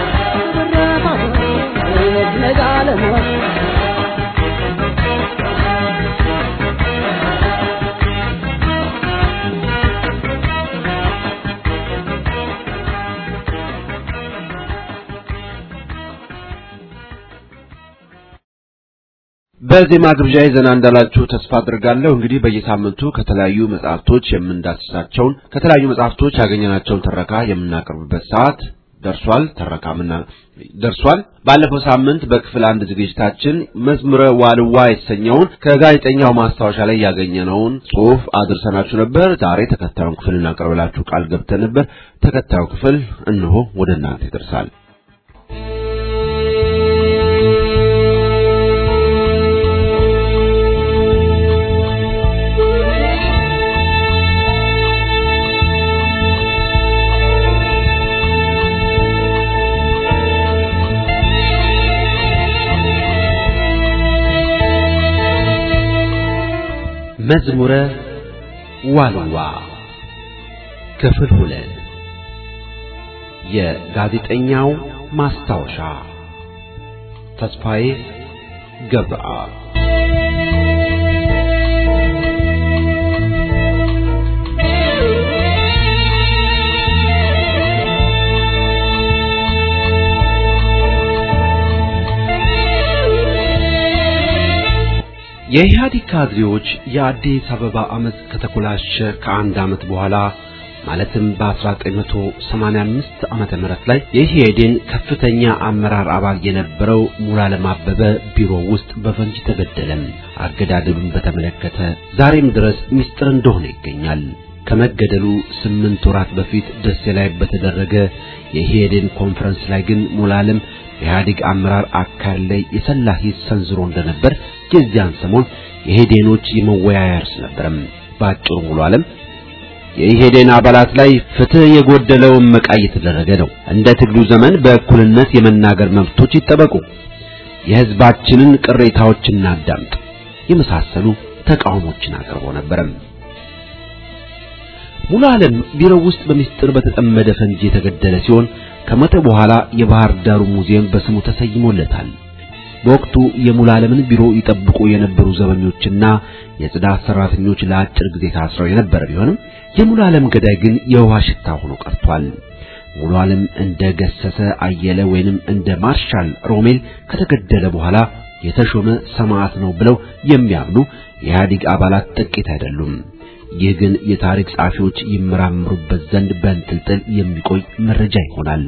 ነጋለሞት በዜማ ግብዣ ዘና እንዳላችሁ ተስፋ አድርጋለሁ። እንግዲህ በየሳምንቱ ከተለያዩ መጽሐፍቶች የምንዳስሳቸውን ከተለያዩ መጽሐፍቶች ያገኘናቸውን ትረካ የምናቀርብበት ሰዓት ደርሷል። ተረካ ምና ደርሷል። ባለፈው ሳምንት በክፍል አንድ ዝግጅታችን መዝሙረ ዋልዋ የተሰኘውን ከጋዜጠኛው ማስታወሻ ላይ ያገኘነውን ጽሑፍ አድርሰናችሁ ነበር። ዛሬ ተከታዩን ክፍል እናቀርብላችሁ ቃል ገብተን ነበር። ተከታዩ ክፍል እነሆ ወደ እናንተ ይደርሳል። መዝሙረ ዋልዋ ክፍል ሁለት የጋዜጠኛው ማስታወሻ ተስፋዬ ገብረአብ የኢህአዴግ ካድሬዎች የአዲስ አበባ አመፅ ከተኮላሸ ከአንድ ዓመት በኋላ ማለትም በ1985 ዓመተ ምህረት ላይ የኢህአዴን ከፍተኛ አመራር አባል የነበረው ሙሉዓለም አበበ ቢሮ ውስጥ በፈንጂ ተገደለም። አገዳደሉን በተመለከተ ዛሬም ድረስ ምስጢር እንደሆነ ይገኛል። ከመገደሉ ስምንት ወራት በፊት ደሴ ላይ በተደረገ የኢህአዴን ኮንፈረንስ ላይ ግን ሙሉዓለም የኢህአዴግ አመራር አካል ላይ የሰላ ሂስ ሰንዝሮ እንደነበር የዚያን ሰሞን የኢህዴኖች የመወያያ ርዕስ ነበረም። በአጭሩ ሙሉዓለም የኢህዴን አባላት ላይ ፍትህ የጎደለው እመቃ እየተደረገ ነው፣ እንደ ትግሉ ዘመን በእኩልነት የመናገር መብቶች ይጠበቁ፣ የህዝባችንን ቅሬታዎች እናዳምጥ የመሳሰሉ ተቃውሞችን አቅርቦ ነበረም። ሙሉዓለም ቢሮው ውስጥ በሚስጥር በተጠመደ ፈንጂ የተገደለ ሲሆን ከሞተ በኋላ የባህር ዳሩ ሙዚየም በስሙ ተሰይሞለታል። በወቅቱ የሙሉዓለምን ቢሮ ይጠብቁ የነበሩ ዘበኞችና የጽዳት ሰራተኞች ለአጭር ጊዜ ታስረው የነበረ ቢሆንም የሙሉዓለም ገዳይ ግን የውሃ ሽታ ሆኖ ቀርቷል። ሙሉዓለም እንደ ገሰሰ አየለ ወይንም እንደ ማርሻል ሮሜል ከተገደለ በኋላ የተሾመ ሰማዕት ነው ብለው የሚያምኑ የኢህአዴግ አባላት ጥቂት አይደሉም። ይህ ግን የታሪክ ጸሐፊዎች ይመራምሩበት ዘንድ በእንጥልጥል የሚቆይ መረጃ ይሆናል።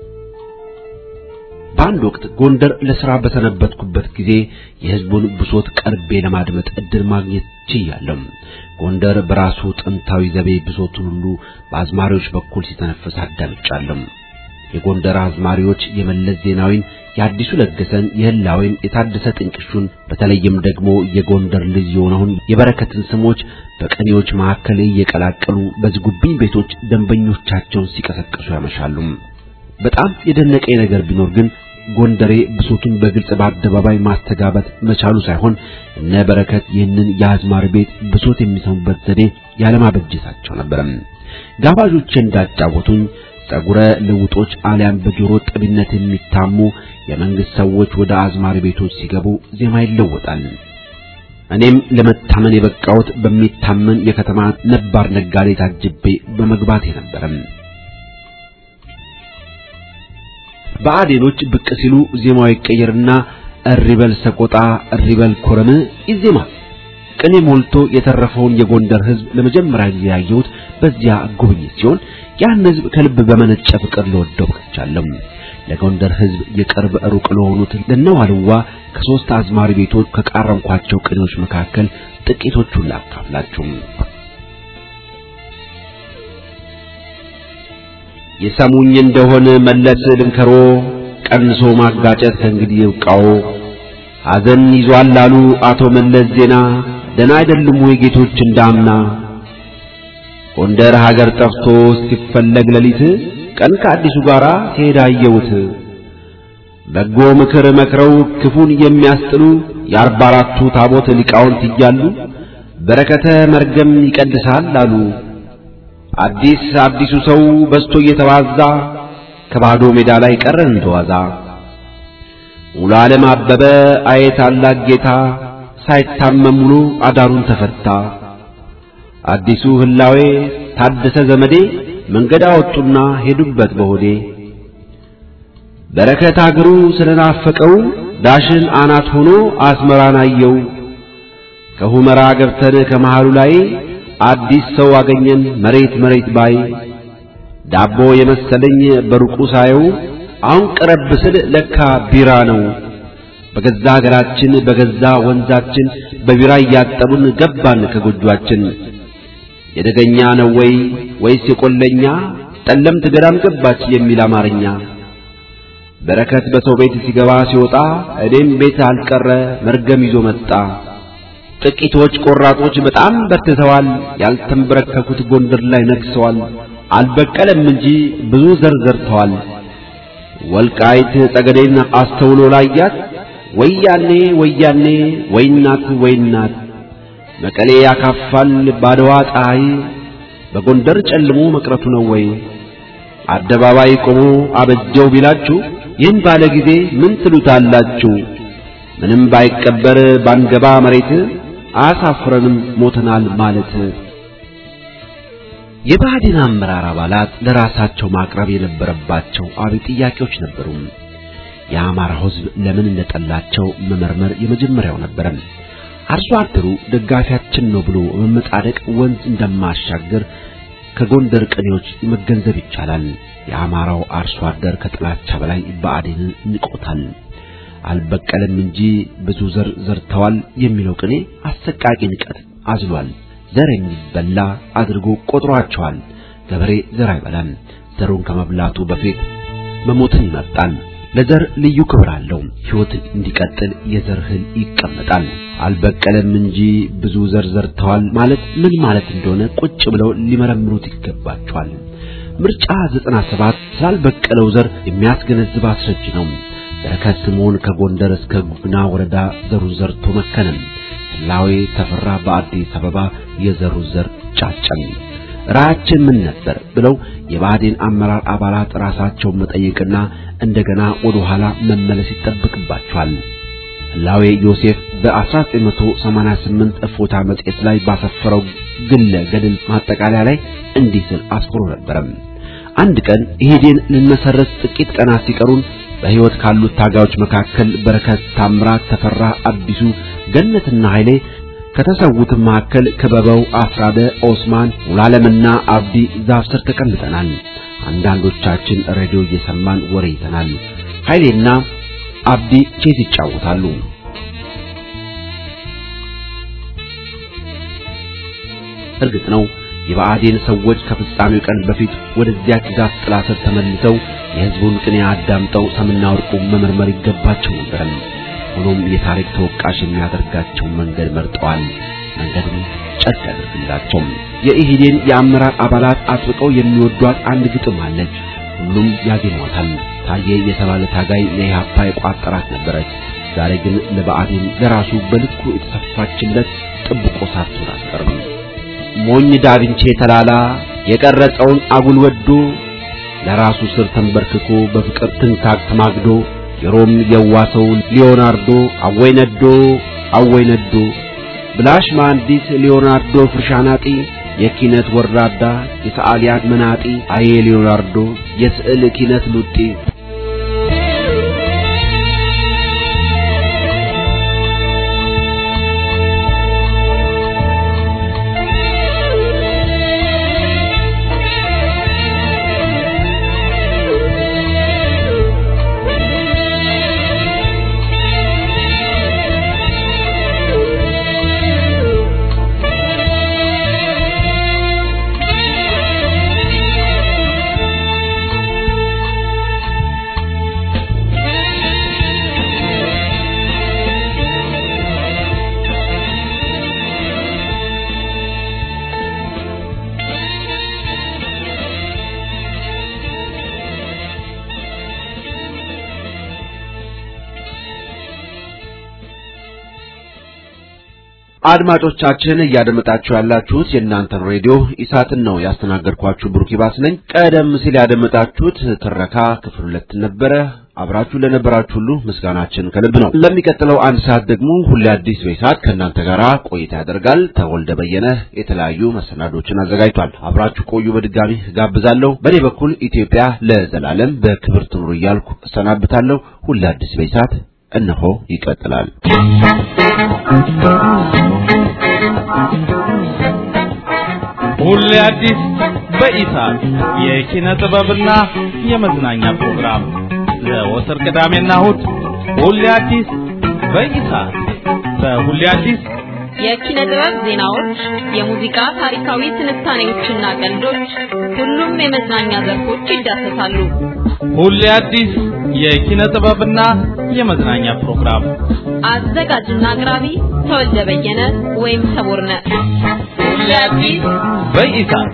በአንድ ወቅት ጎንደር ለሥራ በሰነበትኩበት ጊዜ የሕዝቡን ብሶት ቀርቤ ለማድመጥ ዕድል ማግኘት ችያለሁ። ጎንደር በራሱ ጥንታዊ ዘቤ ብሶቱን ሁሉ በአዝማሪዎች በኩል ሲተነፍስ አዳምጫለሁ። የጎንደር አዝማሪዎች የመለስ ዜናዊን፣ የአዲሱ ለገሰን፣ የህላዌን፣ የታደሰ ጥንቅሹን በተለይም ደግሞ የጎንደር ልጅ የሆነውን የበረከትን ስሞች በቀኔዎች መካከል እየቀላቀሉ በዝጉብኝ ቤቶች ደንበኞቻቸውን ሲቀሰቅሱ ያመሻሉ። በጣም የደነቀኝ ነገር ቢኖር ግን ጎንደሬ ብሶቱን በግልጽ በአደባባይ ማስተጋባት መቻሉ ሳይሆን እነ በረከት ይህንን የአዝማሪ ቤት ብሶት የሚሰሙበት ዘዴ ያለማበጀታቸው ነበር። ጋባዦቼ እንዳጫወቱኝ ጸጉረ ልውጦች አሊያም በጆሮ ጠቢነት የሚታሙ የመንግስት ሰዎች ወደ አዝማሪ ቤቶች ሲገቡ ዜማ ይለወጣል። እኔም ለመታመን የበቃሁት በሚታመን የከተማ ነባር ነጋዴ ታጅቤ በመግባቴ ነበር። በአዴኖች ብቅ ሲሉ ዜማው ይቀየርና እሪበል ሰቆጣ እሪበል ኮረም ይዜማል። ቅኔ ሞልቶ የተረፈውን የጎንደር ሕዝብ ለመጀመሪያ ጊዜ ያየሁት በዚያ ጉብኝት ሲሆን ያን ሕዝብ ከልብ በመነጨ ፍቅር ልወደው በቅቻለሁ። ለጎንደር ሕዝብ የቅርብ ሩቅ ለሆኑት ለነዋልዋ ከሶስት አዝማሪ ቤቶች ከቃረምኳቸው ቅኔዎች መካከል ጥቂቶቹን ላካፍላችሁ። የሰሙኝ እንደሆነ መለስ ልንከሮ ቀንሶ ማጋጨት ከእንግዲህ ይብቃው። ሐዘን ይዟል አሉ አቶ መለስ ዜና ደና አይደሉም ወይ ጌቶች እንዳምና ጎንደር ሀገር ጠፍቶ ሲፈለግ ሌሊት ቀን ከአዲሱ ጋራ ሲሄድ አየሁት። በጎ ምክር መክረው ክፉን የሚያስጥሉ የአርባ አራቱ ታቦት ሊቃውንት እያሉ በረከተ መርገም ይቀድሳል አሉ። አዲስ አዲሱ ሰው በስቶ እየተባዛ ከባዶ ሜዳ ላይ ቀረን ተዋዛ። ሙሉ ዓለም አበበ አየ ታላቅ ጌታ ሳይታመም ውሎ አዳሩን ተፈታ። አዲሱ ህላዌ ታደሰ ዘመዴ መንገድ አወጡና ሄዱበት በሆዴ። በረከት አገሩ ስለናፈቀው ዳሽን አናት ሆኖ አስመራን አየው። ከሁመራ ገብተን ከመሃሉ ላይ አዲስ ሰው አገኘን መሬት መሬት ባይ ዳቦ የመሰለኝ በሩቁ ሳየው አሁን ቀረብ ስል ለካ ቢራ ነው። በገዛ ሀገራችን በገዛ ወንዛችን በቢራ እያጠቡን ገባን ከጎጇችን። የደገኛ ነው ወይ ወይስ የቆለኛ ጠለምት ገዳም ገባች የሚል አማርኛ። በረከት በሰው ቤት ሲገባ ሲወጣ እኔም ቤት አልቀረ መርገም ይዞ መጣ። ጥቂቶች ቆራጦች በጣም በርትተዋል። ያልተንበረከኩት ጎንደር ላይ ነግሰዋል። አልበቀለም እንጂ ብዙ ዘር ዘርተዋል። ወልቃይት ጠገዴን አስተውሎ ላያት ወያኔ ወያኔ ወይናት ወይናት መቀሌ ያካፋል ባድዋ ፀሐይ በጎንደር ጨልሞ መቅረቱ ነው ወይ? አደባባይ ቆሞ አበጀው ቢላችሁ ይህን ባለ ጊዜ ምን ትሉታላችሁ? ምንም ባይቀበር ባንገባ መሬት አያሳፍረንም ሞተናል ማለት። የባህዲን አመራር አባላት ለራሳቸው ማቅረብ የነበረባቸው አብይ ጥያቄዎች ነበሩ። የአማራ ሕዝብ ለምን እንደጠላቸው መመርመር የመጀመሪያው ነበረ። አርሶ አደሩ ደጋፊያችን ነው ብሎ በመጣደቅ ወንዝ እንደማሻገር ከጎንደር ቅኔዎች መገንዘብ ይቻላል። የአማራው አርሶ አደር ከጥላቻ በላይ ብአዴንን ንቆታል። አልበቀለም እንጂ ብዙ ዘር ዘርተዋል የሚለው ቅኔ አሰቃቂ ንቀት አዝሏል። ዘር የሚበላ አድርጎ ቆጥሯቸዋል። ገበሬ ዘር አይበላም። ዘሩን ከመብላቱ በፊት መሞትን ይመርጣል። ለዘር ልዩ ክብር አለው። ሕይወት እንዲቀጥል የዘር እህል ይቀመጣል። አልበቀለም እንጂ ብዙ ዘር ዘርተዋል ማለት ምን ማለት እንደሆነ ቁጭ ብለው ሊመረምሩት ይገባቸዋል። ምርጫ 97 ስላልበቀለው ዘር የሚያስገነዝብ አስረጅ ነው። በረከት ስምዖን ከጎንደር እስከ ጉና ወረዳ ዘሩን ዘርቶ መከነም። ህላዌ ተፈራ በአዲስ አበባ የዘሩ ዘር ጫጨም። ራያችን ምን ነበር ብለው የባህዴን አመራር አባላት ራሳቸውን መጠየቅና እንደገና ወደ ኋላ መመለስ ይጠበቅባቸዋል። ህላዌ ዮሴፍ በ1988 እፎታ መጽሔት ላይ ባሰፈረው ግለ ገድል ማጠቃለያ ላይ እንዲህ ሲል አስፍሮ ነበረ። አንድ ቀን ኢህዴን ልንመሰረት ጥቂት ቀናት ሲቀሩን በሕይወት ካሉት ታጋዮች መካከል በረከት፣ ታምራት፣ ተፈራ፣ አዲሱ፣ ገነትና ኃይሌ ከተሰዉት መካከል ክበበው፣ አስራደ፣ ኦስማን፣ ሙሉዓለምና አብዲ ዛፍ ስር ተቀምጠናል። አንዳንዶቻችን ሬዲዮ እየሰማን ወሬ ይተናል። ኃይሌና አብዲ ቼዝ ይጫወታሉ። እርግጥ ነው የብአዴን ሰዎች ከፍጻሜው ቀን በፊት ወደዚያች ዛፍ ጥላ ስር ተመልሰው የሕዝቡን ቅኔ አዳምጠው ሰምና ወርቁ መመርመር ይገባቸው ነበር። ሆኖም የታሪክ ተወቃሽ የሚያደርጋቸው መንገድ መርጠዋል። መንገዱን ጨድ ያደርግላቸው። የኢህዴን የአመራር አባላት አጥብቀው የሚወዷት አንድ ግጥም አለች። ሁሉም ያገኟታል። ታዬ የተባለ ታጋይ ለኢህአፓ የቋጠራት ነበረች። ዛሬ ግን ለብአዴን ለራሱ በልኩ የተሰፋችለት ጥብቆ ሳትሆን አትቀርም። ሞኝ ዳቪንቼ ተላላ የቀረጸውን አጉል ወዶ ለራሱ ስር ተንበርክኮ በፍቅር ትንታግ ተማግዶ የሮም የዋሰው ሊዮናርዶ አወይ ነዶ አወይ ነዶ ብላሽ መሐንዲስ ሊዮናርዶ ፍርሻናጢ የኪነት ወራዳ የሰዓሊያን መናጢ አዬ ሊዮናርዶ የስዕል ኪነት ሉጢ አድማጮቻችን እያደመጣችሁ ያላችሁት የእናንተን ሬዲዮ ኢሳትን ነው። ያስተናገድኳችሁ ብሩክ ይባስ ነኝ። ቀደም ሲል ያደመጣችሁት ትረካ ክፍል ሁለት ነበረ። አብራችሁ ለነበራችሁ ሁሉ ምስጋናችን ከልብ ነው። ለሚቀጥለው አንድ ሰዓት ደግሞ ሁሌ አዲስ በኢሳት ከእናንተ ጋር ቆይታ ያደርጋል። ተወልደ በየነ የተለያዩ መሰናዶችን አዘጋጅቷል። አብራችሁ ቆዩ በድጋሚ ጋብዛለሁ። በእኔ በኩል ኢትዮጵያ ለዘላለም በክብር ትኑር እያልኩ እሰናብታለሁ። ሁሌ አዲስ በኢሳት እነሆ ይቀጥላል። ሁሌ አዲስ በኢሳት የኪነ ጥበብና የመዝናኛ ፕሮግራም ዘወትር ቅዳሜና እሁድ ሁሌ አዲስ በኢሳት በሁሌ አዲስ የኪነ ጥበብ ዜናዎች፣ የሙዚቃ ታሪካዊ ትንታኔዎችና ቀልዶች፣ ሁሉም የመዝናኛ ዘርፎች ይዳሰሳሉ። ሁሌ አዲስ የኪነ ጥበብና የመዝናኛ ፕሮግራም አዘጋጅና አቅራቢ ተወልደ በየነ ወይም ሰቦርነ። ሁሌ አዲስ በኢሳት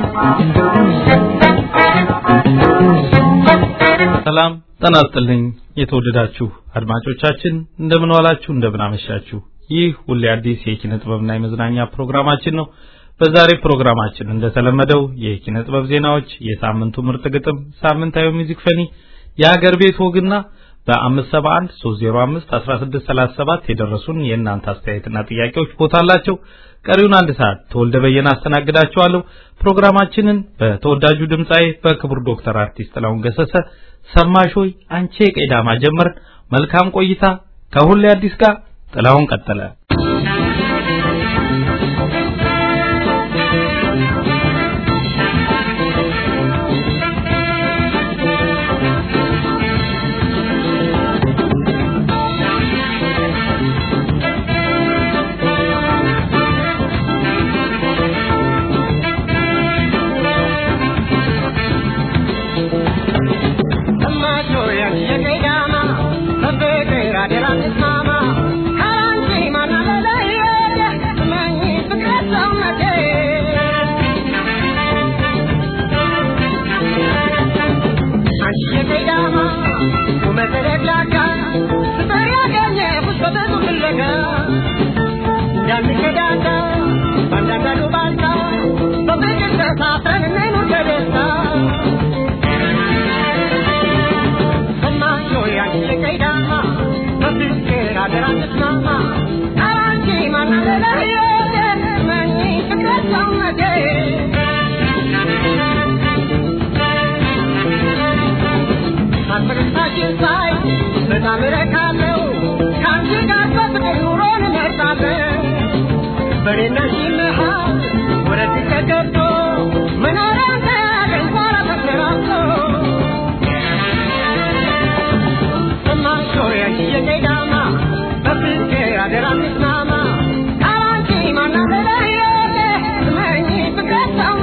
ሰላም ጤና ይስጥልኝ። የተወደዳችሁ አድማጮቻችን እንደምን ዋላችሁ፣ እንደምን አመሻችሁ። ይህ ሁሌ አዲስ የኪነ ጥበብና የመዝናኛ ፕሮግራማችን ነው። በዛሬ ፕሮግራማችን እንደተለመደው የኪነ ጥበብ ዜናዎች፣ የሳምንቱ ምርጥ ግጥም፣ ሳምንታዊ ሙዚክ ፈኒ፣ የሀገር ቤት ወግና በ571 305 1637 የደረሱን የእናንተ አስተያየትና ጥያቄዎች ቦታ አላቸው። ቀሪውን አንድ ሰዓት ተወልደ በየነ አስተናግዳችኋለሁ። ፕሮግራማችንን በተወዳጁ ድምፃዊ በክቡር ዶክተር አርቲስት ጥላሁን ገሰሰ ሰማሽ ሆይ አንቺ የቀዳማ ጀመርን። መልካም ቆይታ ከሁሌ አዲስ ጋር ጥላሁን ቀጠለ። Mama, I want to see my mother,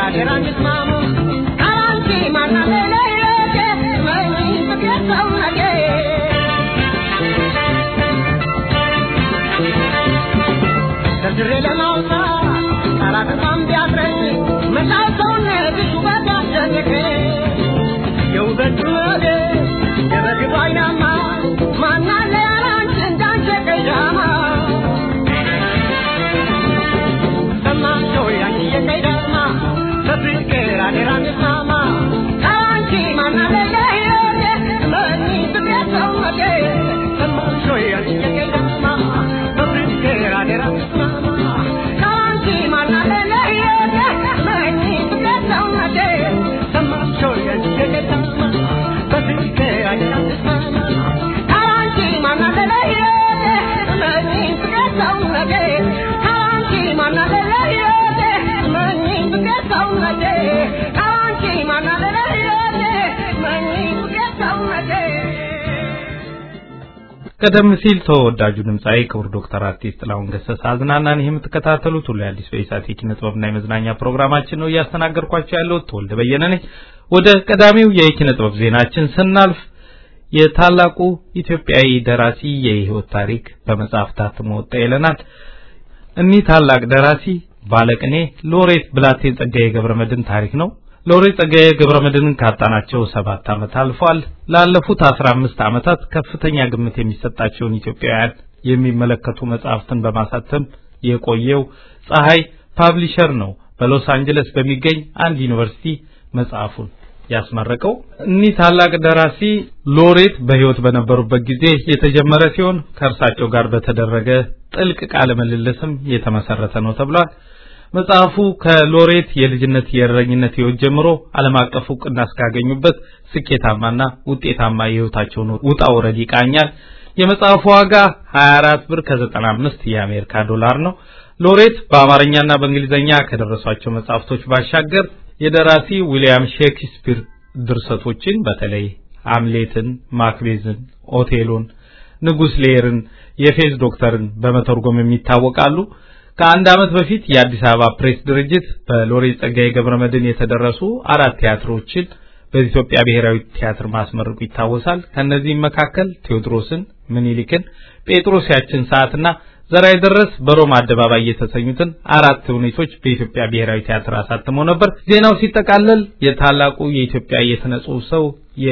አደራ እንስማማ ካላንቺ ማናለ ለየቴ መኝ ፍቅር ሰውነቴ ደርድሬ ለማውጣት ቃላት እንኳን ቢያጥረኝ መላው ሰውነትሽ ውበት ያስደንቀኝ የውበት ወደ የበግብ አይናማ ማናለ ያላንቺ እንዳንቺ ቀይዳማ ሰማሽ ሆይ አንቺ የቀይዳማ በፍቅር አደራ እንስማማ ካላንቺ ማናለ ለሕይወቴ መኒ ፍቅር ሰውነቴ ሰማሽ ሆይ አንቺ የቀይዳማ በፍቅር አደራ እንስማማ ካላንቺ ማናለ ለሕይወቴ መኒ ፍቅር ሰውነቴ ሰማሽ ሆይ አንቺ የቀይዳማ በፍቅር አደራ እንስማማ ካላንቺ ማናለ ለሕይወቴ መኒ ፍቅር ሰውነቴ ካላንቺ ማናለ ለሕይወቴ መኒ ፍቅር ሰውነቴ ካላንቺ ማናለ ለሕይወቴ መኒ ፍቅር ሰውነቴ ቀደም ሲል ተወዳጁ ድምፃዊ ክቡር ዶክተር አርቲስት ጥላሁን ገሰሰ አዝናናን። ይህ የምትከታተሉት ሁሉ የአዲስ በኢሳት የኪነ ጥበብና የመዝናኛ ፕሮግራማችን ነው። እያስተናገድኳቸው ያለሁት ተወልደ በየነ ነኝ። ወደ ቀዳሚው የኪነ ጥበብ ዜናችን ስናልፍ የታላቁ ኢትዮጵያዊ ደራሲ የህይወት ታሪክ በመጽሐፍ ታትሞ ወጣ ይለናል። እኒህ ታላቅ ደራሲ ባለቅኔ ሎሬት ብላቴን ጸጋዬ ገብረመድህን ታሪክ ነው። ሎሬት ጸጋዬ ገብረመድህንን ካጣናቸው ሰባት ዓመት አልፏል። ላለፉት አስራ አምስት ዓመታት ከፍተኛ ግምት የሚሰጣቸውን ኢትዮጵያውያን የሚመለከቱ መጽሐፍትን በማሳተም የቆየው ፀሐይ ፓብሊሸር ነው በሎስ አንጀለስ በሚገኝ አንድ ዩኒቨርሲቲ መጽሐፉን ያስመረቀው። እኒህ ታላቅ ደራሲ ሎሬት በህይወት በነበሩበት ጊዜ የተጀመረ ሲሆን ከእርሳቸው ጋር በተደረገ ጥልቅ ቃለ ምልልስም የተመሰረተ ነው ተብሏል። መጽሐፉ ከሎሬት የልጅነት የእረኝነት ህይወት ጀምሮ ዓለም አቀፍ እውቅና እስካገኙበት ስኬታማና ውጤታማ የህይወታቸውን ውጣ ውረድ ይቃኛል። የመጽሐፉ ዋጋ 24 ብር ከ95 የአሜሪካ ዶላር ነው። ሎሬት በአማርኛና በእንግሊዝኛ ከደረሷቸው መጽሐፍቶች ባሻገር የደራሲ ዊሊያም ሼክስፒር ድርሰቶችን በተለይ አምሌትን፣ ማክቤዝን፣ ኦቴሎን፣ ንጉስ ሌርን፣ የፌዝ ዶክተርን በመተርጎም የሚታወቃሉ። ከአንድ ዓመት በፊት የአዲስ አበባ ፕሬስ ድርጅት በሎሬት ጸጋዬ ገብረመድህን የተደረሱ አራት ቲያትሮችን በኢትዮጵያ ብሔራዊ ቲያትር ማስመረቁ ይታወሳል። ከነዚህም መካከል ቴዎድሮስን፣ ምኒልክን፣ ጴጥሮስ ያችን ሰዓትና ዘርአይ ደረስ በሮማ አደባባይ የተሰኙትን አራት ተውኔቶች በኢትዮጵያ ብሔራዊ ቲያትር አሳትሞ ነበር። ዜናው ሲጠቃለል የታላቁ የኢትዮጵያ የሥነ ጽሑፍ ሰው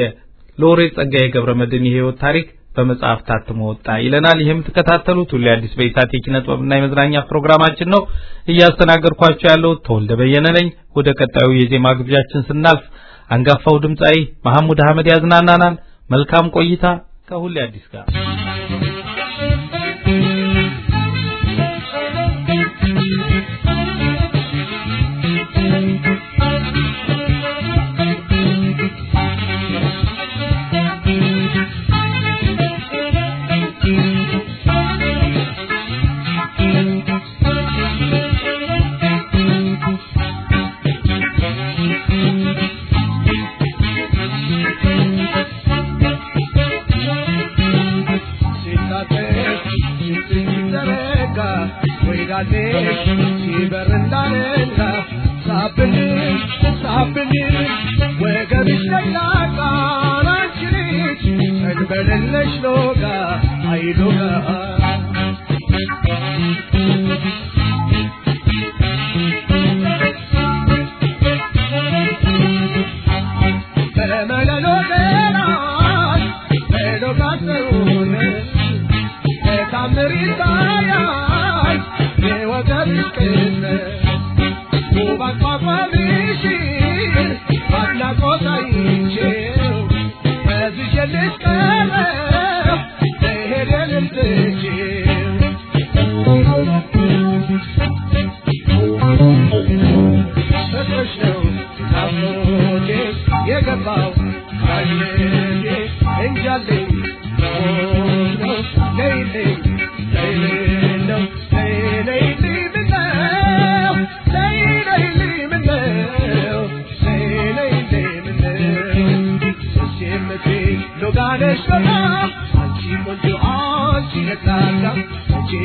የሎሬት ጸጋዬ ገብረመድህን የህይወት ታሪክ በመጽሐፍ ታትሞ ወጣ ይለናል። ይህ የምትከታተሉት ሁሉ የአዲስ በኢሳት የኪነ ጥበብና የመዝናኛ ፕሮግራማችን ነው። እያስተናገድኳቸው ያለው ተወልደ በየነ ነኝ። ወደ ቀጣዩ የዜማ ግብዣችን ስናልፍ አንጋፋው ድምፃዊ መሐሙድ አህመድ ያዝናናናል። መልካም ቆይታ ከሁሉ አዲስ ጋር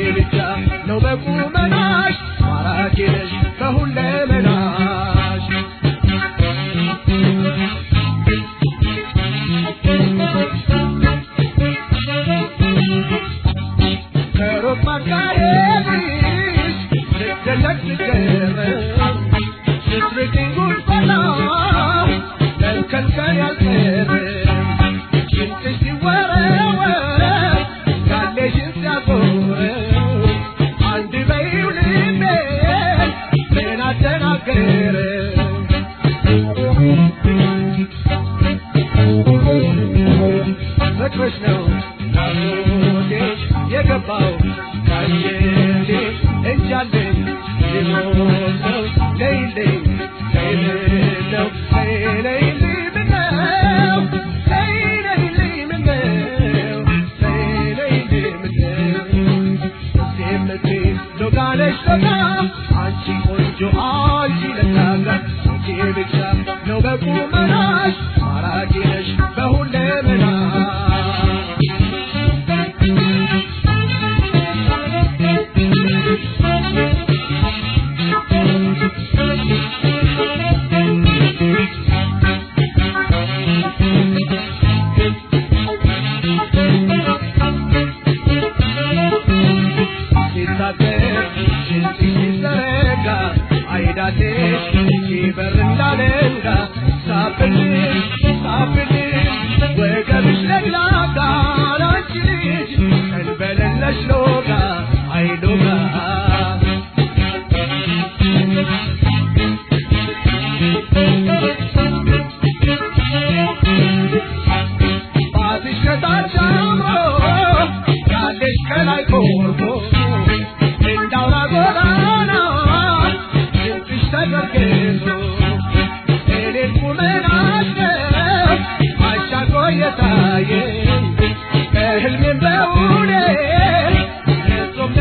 ነው በቁመናሽ ማራኪ ነሽ ከሁለመናሽ መፈለግ ስጀምር ስትርቅኝ ጉድፈላ ከልከልከል ያልቀረ ሽንጥሽ ሲወረወር ያለሽን ሲያዞረው አንድ በይው ልቤ ምን አደናገረ ፍቅርሽ ነው ናፍቆቴ የገባው ካየቴ እንጃለኝ ሊሞት ነው ለይልኝ ለይልለው ለይለይልኝ ምነው ለይለይልኝ ምነው ለይለይልኝ ምነው ሴምቴ ሎጋለሽ ሎጋ አንቺ ቆንጆ አንቺ ለታጋ አንቺ ብቻ ነው በቁመናሽ ማራኪ ነሽ በሁለመናሽ ሲታገር ሽንጥ ሲዘረጋ አይዳቴሽ ሲበር እንዳለንጋ ሳብልሽ ሳብልሽ ወገብሽ ለግላጋ ላንቺ ልጅ ቀንበለለሽ ሎጋ አይሎጋ ባትሽ ከታች አምሮ ያለሽ ከላይ ቆርቦ እንዳውራ ጎዳና ድምፅሽ ተቀርቅዞ እኔን ቁመናሽ ነው አሻግሮ የታየኝ ከህልሜም በእውኔ ፍጹም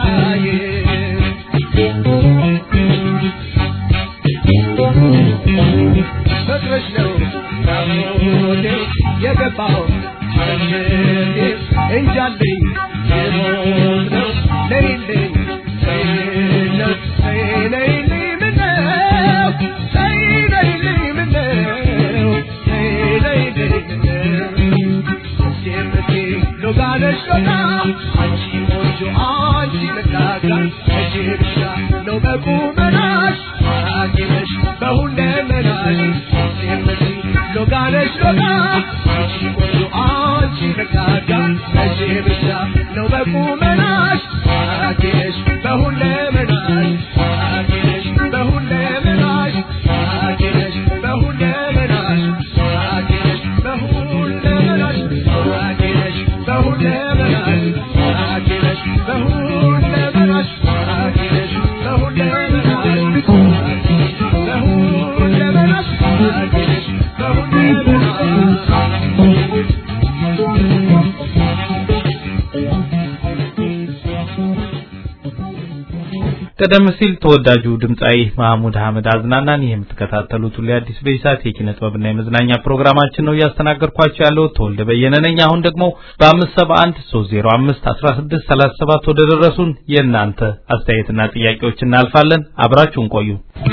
ያሰቃየኝ ፍቅርሽ ነው ናፍቆቴ የገባው አንጀቴ እንጃልኝ የሞት ነው ለይልኝ ለይለው ለይለይልኝ ምነው ለይለይልኝ ምነው ለይለይልኝ ምነው ሴምቴ ሎጋለሽ ሎጋ አንቺ ቆንጆ አንቺ ለጋጋ እጄ ብቻ ነው በቁመናሽ ማራኪ ነሽ በሁለመናሽ ሴምቴ ሎጋለሽ ሎጋ አንቺ ቆንጆ አንቺ ለጋጋ እጄ ብቻ ነው በቁመናሽ ማራኪ ነሽ በሁለመናሽ ማራኪ ነሽ በሁለመናሽ ማራኪ ነሽ በሁለመናሽ ማራኪ ነሽ በሁለመናሽ ማራኪ ነሽ በሁለመናሽ ማራኪ ነሽ በሁለመናሽ ማራኪ ነሽ በሁለመናሽ በሁለመናሽ ማራኪ ነሽ ቀደም ሲል ተወዳጁ ድምፃዊ ማህሙድ አህመድ አዝናናን የምትከታተሉት ሁሌ አዲስ በኢሳት የኪነ ጥበብና የመዝናኛ ፕሮግራማችን ነው እያስተናገድኳቸው ያለው ተወልደ በየነ ነኝ። አሁን ደግሞ በአምስት ሰባ አንድ ሶስት ዜሮ አምስት አስራ ስድስት ሰላሳ ሰባት ወደ ደረሱን የእናንተ አስተያየትና ጥያቄዎች እናልፋለን። አብራችሁን ቆዩ።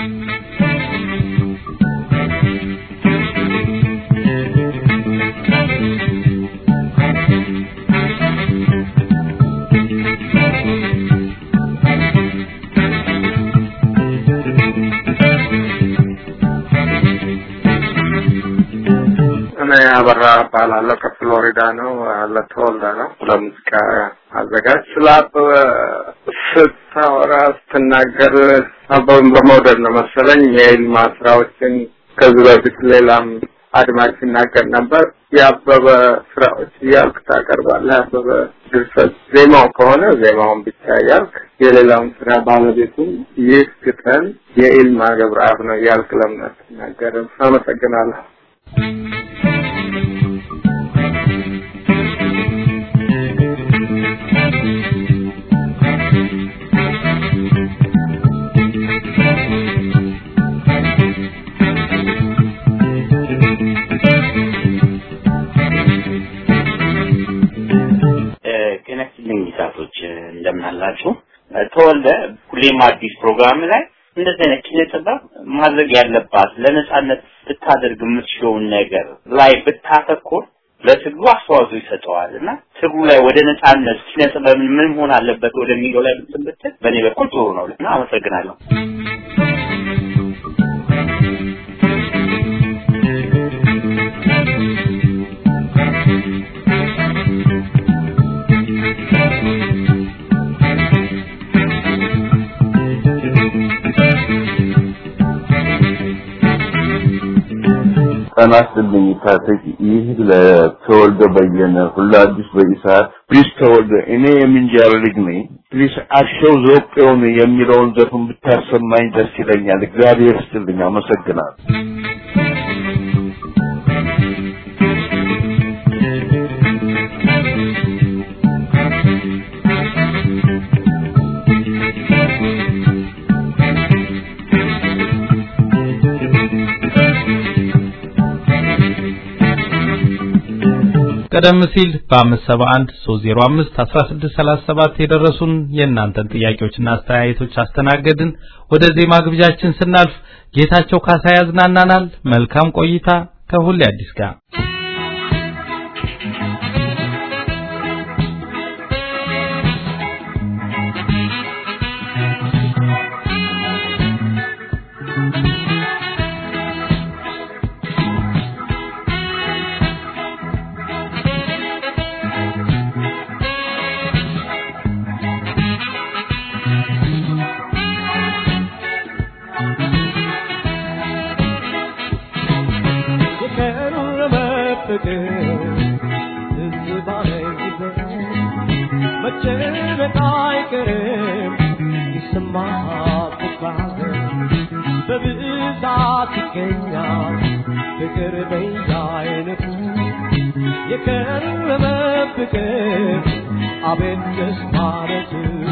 እኔ አበራ እባላለሁ ከፍሎሪዳ ነው ለተወልደ ነው ለሙዚቃ አዘጋጅ ስለ አበበ ስታወራ ስትናገር አበበን በመውደድ ነው መሰለኝ የኢልማ ስራዎችን ከዚህ በፊት ሌላም አድማጭ ሲናገር ነበር የአበበ ስራዎች እያልክ ታቀርባለህ የአበበ ድርሰት ዜማው ከሆነ ዜማውን ብቻ እያልክ የሌላውን ስራ ባለቤቱም ይህ ግጠም የኢልማ ገብረአብ ነው እያልክ ለምን አትናገርም አመሰግናለሁ ጤና ይስጥልኝ ይሳቶች እንደምን አላችሁ? ተወልደ ሁሌም አዲስ ፕሮግራም ላይ እንደዚህ አይነት ኪነ ጥበብ ማድረግ ያለባት ለነጻነት ብታደርግ የምትችለውን ነገር ላይ ብታተኮር ለትግሉ አስተዋጽኦ ይሰጠዋል እና ትግሉ ላይ ወደ ነጻነት ኪነ ጥበብን ምን መሆን አለበት ወደሚለው ላይ ብትል በእኔ በኩል ጥሩ ነው እና አመሰግናለሁ። ጤና ይስጥልኝ ታጠቂ። ይህ ለተወልደ በየነ ሁላ አዲስ በኢሳት ፕሊስ ተወልደ፣ እኔ የምንጃር ልጅ ነኝ። ፕሊስ አሸው ዘወቄውን የሚለውን ዘፈን ብታሰማኝ ደስ ይለኛል። እግዚአብሔር ይስጥልኝ። አመሰግናለሁ። ቀደም ሲል በ571 305 1637 የደረሱን የእናንተን ጥያቄዎችና አስተያየቶች አስተናገድን። ወደ ዜማ ግብዣችን ስናልፍ ጌታቸው ካሳ ያዝናናናል። መልካም ቆይታ ከሁሌ አዲስ ጋር አቤት ደስ ማለቱ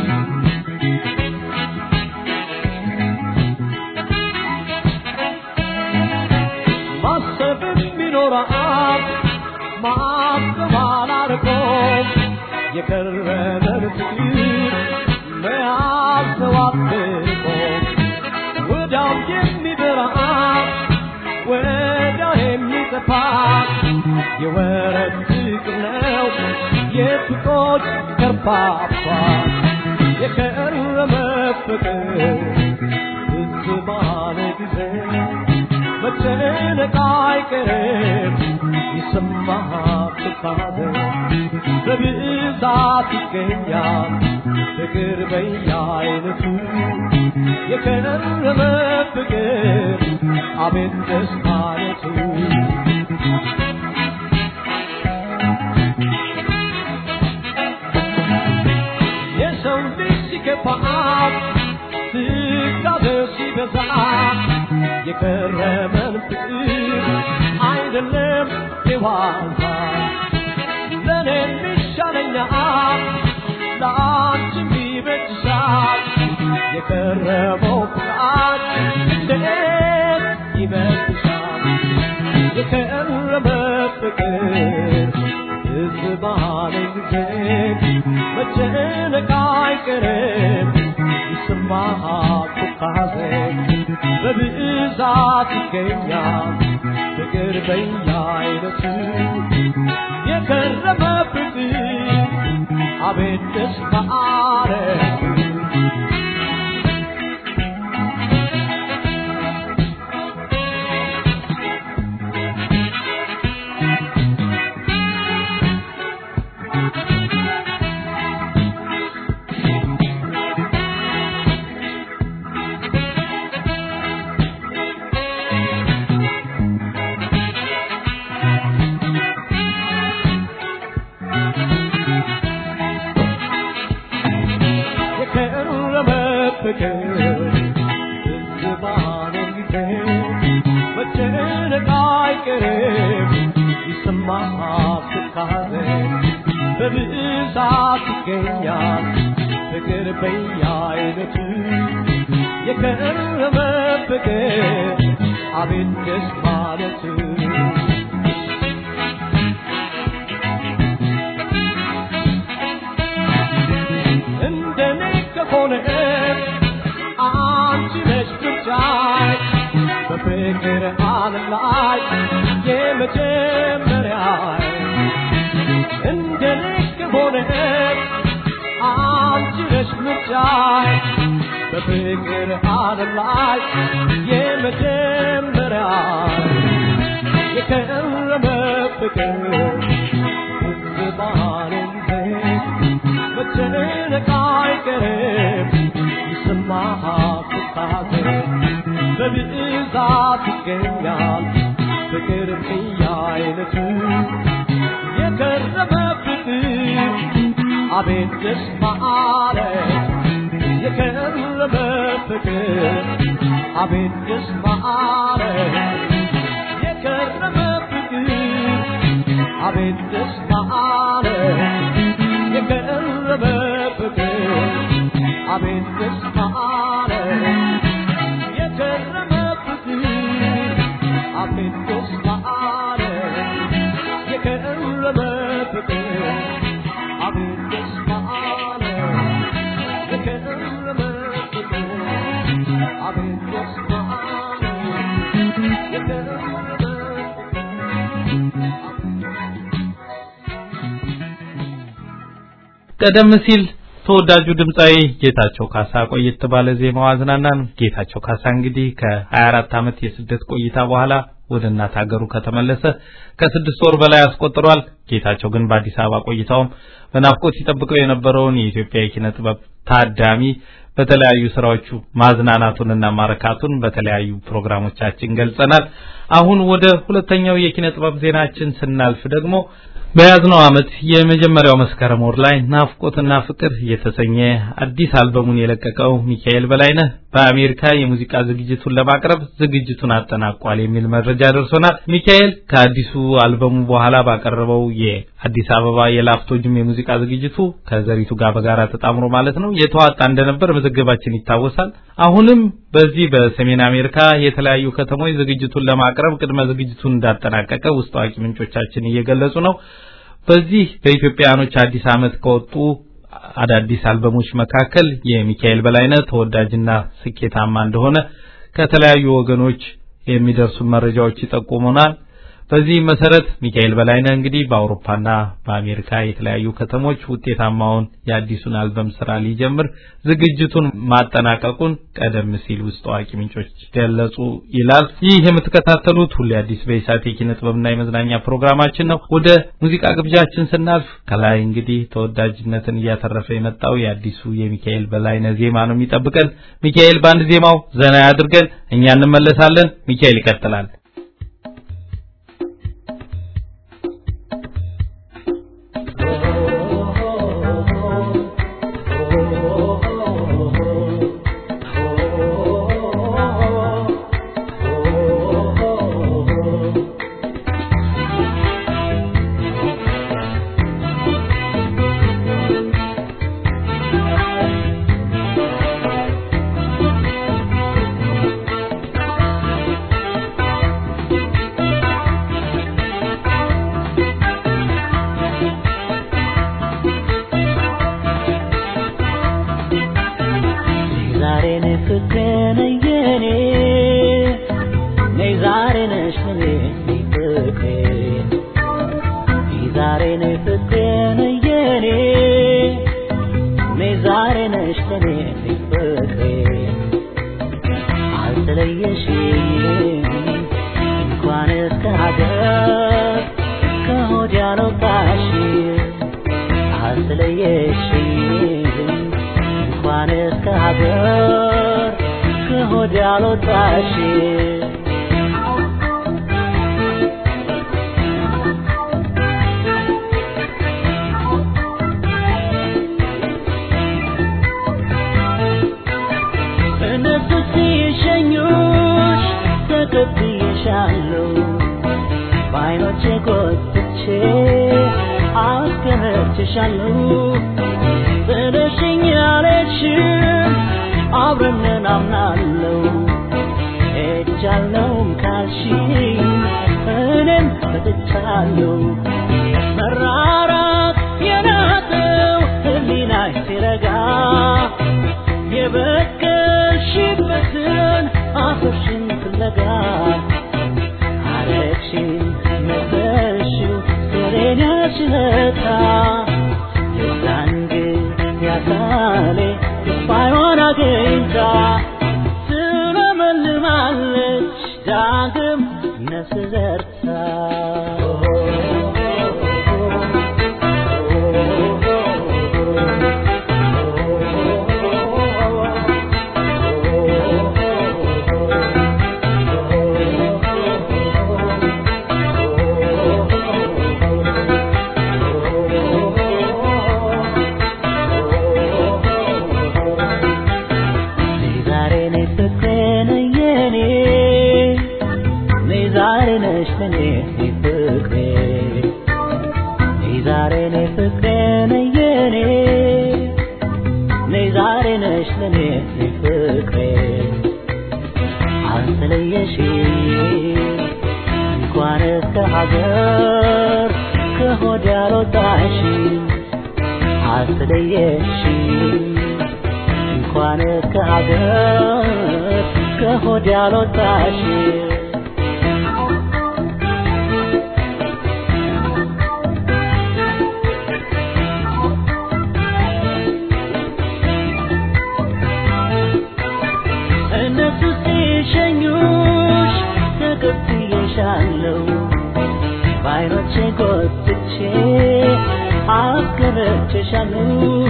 ማሰብም ይኖራል ማስተዋል አርቆ የከረመን ፍቅር መያዝ ነው አጥብቆ ወዲያው የሚበራ ወዲያው የሚጠፋ የወረት ፍቅር ነው የፍቅሮች ከርፋፋ የከረመ ፍቅር ትዝ ባለ ጊዜ መጨነቅ አይቀርም ይሰማሃል ትካዜ በብዛት ይገኛል ፍቅር በየአይነቱ የከረመ ፍቅር አቤት ደስ ማለቱ የሰው ልጅ ሲከፋት ትካዜው ሲበዛ የከረመን ፍቅር አይደለም የዋዛ ለእኔ የሚሻለኛል ለአንቺም ይበጅሻል የከረመው ፍቅር እንዴት ይበጅሻል የከረመ ፍቅር ትዝ ባለኝ ጊዜ መጨነቅ አይቀርም ይሰማሃል ትካዜ በብዛት ይገኛል ፍቅር በየአይነቱ የከረመ ፍቅር አቤት ደስ ማለቱ የከረመ ፍቅር ትዝ ባለኝ ጊዜ መጨነቅ አይቀርም ይሰማሃል ትካዜ በብዛት ይገኛል ፍቅር በየአይነቱ የከረመ ፍቅር አቤት ደስ ማለቱ እንደኔ ከሆነ አንቺ ነሽ ብቻዬ በፍቅር ዓለም ላይ የመጀመሪያዬ ጉዳይ በፍቅር ዓለም ላይ የመጀመሪያ የከረመ ፍቅር ትዝ ባለን ጊዜ መጨነቅ አይቀርም ይሰማሃል ትካዜ በብዛት ይገኛል ፍቅር በየአይነቱ የከረመ ፍቅር አቤት ደስ ማለት የከረመ ፍቅር አቤት ደስ ማለት የከረመ ፍቅር አቤት ደስ ማለት የከረመ ፍቅር አቤት ደስ ማለት የከረመ ፍቅር አቤት ደስ ማለት የከረመ ፍቅር አቤት ደስ ማለት የከረመ ፍቅር አቤት ደስ ማለት የከረመ ቀደም ሲል ተወዳጁ ድምፃዊ ጌታቸው ካሳ ቆየት ባለ ዜማው አዝናናን። ጌታቸው ካሳ እንግዲህ ከ24 ዓመት የስደት ቆይታ በኋላ ወደ እናት ሀገሩ ከተመለሰ ከስድስት ወር በላይ አስቆጥሯል። ጌታቸው ግን በአዲስ አበባ ቆይታውም በናፍቆት ሲጠብቀው የነበረውን የኢትዮጵያ የኪነ ጥበብ ታዳሚ በተለያዩ ስራዎቹ ማዝናናቱንና ማረካቱን በተለያዩ ፕሮግራሞቻችን ገልጸናል። አሁን ወደ ሁለተኛው የኪነ ጥበብ ዜናችን ስናልፍ ደግሞ በያዝነው ዓመት የመጀመሪያው መስከረም ወር ላይ ናፍቆትና ፍቅር የተሰኘ አዲስ አልበሙን የለቀቀው ሚካኤል በላይነህ በአሜሪካ የሙዚቃ ዝግጅቱን ለማቅረብ ዝግጅቱን አጠናቋል የሚል መረጃ ደርሶናል። ሚካኤል ከአዲሱ አልበሙ በኋላ ባቀረበው የአዲስ አበባ የላፍቶ ጅም የሙዚቃ ዝግጅቱ ከዘሪቱ ጋር በጋራ ተጣምሮ ማለት ነው የተዋጣ እንደነበር መዘገባችን ይታወሳል። አሁንም በዚህ በሰሜን አሜሪካ የተለያዩ ከተሞች ዝግጅቱን ለማቅረብ ቅድመ ዝግጅቱን እንዳጠናቀቀ ውስጥ አዋቂ ምንጮቻችን እየገለጹ ነው። በዚህ በኢትዮጵያኖች አዲስ ዓመት ከወጡ አዳዲስ አልበሞች መካከል የሚካኤል በላይነህ ተወዳጅና ስኬታማ እንደሆነ ከተለያዩ ወገኖች የሚደርሱ መረጃዎች ይጠቁሙናል። በዚህ መሰረት ሚካኤል በላይነህ እንግዲህ በአውሮፓና በአሜሪካ የተለያዩ ከተሞች ውጤታማውን የአዲሱን አልበም ስራ ሊጀምር ዝግጅቱን ማጠናቀቁን ቀደም ሲል ውስጥ አዋቂ ምንጮች ገለጹ ይላል። ይህ የምትከታተሉት ሁሌ አዲስ በኢሳት የኪነ ጥበብና የመዝናኛ ፕሮግራማችን ነው። ወደ ሙዚቃ ግብዣችን ስናልፍ ከላይ እንግዲህ ተወዳጅነትን እያተረፈ የመጣው የአዲሱ የሚካኤል በላይነህ ዜማ ነው የሚጠብቀን። ሚካኤል በአንድ ዜማው ዘና ያድርገን፣ እኛ እንመለሳለን። ሚካኤል ይቀጥላል። ችለታ የዛን ጊዜ ያካሌ ተስፋ ስዘርታ ዛሬ ነሽ ፍቅሬ ነኝ የኔ ነይ ዛሬ ነሽ ለኔ ነይ ፍቅሬ ነይ ዛሬ ነሽ ፍቅሬ ነኝ የኔ ነይ ዛሬ ነሽ ለኔ ነይ ፍቅሬ አልተለየሽ እንኳን እስከ ሀገር ከሆድ ያልወጣሽ አልተለየሽ እንኳን ከሀገር ከሆድ ያልወጣሽ እነሱ ሲሸኙሽ ተቀብዬሻለሁ በዓይኖቼ ጎትቼ አስገረችሻለሁ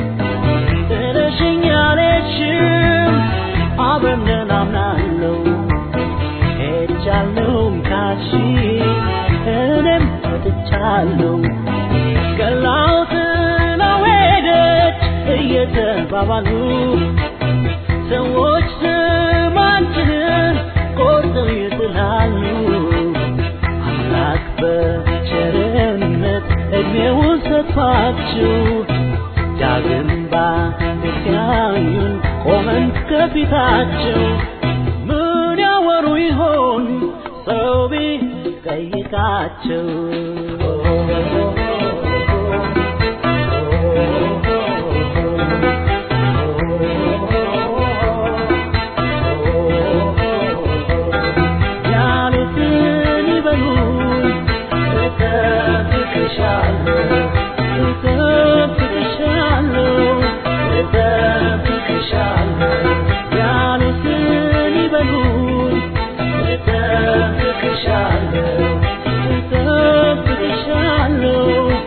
ጥለሽኝ አልሄድሽም አብረን አምናለሁ ሄጃለሁም ካልሽ እኔም ወጥቻለሁ ገላው ጥላው ሄደች እየተባባሉ ሰዎች ስማችንን ቆርጠው ይጥላሉ አምላክ በቸርነት እድሜውን ሰጥቷችሁ ዳግም ባንድያዩን ቆመን ከፊታቸው ምን ያወሩ ይሆን ሰው ቢጠይቃቸው ያሉትን ይበሉ እጠብቅሻለሁ እጠብቅሻለሁ እጠብቅሻለሁ ያሉትን ይበሉ እጠብቅሻለሁ እጠብቅሻለሁ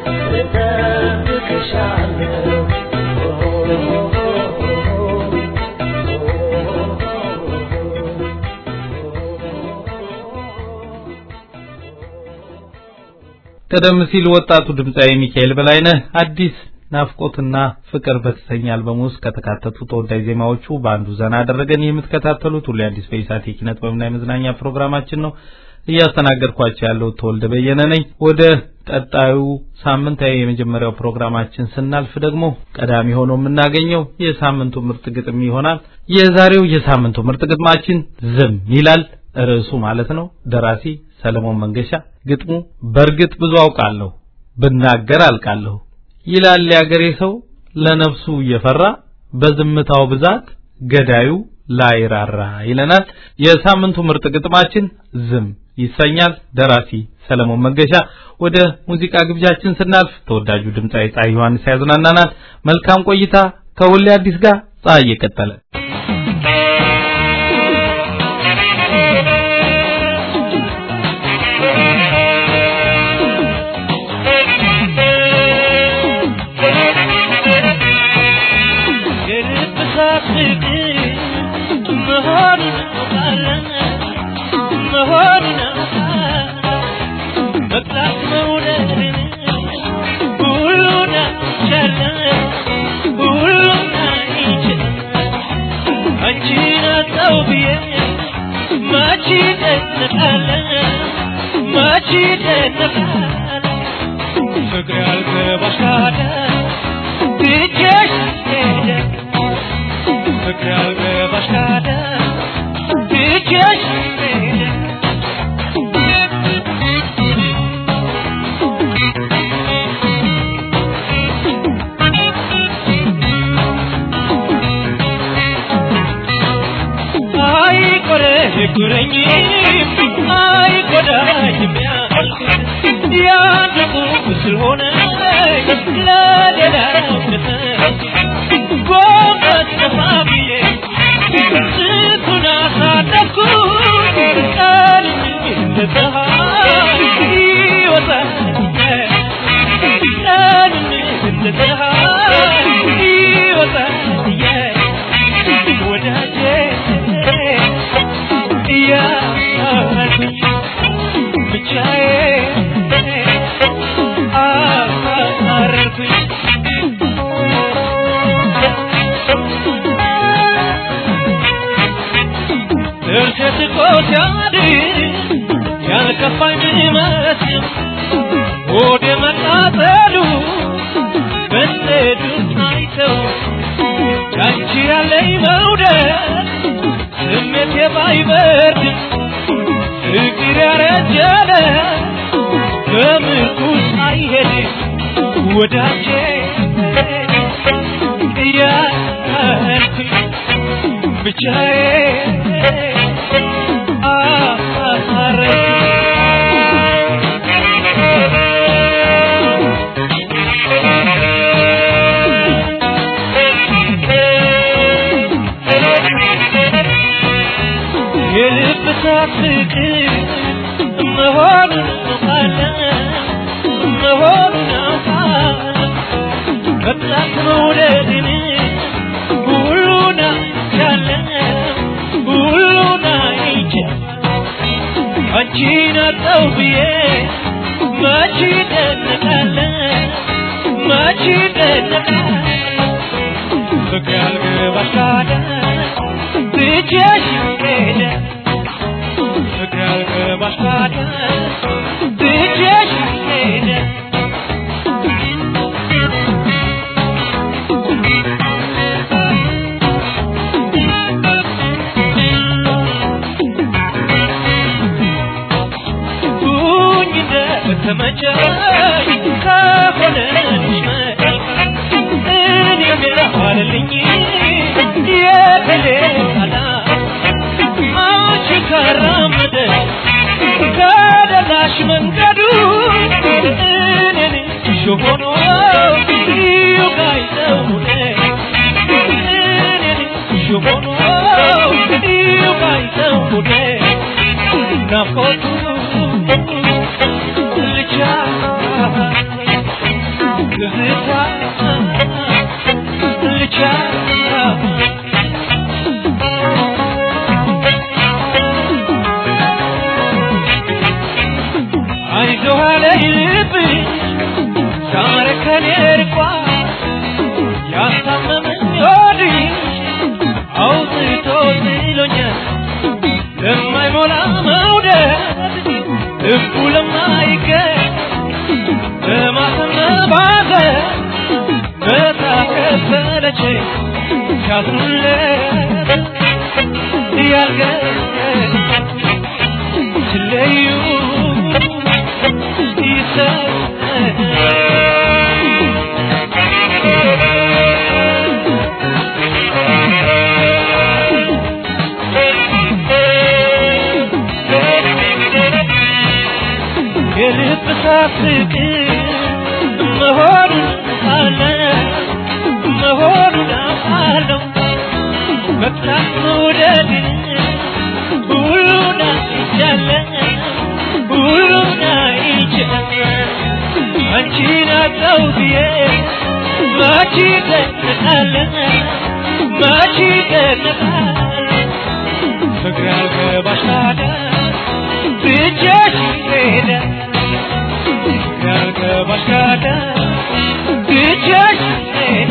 ቀደም ሲል ወጣቱ ድምፃዊ ሚካኤል በላይነህ አዲስ ናፍቆትና ፍቅር በተሰኘ አልበም ውስጥ ከተካተቱ ተወዳጅ ዜማዎቹ በአንዱ ዘና አደረገን። የምትከታተሉት ሁሌ አዲስ በኢሳት የኪነ ጥበብና የመዝናኛ ፕሮግራማችን ነው። እያስተናገድኳቸው ያለው ተወልደ በየነ ነኝ። ወደ ቀጣዩ ሳምንታዊ የመጀመሪያው ፕሮግራማችን ስናልፍ ደግሞ ቀዳሚ ሆኖ የምናገኘው የሳምንቱ ምርጥ ግጥም ይሆናል። የዛሬው የሳምንቱ ምርጥ ግጥማችን ዝም ይላል ርዕሱ ማለት ነው። ደራሲ ሰለሞን መንገሻ፣ ግጥሙ በእርግጥ ብዙ አውቃለሁ ብናገር አልቃለሁ ይላል ያገሬ ሰው ለነፍሱ እየፈራ በዝምታው ብዛት ገዳዩ ላይራራ ይለናል። የሳምንቱ ምርጥ ግጥማችን ዝም ይሰኛል። ደራሲ ሰለሞን መንገሻ። ወደ ሙዚቃ ግብዣችን ስናልፍ ተወዳጁ ድምፃዊ ፀሐይ ዮሐንስ ያዝናናናል። መልካም ቆይታ ከሁሌ አዲስ ጋር ፀሐይ የቀጠለ ፍቅር ያልገባሽ ካለ ትቼሽ ሄደ ፍቅር ያልገባሽ ካለ ትቼሽ ሄደ አይቆረቁረኝ አይጎዳኝም ያልኩት ያንዱ ስለሆነ ለሌላው ጎንበስ ቀና ብዬ ስንቱን አሳለፍኩት ቀን እንደ ፀሐይ ጥርሴ ስቆ ሲያድር ያልከፋኝ ቢመስል ሆዴ መቃጠሉ መሰዱን አይተው ያንቺ ያለኝ መውደድ ስሜቴ ባይበርድም ፍቅር ያረጀለ በምርኩስ አይሄድም ወዳጄ እያልኩኝ ብቻዬን የልብ ፍቅር መሆኑን አውቃለሁ መሆኑን አውቃለሁ በብዛት መውደድን ሁሉን አይቻለሁ ሁሉን አይቻለሁ አንቺን አጣው ብዬ መች ደነቃለሁ መች ደነቃለሁ ፍቅር ያልገባሽ ካለ ብቻሽ ሄደ ፍቅር ያልገባሽ ካለ ብቻሽ ሄደ ሁኝ እንደተመቸሽ ከሆነልሽ እኔም ያዋልልኝ የተሌላ አንቺ ካራመደ ከደላሽ መንገዱ እኔን ሾሆኖ ይውጋይዘው እኔን ሾሆኖ ይውጋይዘው ናፍቆቱ ልቻ ትዝታ ልቻ አይዞህ አለኝ ልብሽ ዛሬ ከኔ ርቋል ያስታመመኝ ሆድሽ አውጥቶ ጥሎኛል ለማይሞላ መውደድ ልቡ ለማይገኝ በማሰብ ባዘን በታከፈለች ሲያዝኑለት ያልገኝ ሲለዩ የልብ ሳፍቅር መሆኑን አለ መሆኑን አውቃለሁ መቅጣት መውደድ ሁሉን አይቻለሁ ሁሉን አይቻለሁ አንቺን አጣው ብዬ መች ደነቃለሁ መች ደነቃለሁ ፍቅር ያልገባሽ ታዲያ ብቻሽ ሄደ ፍቅር ያልገባሽ ታዲያ ብቻሽ ሄደ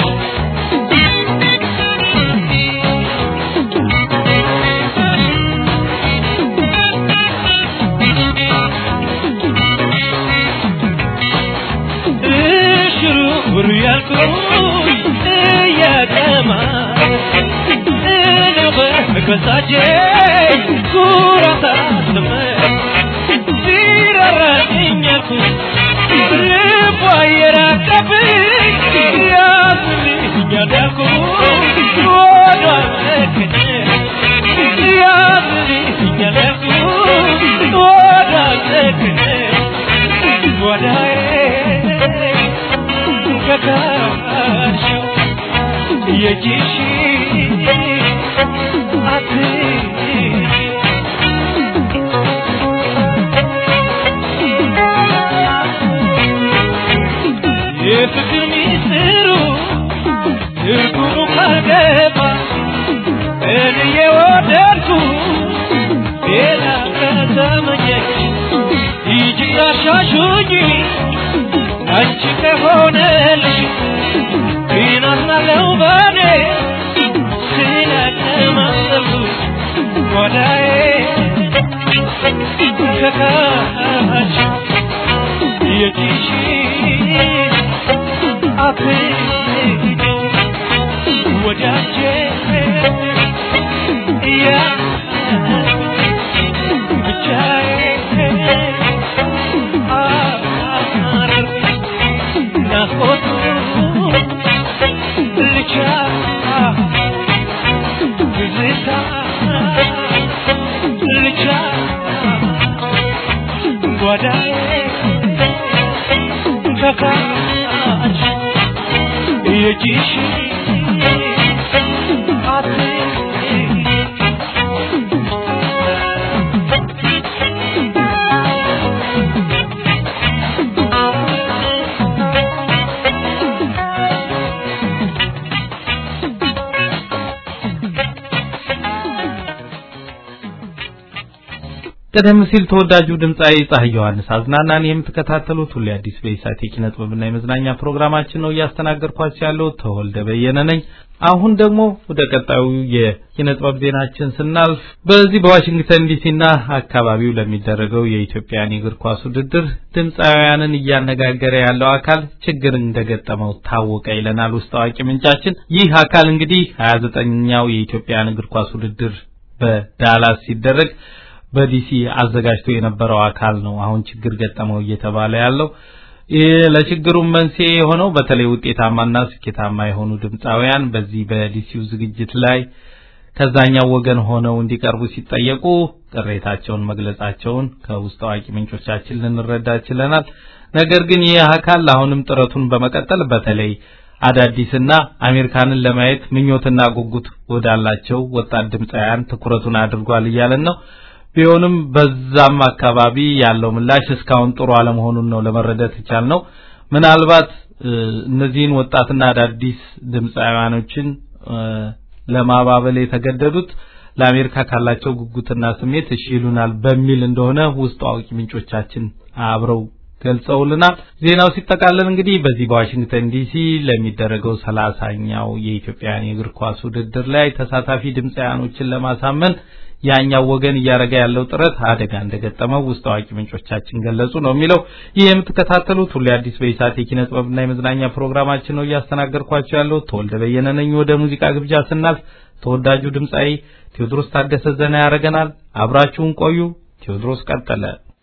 እሽሩሩ ያልኩሽ እያቀማ እኔው በገዛጄ ኩራት አስመ ሲራራልኝ ያልኩሽ ልቧ የራቀብኝ ያዝልኛል ያልኩሽ ወዷ ሰክነ ያዝልኛል ያልኩሽ ወዷ ሰክነ ወዳዬ ከካሽው የጂሽ የፍቅር ሚስጥሩ ትርጉሙ ካልገባ እኔ የወደድኩ ሌላ ከተመኘች ይጅ ላሻሹኝ አንቺ ከሆነልሽ ግን አዝናለሁ በኔ ስለተማሰሉ ወደ ከካች የጂሽ አትሂድ ወዳጄ የጂሽ ቀደም ሲል ተወዳጁ ድምፃዊ ፀሐይ ዮሐንስ አዝናናን የምትከታተሉት ሁሌ አዲስ በኢሳት የኪነ ጥበብና የመዝናኛ ፕሮግራማችን ነው። እያስተናገድኳችሁ ያለው ተወልደ በየነ ነኝ። አሁን ደግሞ ወደ ቀጣዩ የኪነ ጥበብ ዜናችን ስናልፍ በዚህ በዋሽንግተን ዲሲና አካባቢው ለሚደረገው የኢትዮጵያን የእግር ኳስ ውድድር ድምፃውያንን እያነጋገረ ያለው አካል ችግር እንደገጠመው ታወቀ ይለናል ውስጥ አዋቂ ምንጫችን። ይህ አካል እንግዲህ 29ኛው የኢትዮጵያን እግር ኳስ ውድድር በዳላስ ሲደረግ በዲሲ አዘጋጅቶ የነበረው አካል ነው አሁን ችግር ገጠመው እየተባለ ያለው። ይህ ለችግሩም መንስኤ የሆነው በተለይ ውጤታማና ስኬታማ የሆኑ ድምፃውያን በዚህ በዲሲው ዝግጅት ላይ ከዛኛው ወገን ሆነው እንዲቀርቡ ሲጠየቁ ቅሬታቸውን መግለጻቸውን ከውስጥ አዋቂ ምንጮቻችን ልንረዳ ችለናል። ነገር ግን ይህ አካል አሁንም ጥረቱን በመቀጠል በተለይ አዳዲስና አሜሪካንን ለማየት ምኞትና ጉጉት ወዳላቸው ወጣት ድምፃውያን ትኩረቱን አድርጓል እያለን ነው። ቢሆንም በዛም አካባቢ ያለው ምላሽ እስካሁን ጥሩ አለመሆኑን ነው ለመረዳት የቻልነው። ምናልባት እነዚህን ወጣትና አዳዲስ ድምፃውያኖችን ለማባበል የተገደዱት ለአሜሪካ ካላቸው ጉጉትና ስሜት እሺ ይሉናል በሚል እንደሆነ ውስጥ አዋቂ ምንጮቻችን አብረው ገልጸውልናል። ዜናው ሲጠቃለል እንግዲህ በዚህ በዋሽንግተን ዲሲ ለሚደረገው ሰላሳኛው የኢትዮጵያን የእግር ኳስ ውድድር ላይ ተሳታፊ ድምፃውያኖችን ለማሳመን ያኛው ወገን እያደረገ ያለው ጥረት አደጋ እንደገጠመው ውስጥ አዋቂ ምንጮቻችን ገለጹ ነው የሚለው። ይህ የምትከታተሉት ሁሌ አዲስ በኢሳት የኪነ ጥበብና የመዝናኛ ፕሮግራማችን ነው። እያስተናገድኳቸው ያለው ተወልደ በየነ ነኝ። ወደ ሙዚቃ ግብዣ ስናልፍ ተወዳጁ ድምፃዊ ቴዎድሮስ ታደሰ ዘና ያደርገናል። አብራችሁን ቆዩ። ቴዎድሮስ ቀጠለ።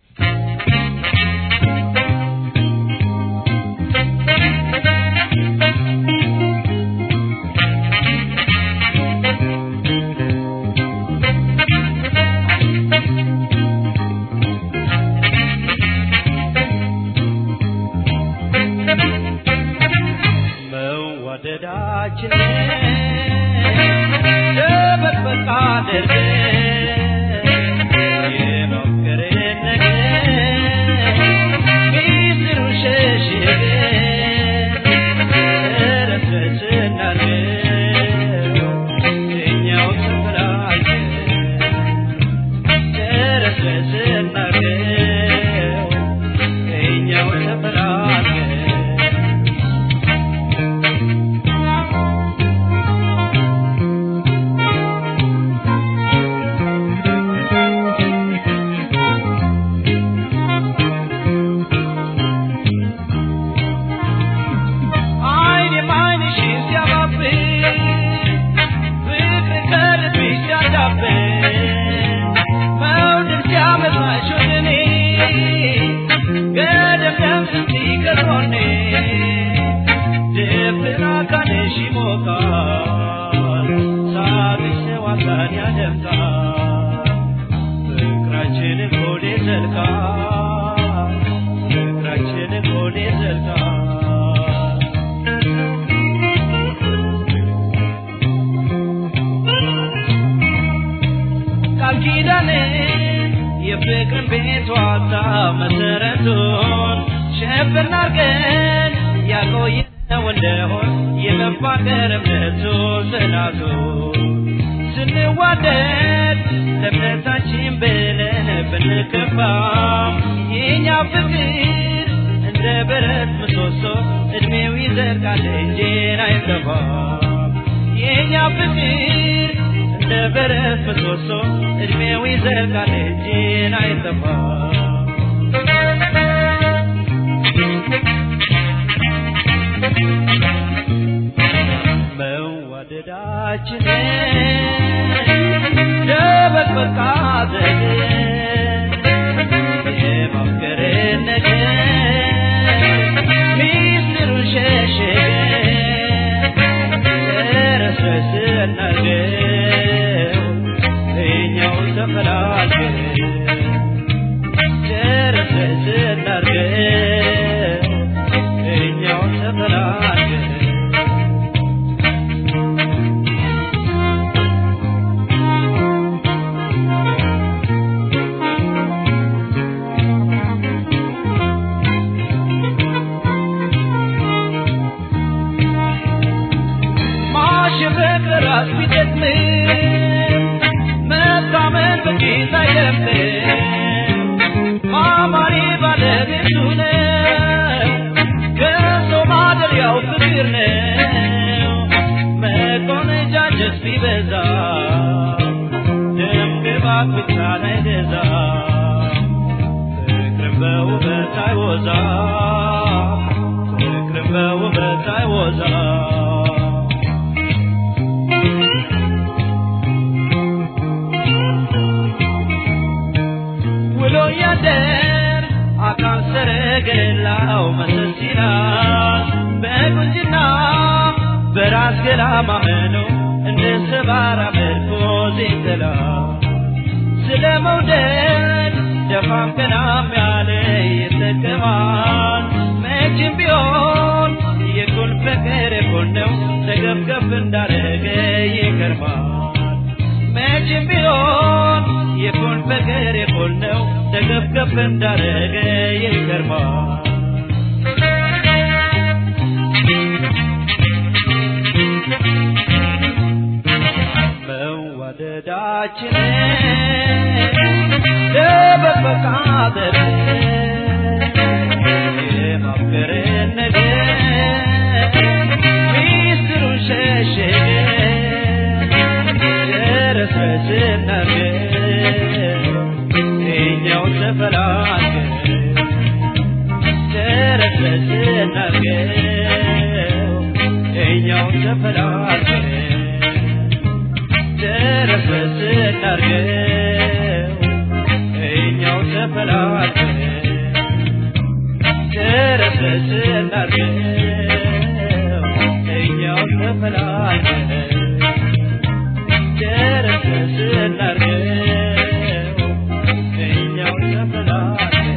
የፍቅርን ቤቷ መሰረቱን ሸፍን አርገን ያቆየነው እንደሆን የመፋቀር እምነቱ ጽናቱ ስንዋደድ ለእምነታችን ብለን ብንከፋም የኛ ፍቅር እንደ ብረት ምሰሶ እድሜው ይዘልቃል እንጂ አይጠፋም የኛ ፍቅር እንደ በረት ምሰሶ እድሜው ይዘልቃል እንጂን አይጠፋም መዋደዳችንን ደበቅ በቃ ዘግ የማፍቀርን ነገር ሚስጥሩን ሸሸገን ረስረስ እናርገው እኛው ተፈላልገን ረስረስ እናርገው እኛው ተፈላልገን ማሸበቅ ራስ ቢጠቅምም መታመን በጌታ አይደለም ማማሪ ባለቤቱ ነው ከሰው ማደሪያው ፍቅር ነው መቆነጃጀት ቢበዛ ደም ግባት ብቻን አይገዛ ፍቅርን በውበት አይወዛ ፍቅርን በውበት አይወዛ ውሎ ያደር አካል ሰረገላው መሰስ ይላል በቁንጅና በራስ ገላ ማመኑ እንደ ሰባራ ምርኮዝ ይጥላል ስለ መውደድ ደፋም ቀናም ያለ ይጠቀማል መቼም ቢሆን የኩን ፍቅር የኩን ነው ተገብገብ እንዳረገ ይከርማል መቼም ቢሆን የኩን ፍቅር የኩን ነው ተገብገብ እንዳረገ ይከርማል መዋደዳችንን ለበበቃ የማፍቀርን ነገር ሚስጥሩን ሸሸገን ረስረስ እናርገን እኛው ተፈላልገን ረስረስ እናርገን እኛው ተፈላልገን ረስረስ እናርገን እኛው ተፈላልገን ረስረስ እናርገን እኛው ተፈላልገን ረስረስ እናርገን እኛው ተፈላልገን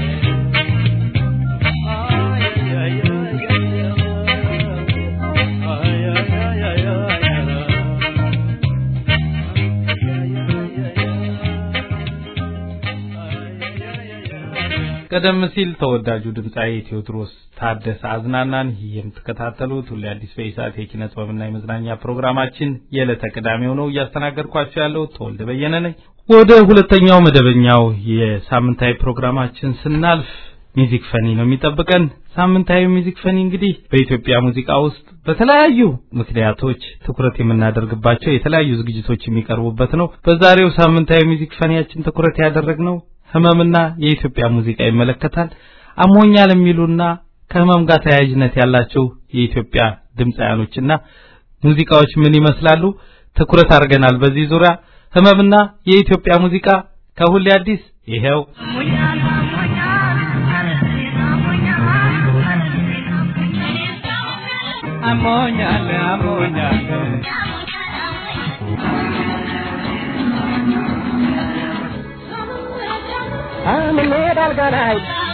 ቀደም ሲል ተወዳጁ ድምፃዊ ቴዎድሮስ ታደሰ አዝናናን የምትከታተሉት ሁሌ አዲስ በኢሳት የኪነ ጥበብና የመዝናኛ ፕሮግራማችን የዕለተ ቅዳሜው ነው። እያስተናገድኳቸው ያለው ተወልደ በየነ ነኝ። ወደ ሁለተኛው መደበኛው የሳምንታዊ ፕሮግራማችን ስናልፍ ሚዚክ ፈኒ ነው የሚጠብቀን። ሳምንታዊ ሚዚክ ፈኒ እንግዲህ በኢትዮጵያ ሙዚቃ ውስጥ በተለያዩ ምክንያቶች ትኩረት የምናደርግባቸው የተለያዩ ዝግጅቶች የሚቀርቡበት ነው። በዛሬው ሳምንታዊ ሚዚክ ፈኒያችን ትኩረት ያደረግነው ህመምና የኢትዮጵያ ሙዚቃ ይመለከታል። አሞኛል የሚሉና ከህመም ጋር ተያያዥነት ያላቸው የኢትዮጵያ ድምፃያኖችና ሙዚቃዎች ምን ይመስላሉ? ትኩረት አድርገናል በዚህ ዙሪያ። ህመምና የኢትዮጵያ ሙዚቃ ከሁሌ አዲስ ይሄው አሞኛል አሞኛል አምኔድ አልጋ ላይ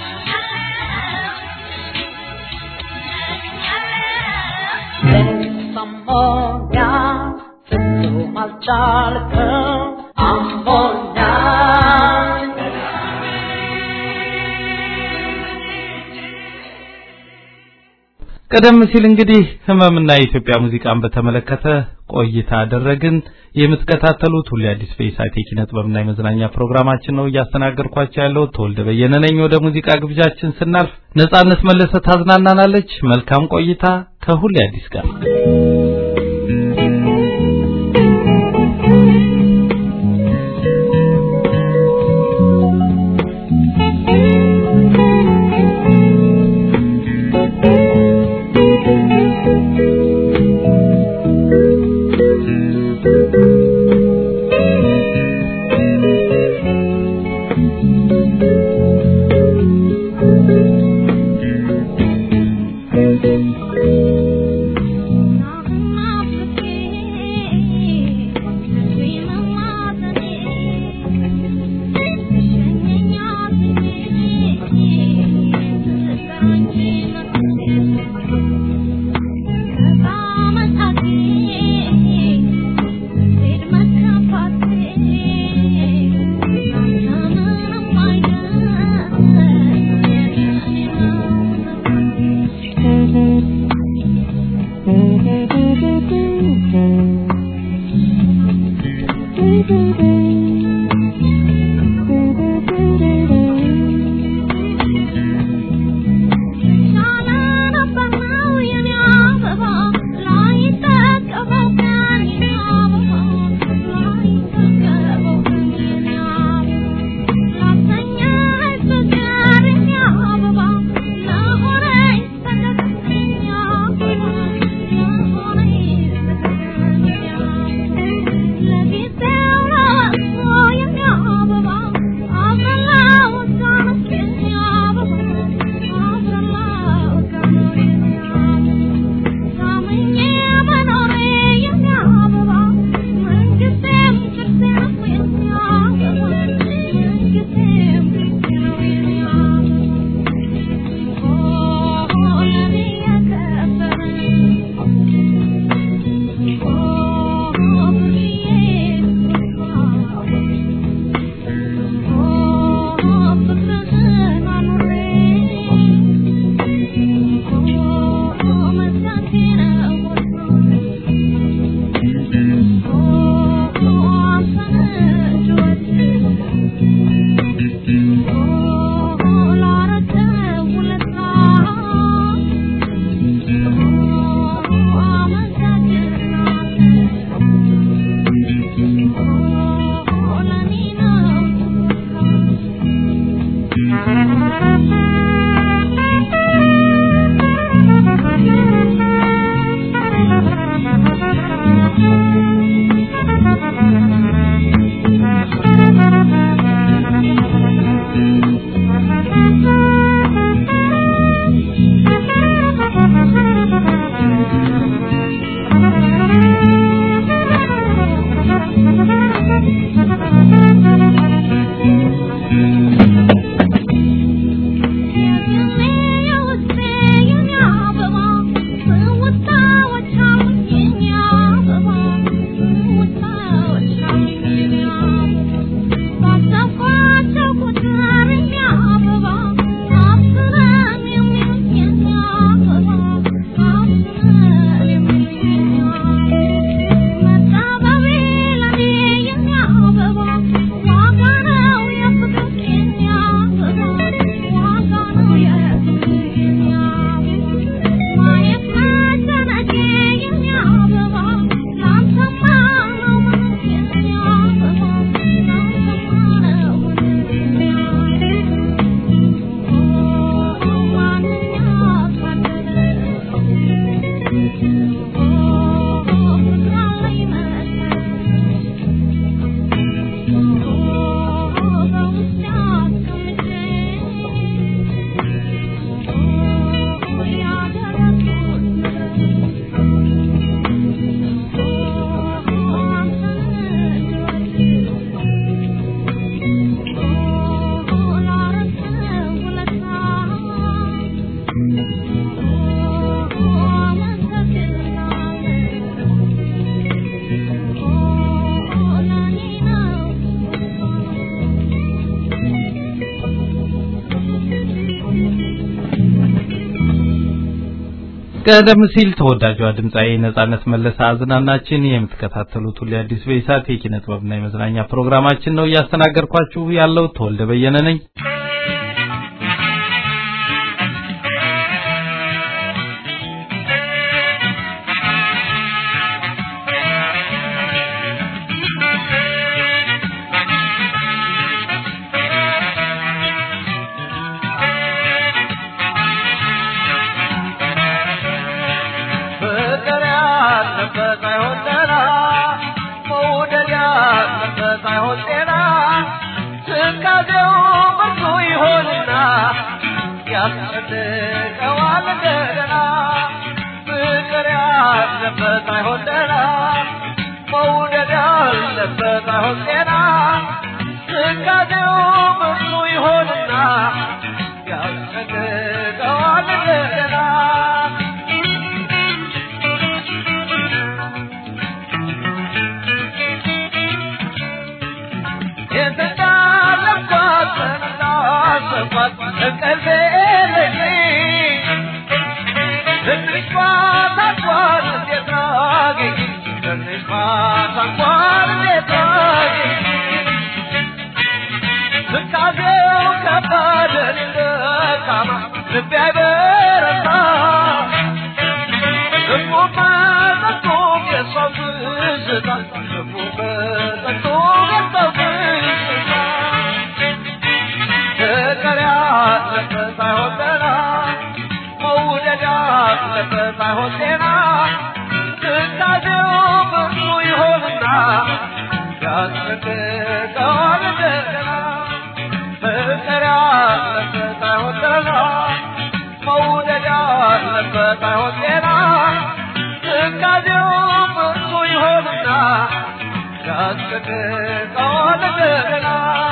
አሞኛ ፍጹም አልቻልክም አሞኛ ቀደም ሲል እንግዲህ ህመምና የኢትዮጵያ ሙዚቃን በተመለከተ ቆይታ አደረግን። የምትከታተሉት ሁሌ አዲስ በኢሳት የኪነ ጥበብና የመዝናኛ ፕሮግራማችን ነው። እያስተናገድኳቸው ያለው ተወልደ በየነ ነኝ። ወደ ሙዚቃ ግብዣችን ስናልፍ ነጻነት መለሰ ታዝናናናለች። መልካም ቆይታ ከሁሌ አዲስ ጋር ቀደም ሲል ተወዳጇ ድምፃዊ ነጻነት መለሰ አዝናናችን የምትከታተሉት ሁሌ አዲስ በኢሳት የኪነ ጥበብና የመዝናኛ ፕሮግራማችን ነው። እያስተናገድኳችሁ ያለው ተወልደ በየነ ነኝ። ፍቅር ያለበት አይሆን ጤና መውደድ ያለበት አይሆን ጤና ትካዜው ብዙ ይሆንና ያስጨንቀዋል እንደገና ፍቅር ያለበት አይሆን ጤና መውደድ ያለበት አይሆን ጤና ትካዜው ብዙ ይሆንና ያስጨንቀዋል እንደገና ፍቅር ያለበት አይሆን ጤና መውደድ ያለበት አይሆን ጤና ትካዜው ብዙ ይሆንና ያስጨንቀዋል እንደገና ፍቅር ያለበት አይሆን ጤና መውደድ ያለበት አይሆን ጤና ትካዜው ብዙ ይሆንና ያስጨንቀዋል እንደገና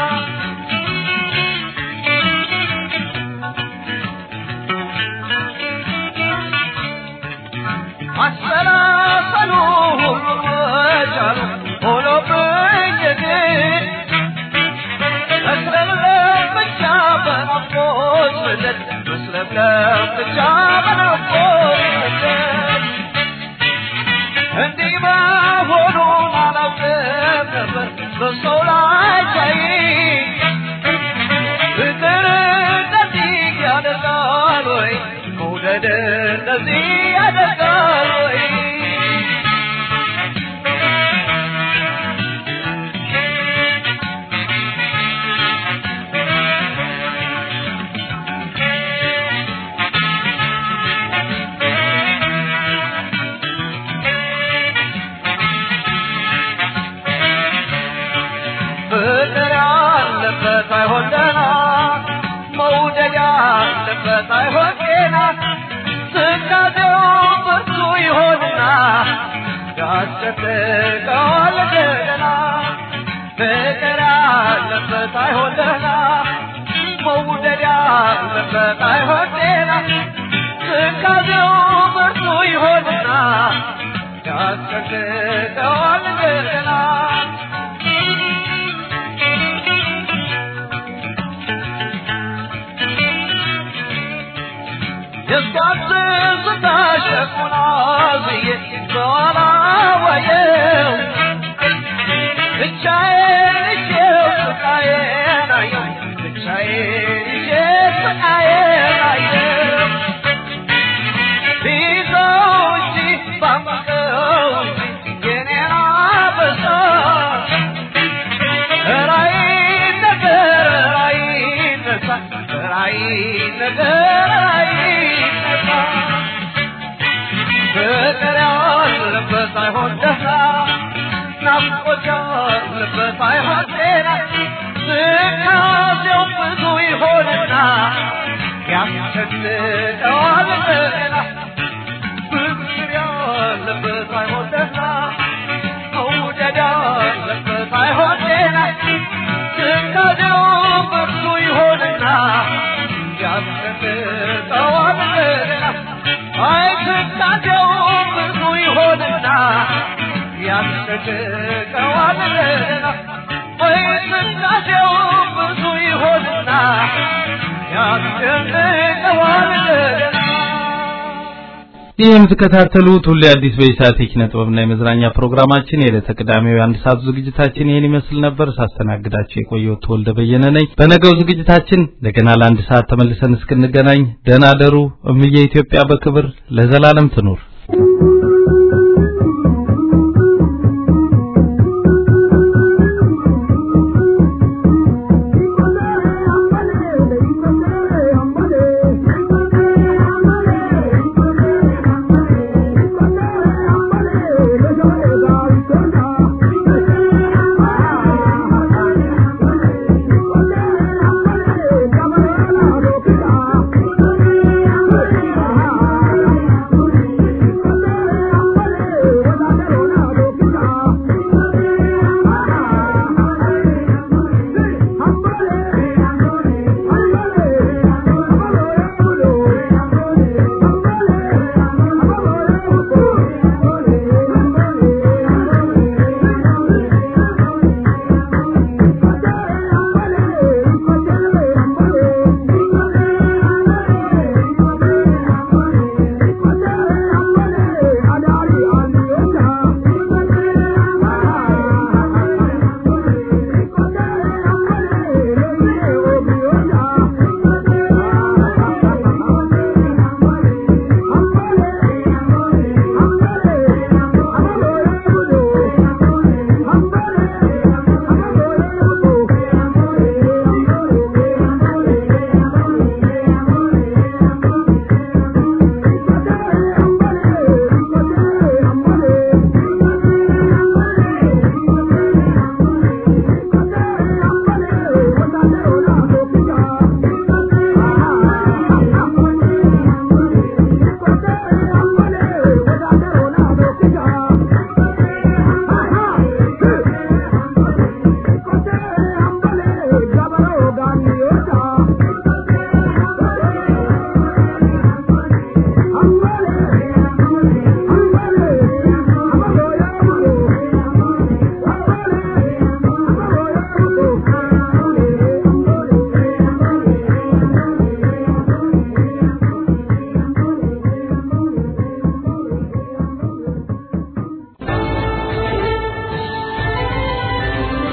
አሰላሰሉ ሁሉ መቻሉ ሆኖብኝ ግን መስለምለም ብቻ በናፍቆት ስደት መስለምለም ብቻ በናፍቆት ስደት እንዲህ መሆኑን አላውቅም ነበር በሰው ላይ ሳይ ፍቅር እንደዚህ ያደርጋል ወይ መውደድ እንደዚህ ያደርጋል ወይ ፍቅር ያለበት አይሆን ደህና መውደድ ያለበት አይሆን ጤና ትካዜው ብርቱ ይሆንና ያስጨንቀዋል እንደገና ፍቅር ያለበት አይሆን ደህና መውደድ ያለበት አይሆን ጤና ትካዜው ብርቱ ይሆንና ያስጨንቀዋል እንደገና የሳትዝታ ሸኩና ብዬ በኋላ ዋየው ብቻዬን ይዤው ስቃዬን አየው ብቻዬን ይዤ ስቃዬን አየው ቢይዘው እንጂ ባመቀው እንጂ የኔን አበሳ ራይ ነገር ራይ ነሳ ራይ ነገር ራይ ነሳ ፍቅር ያለበት አይሆን ደህና ናፍቆት ያለበት አይሆን ጤና ትካዜው ብዙ ይሆንና ያስጨንቀዋል እንደገና ፍቅር ያለበት አይሆን ደህና መውደድ ያለበት አይሆን ጤና ትካዜው ብዙ ይሆንና ያስጨንቀዋል እንደገና አይ ትካዜው ብዙ ይሆንና ያስጨንቀዋል እንደገና ወይ ትካዜው ብዙ ይሆንና ያስጨንቀዋል እንደገና ይህ የምትከታተሉት ሁሌ አዲስ በኢሳት የኪነ ጥበብና የመዝናኛ ፕሮግራማችን የዕለተ ቅዳሜው የአንድ ሰዓት ዝግጅታችን ይህን ይመስል ነበር። ሳስተናግዳችሁ የቆየው ተወልደ በየነ ነኝ። በነገው ዝግጅታችን እንደገና ለአንድ ሰዓት ተመልሰን እስክንገናኝ ደህና ደሩ። እምዬ ኢትዮጵያ በክብር ለዘላለም ትኑር።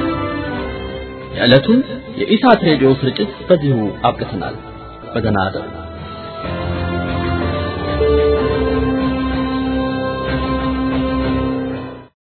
የዕለቱን የኢሳት ሬዲዮ ስርጭት በዚሁ አብቅተናል። በደህና እደሩ።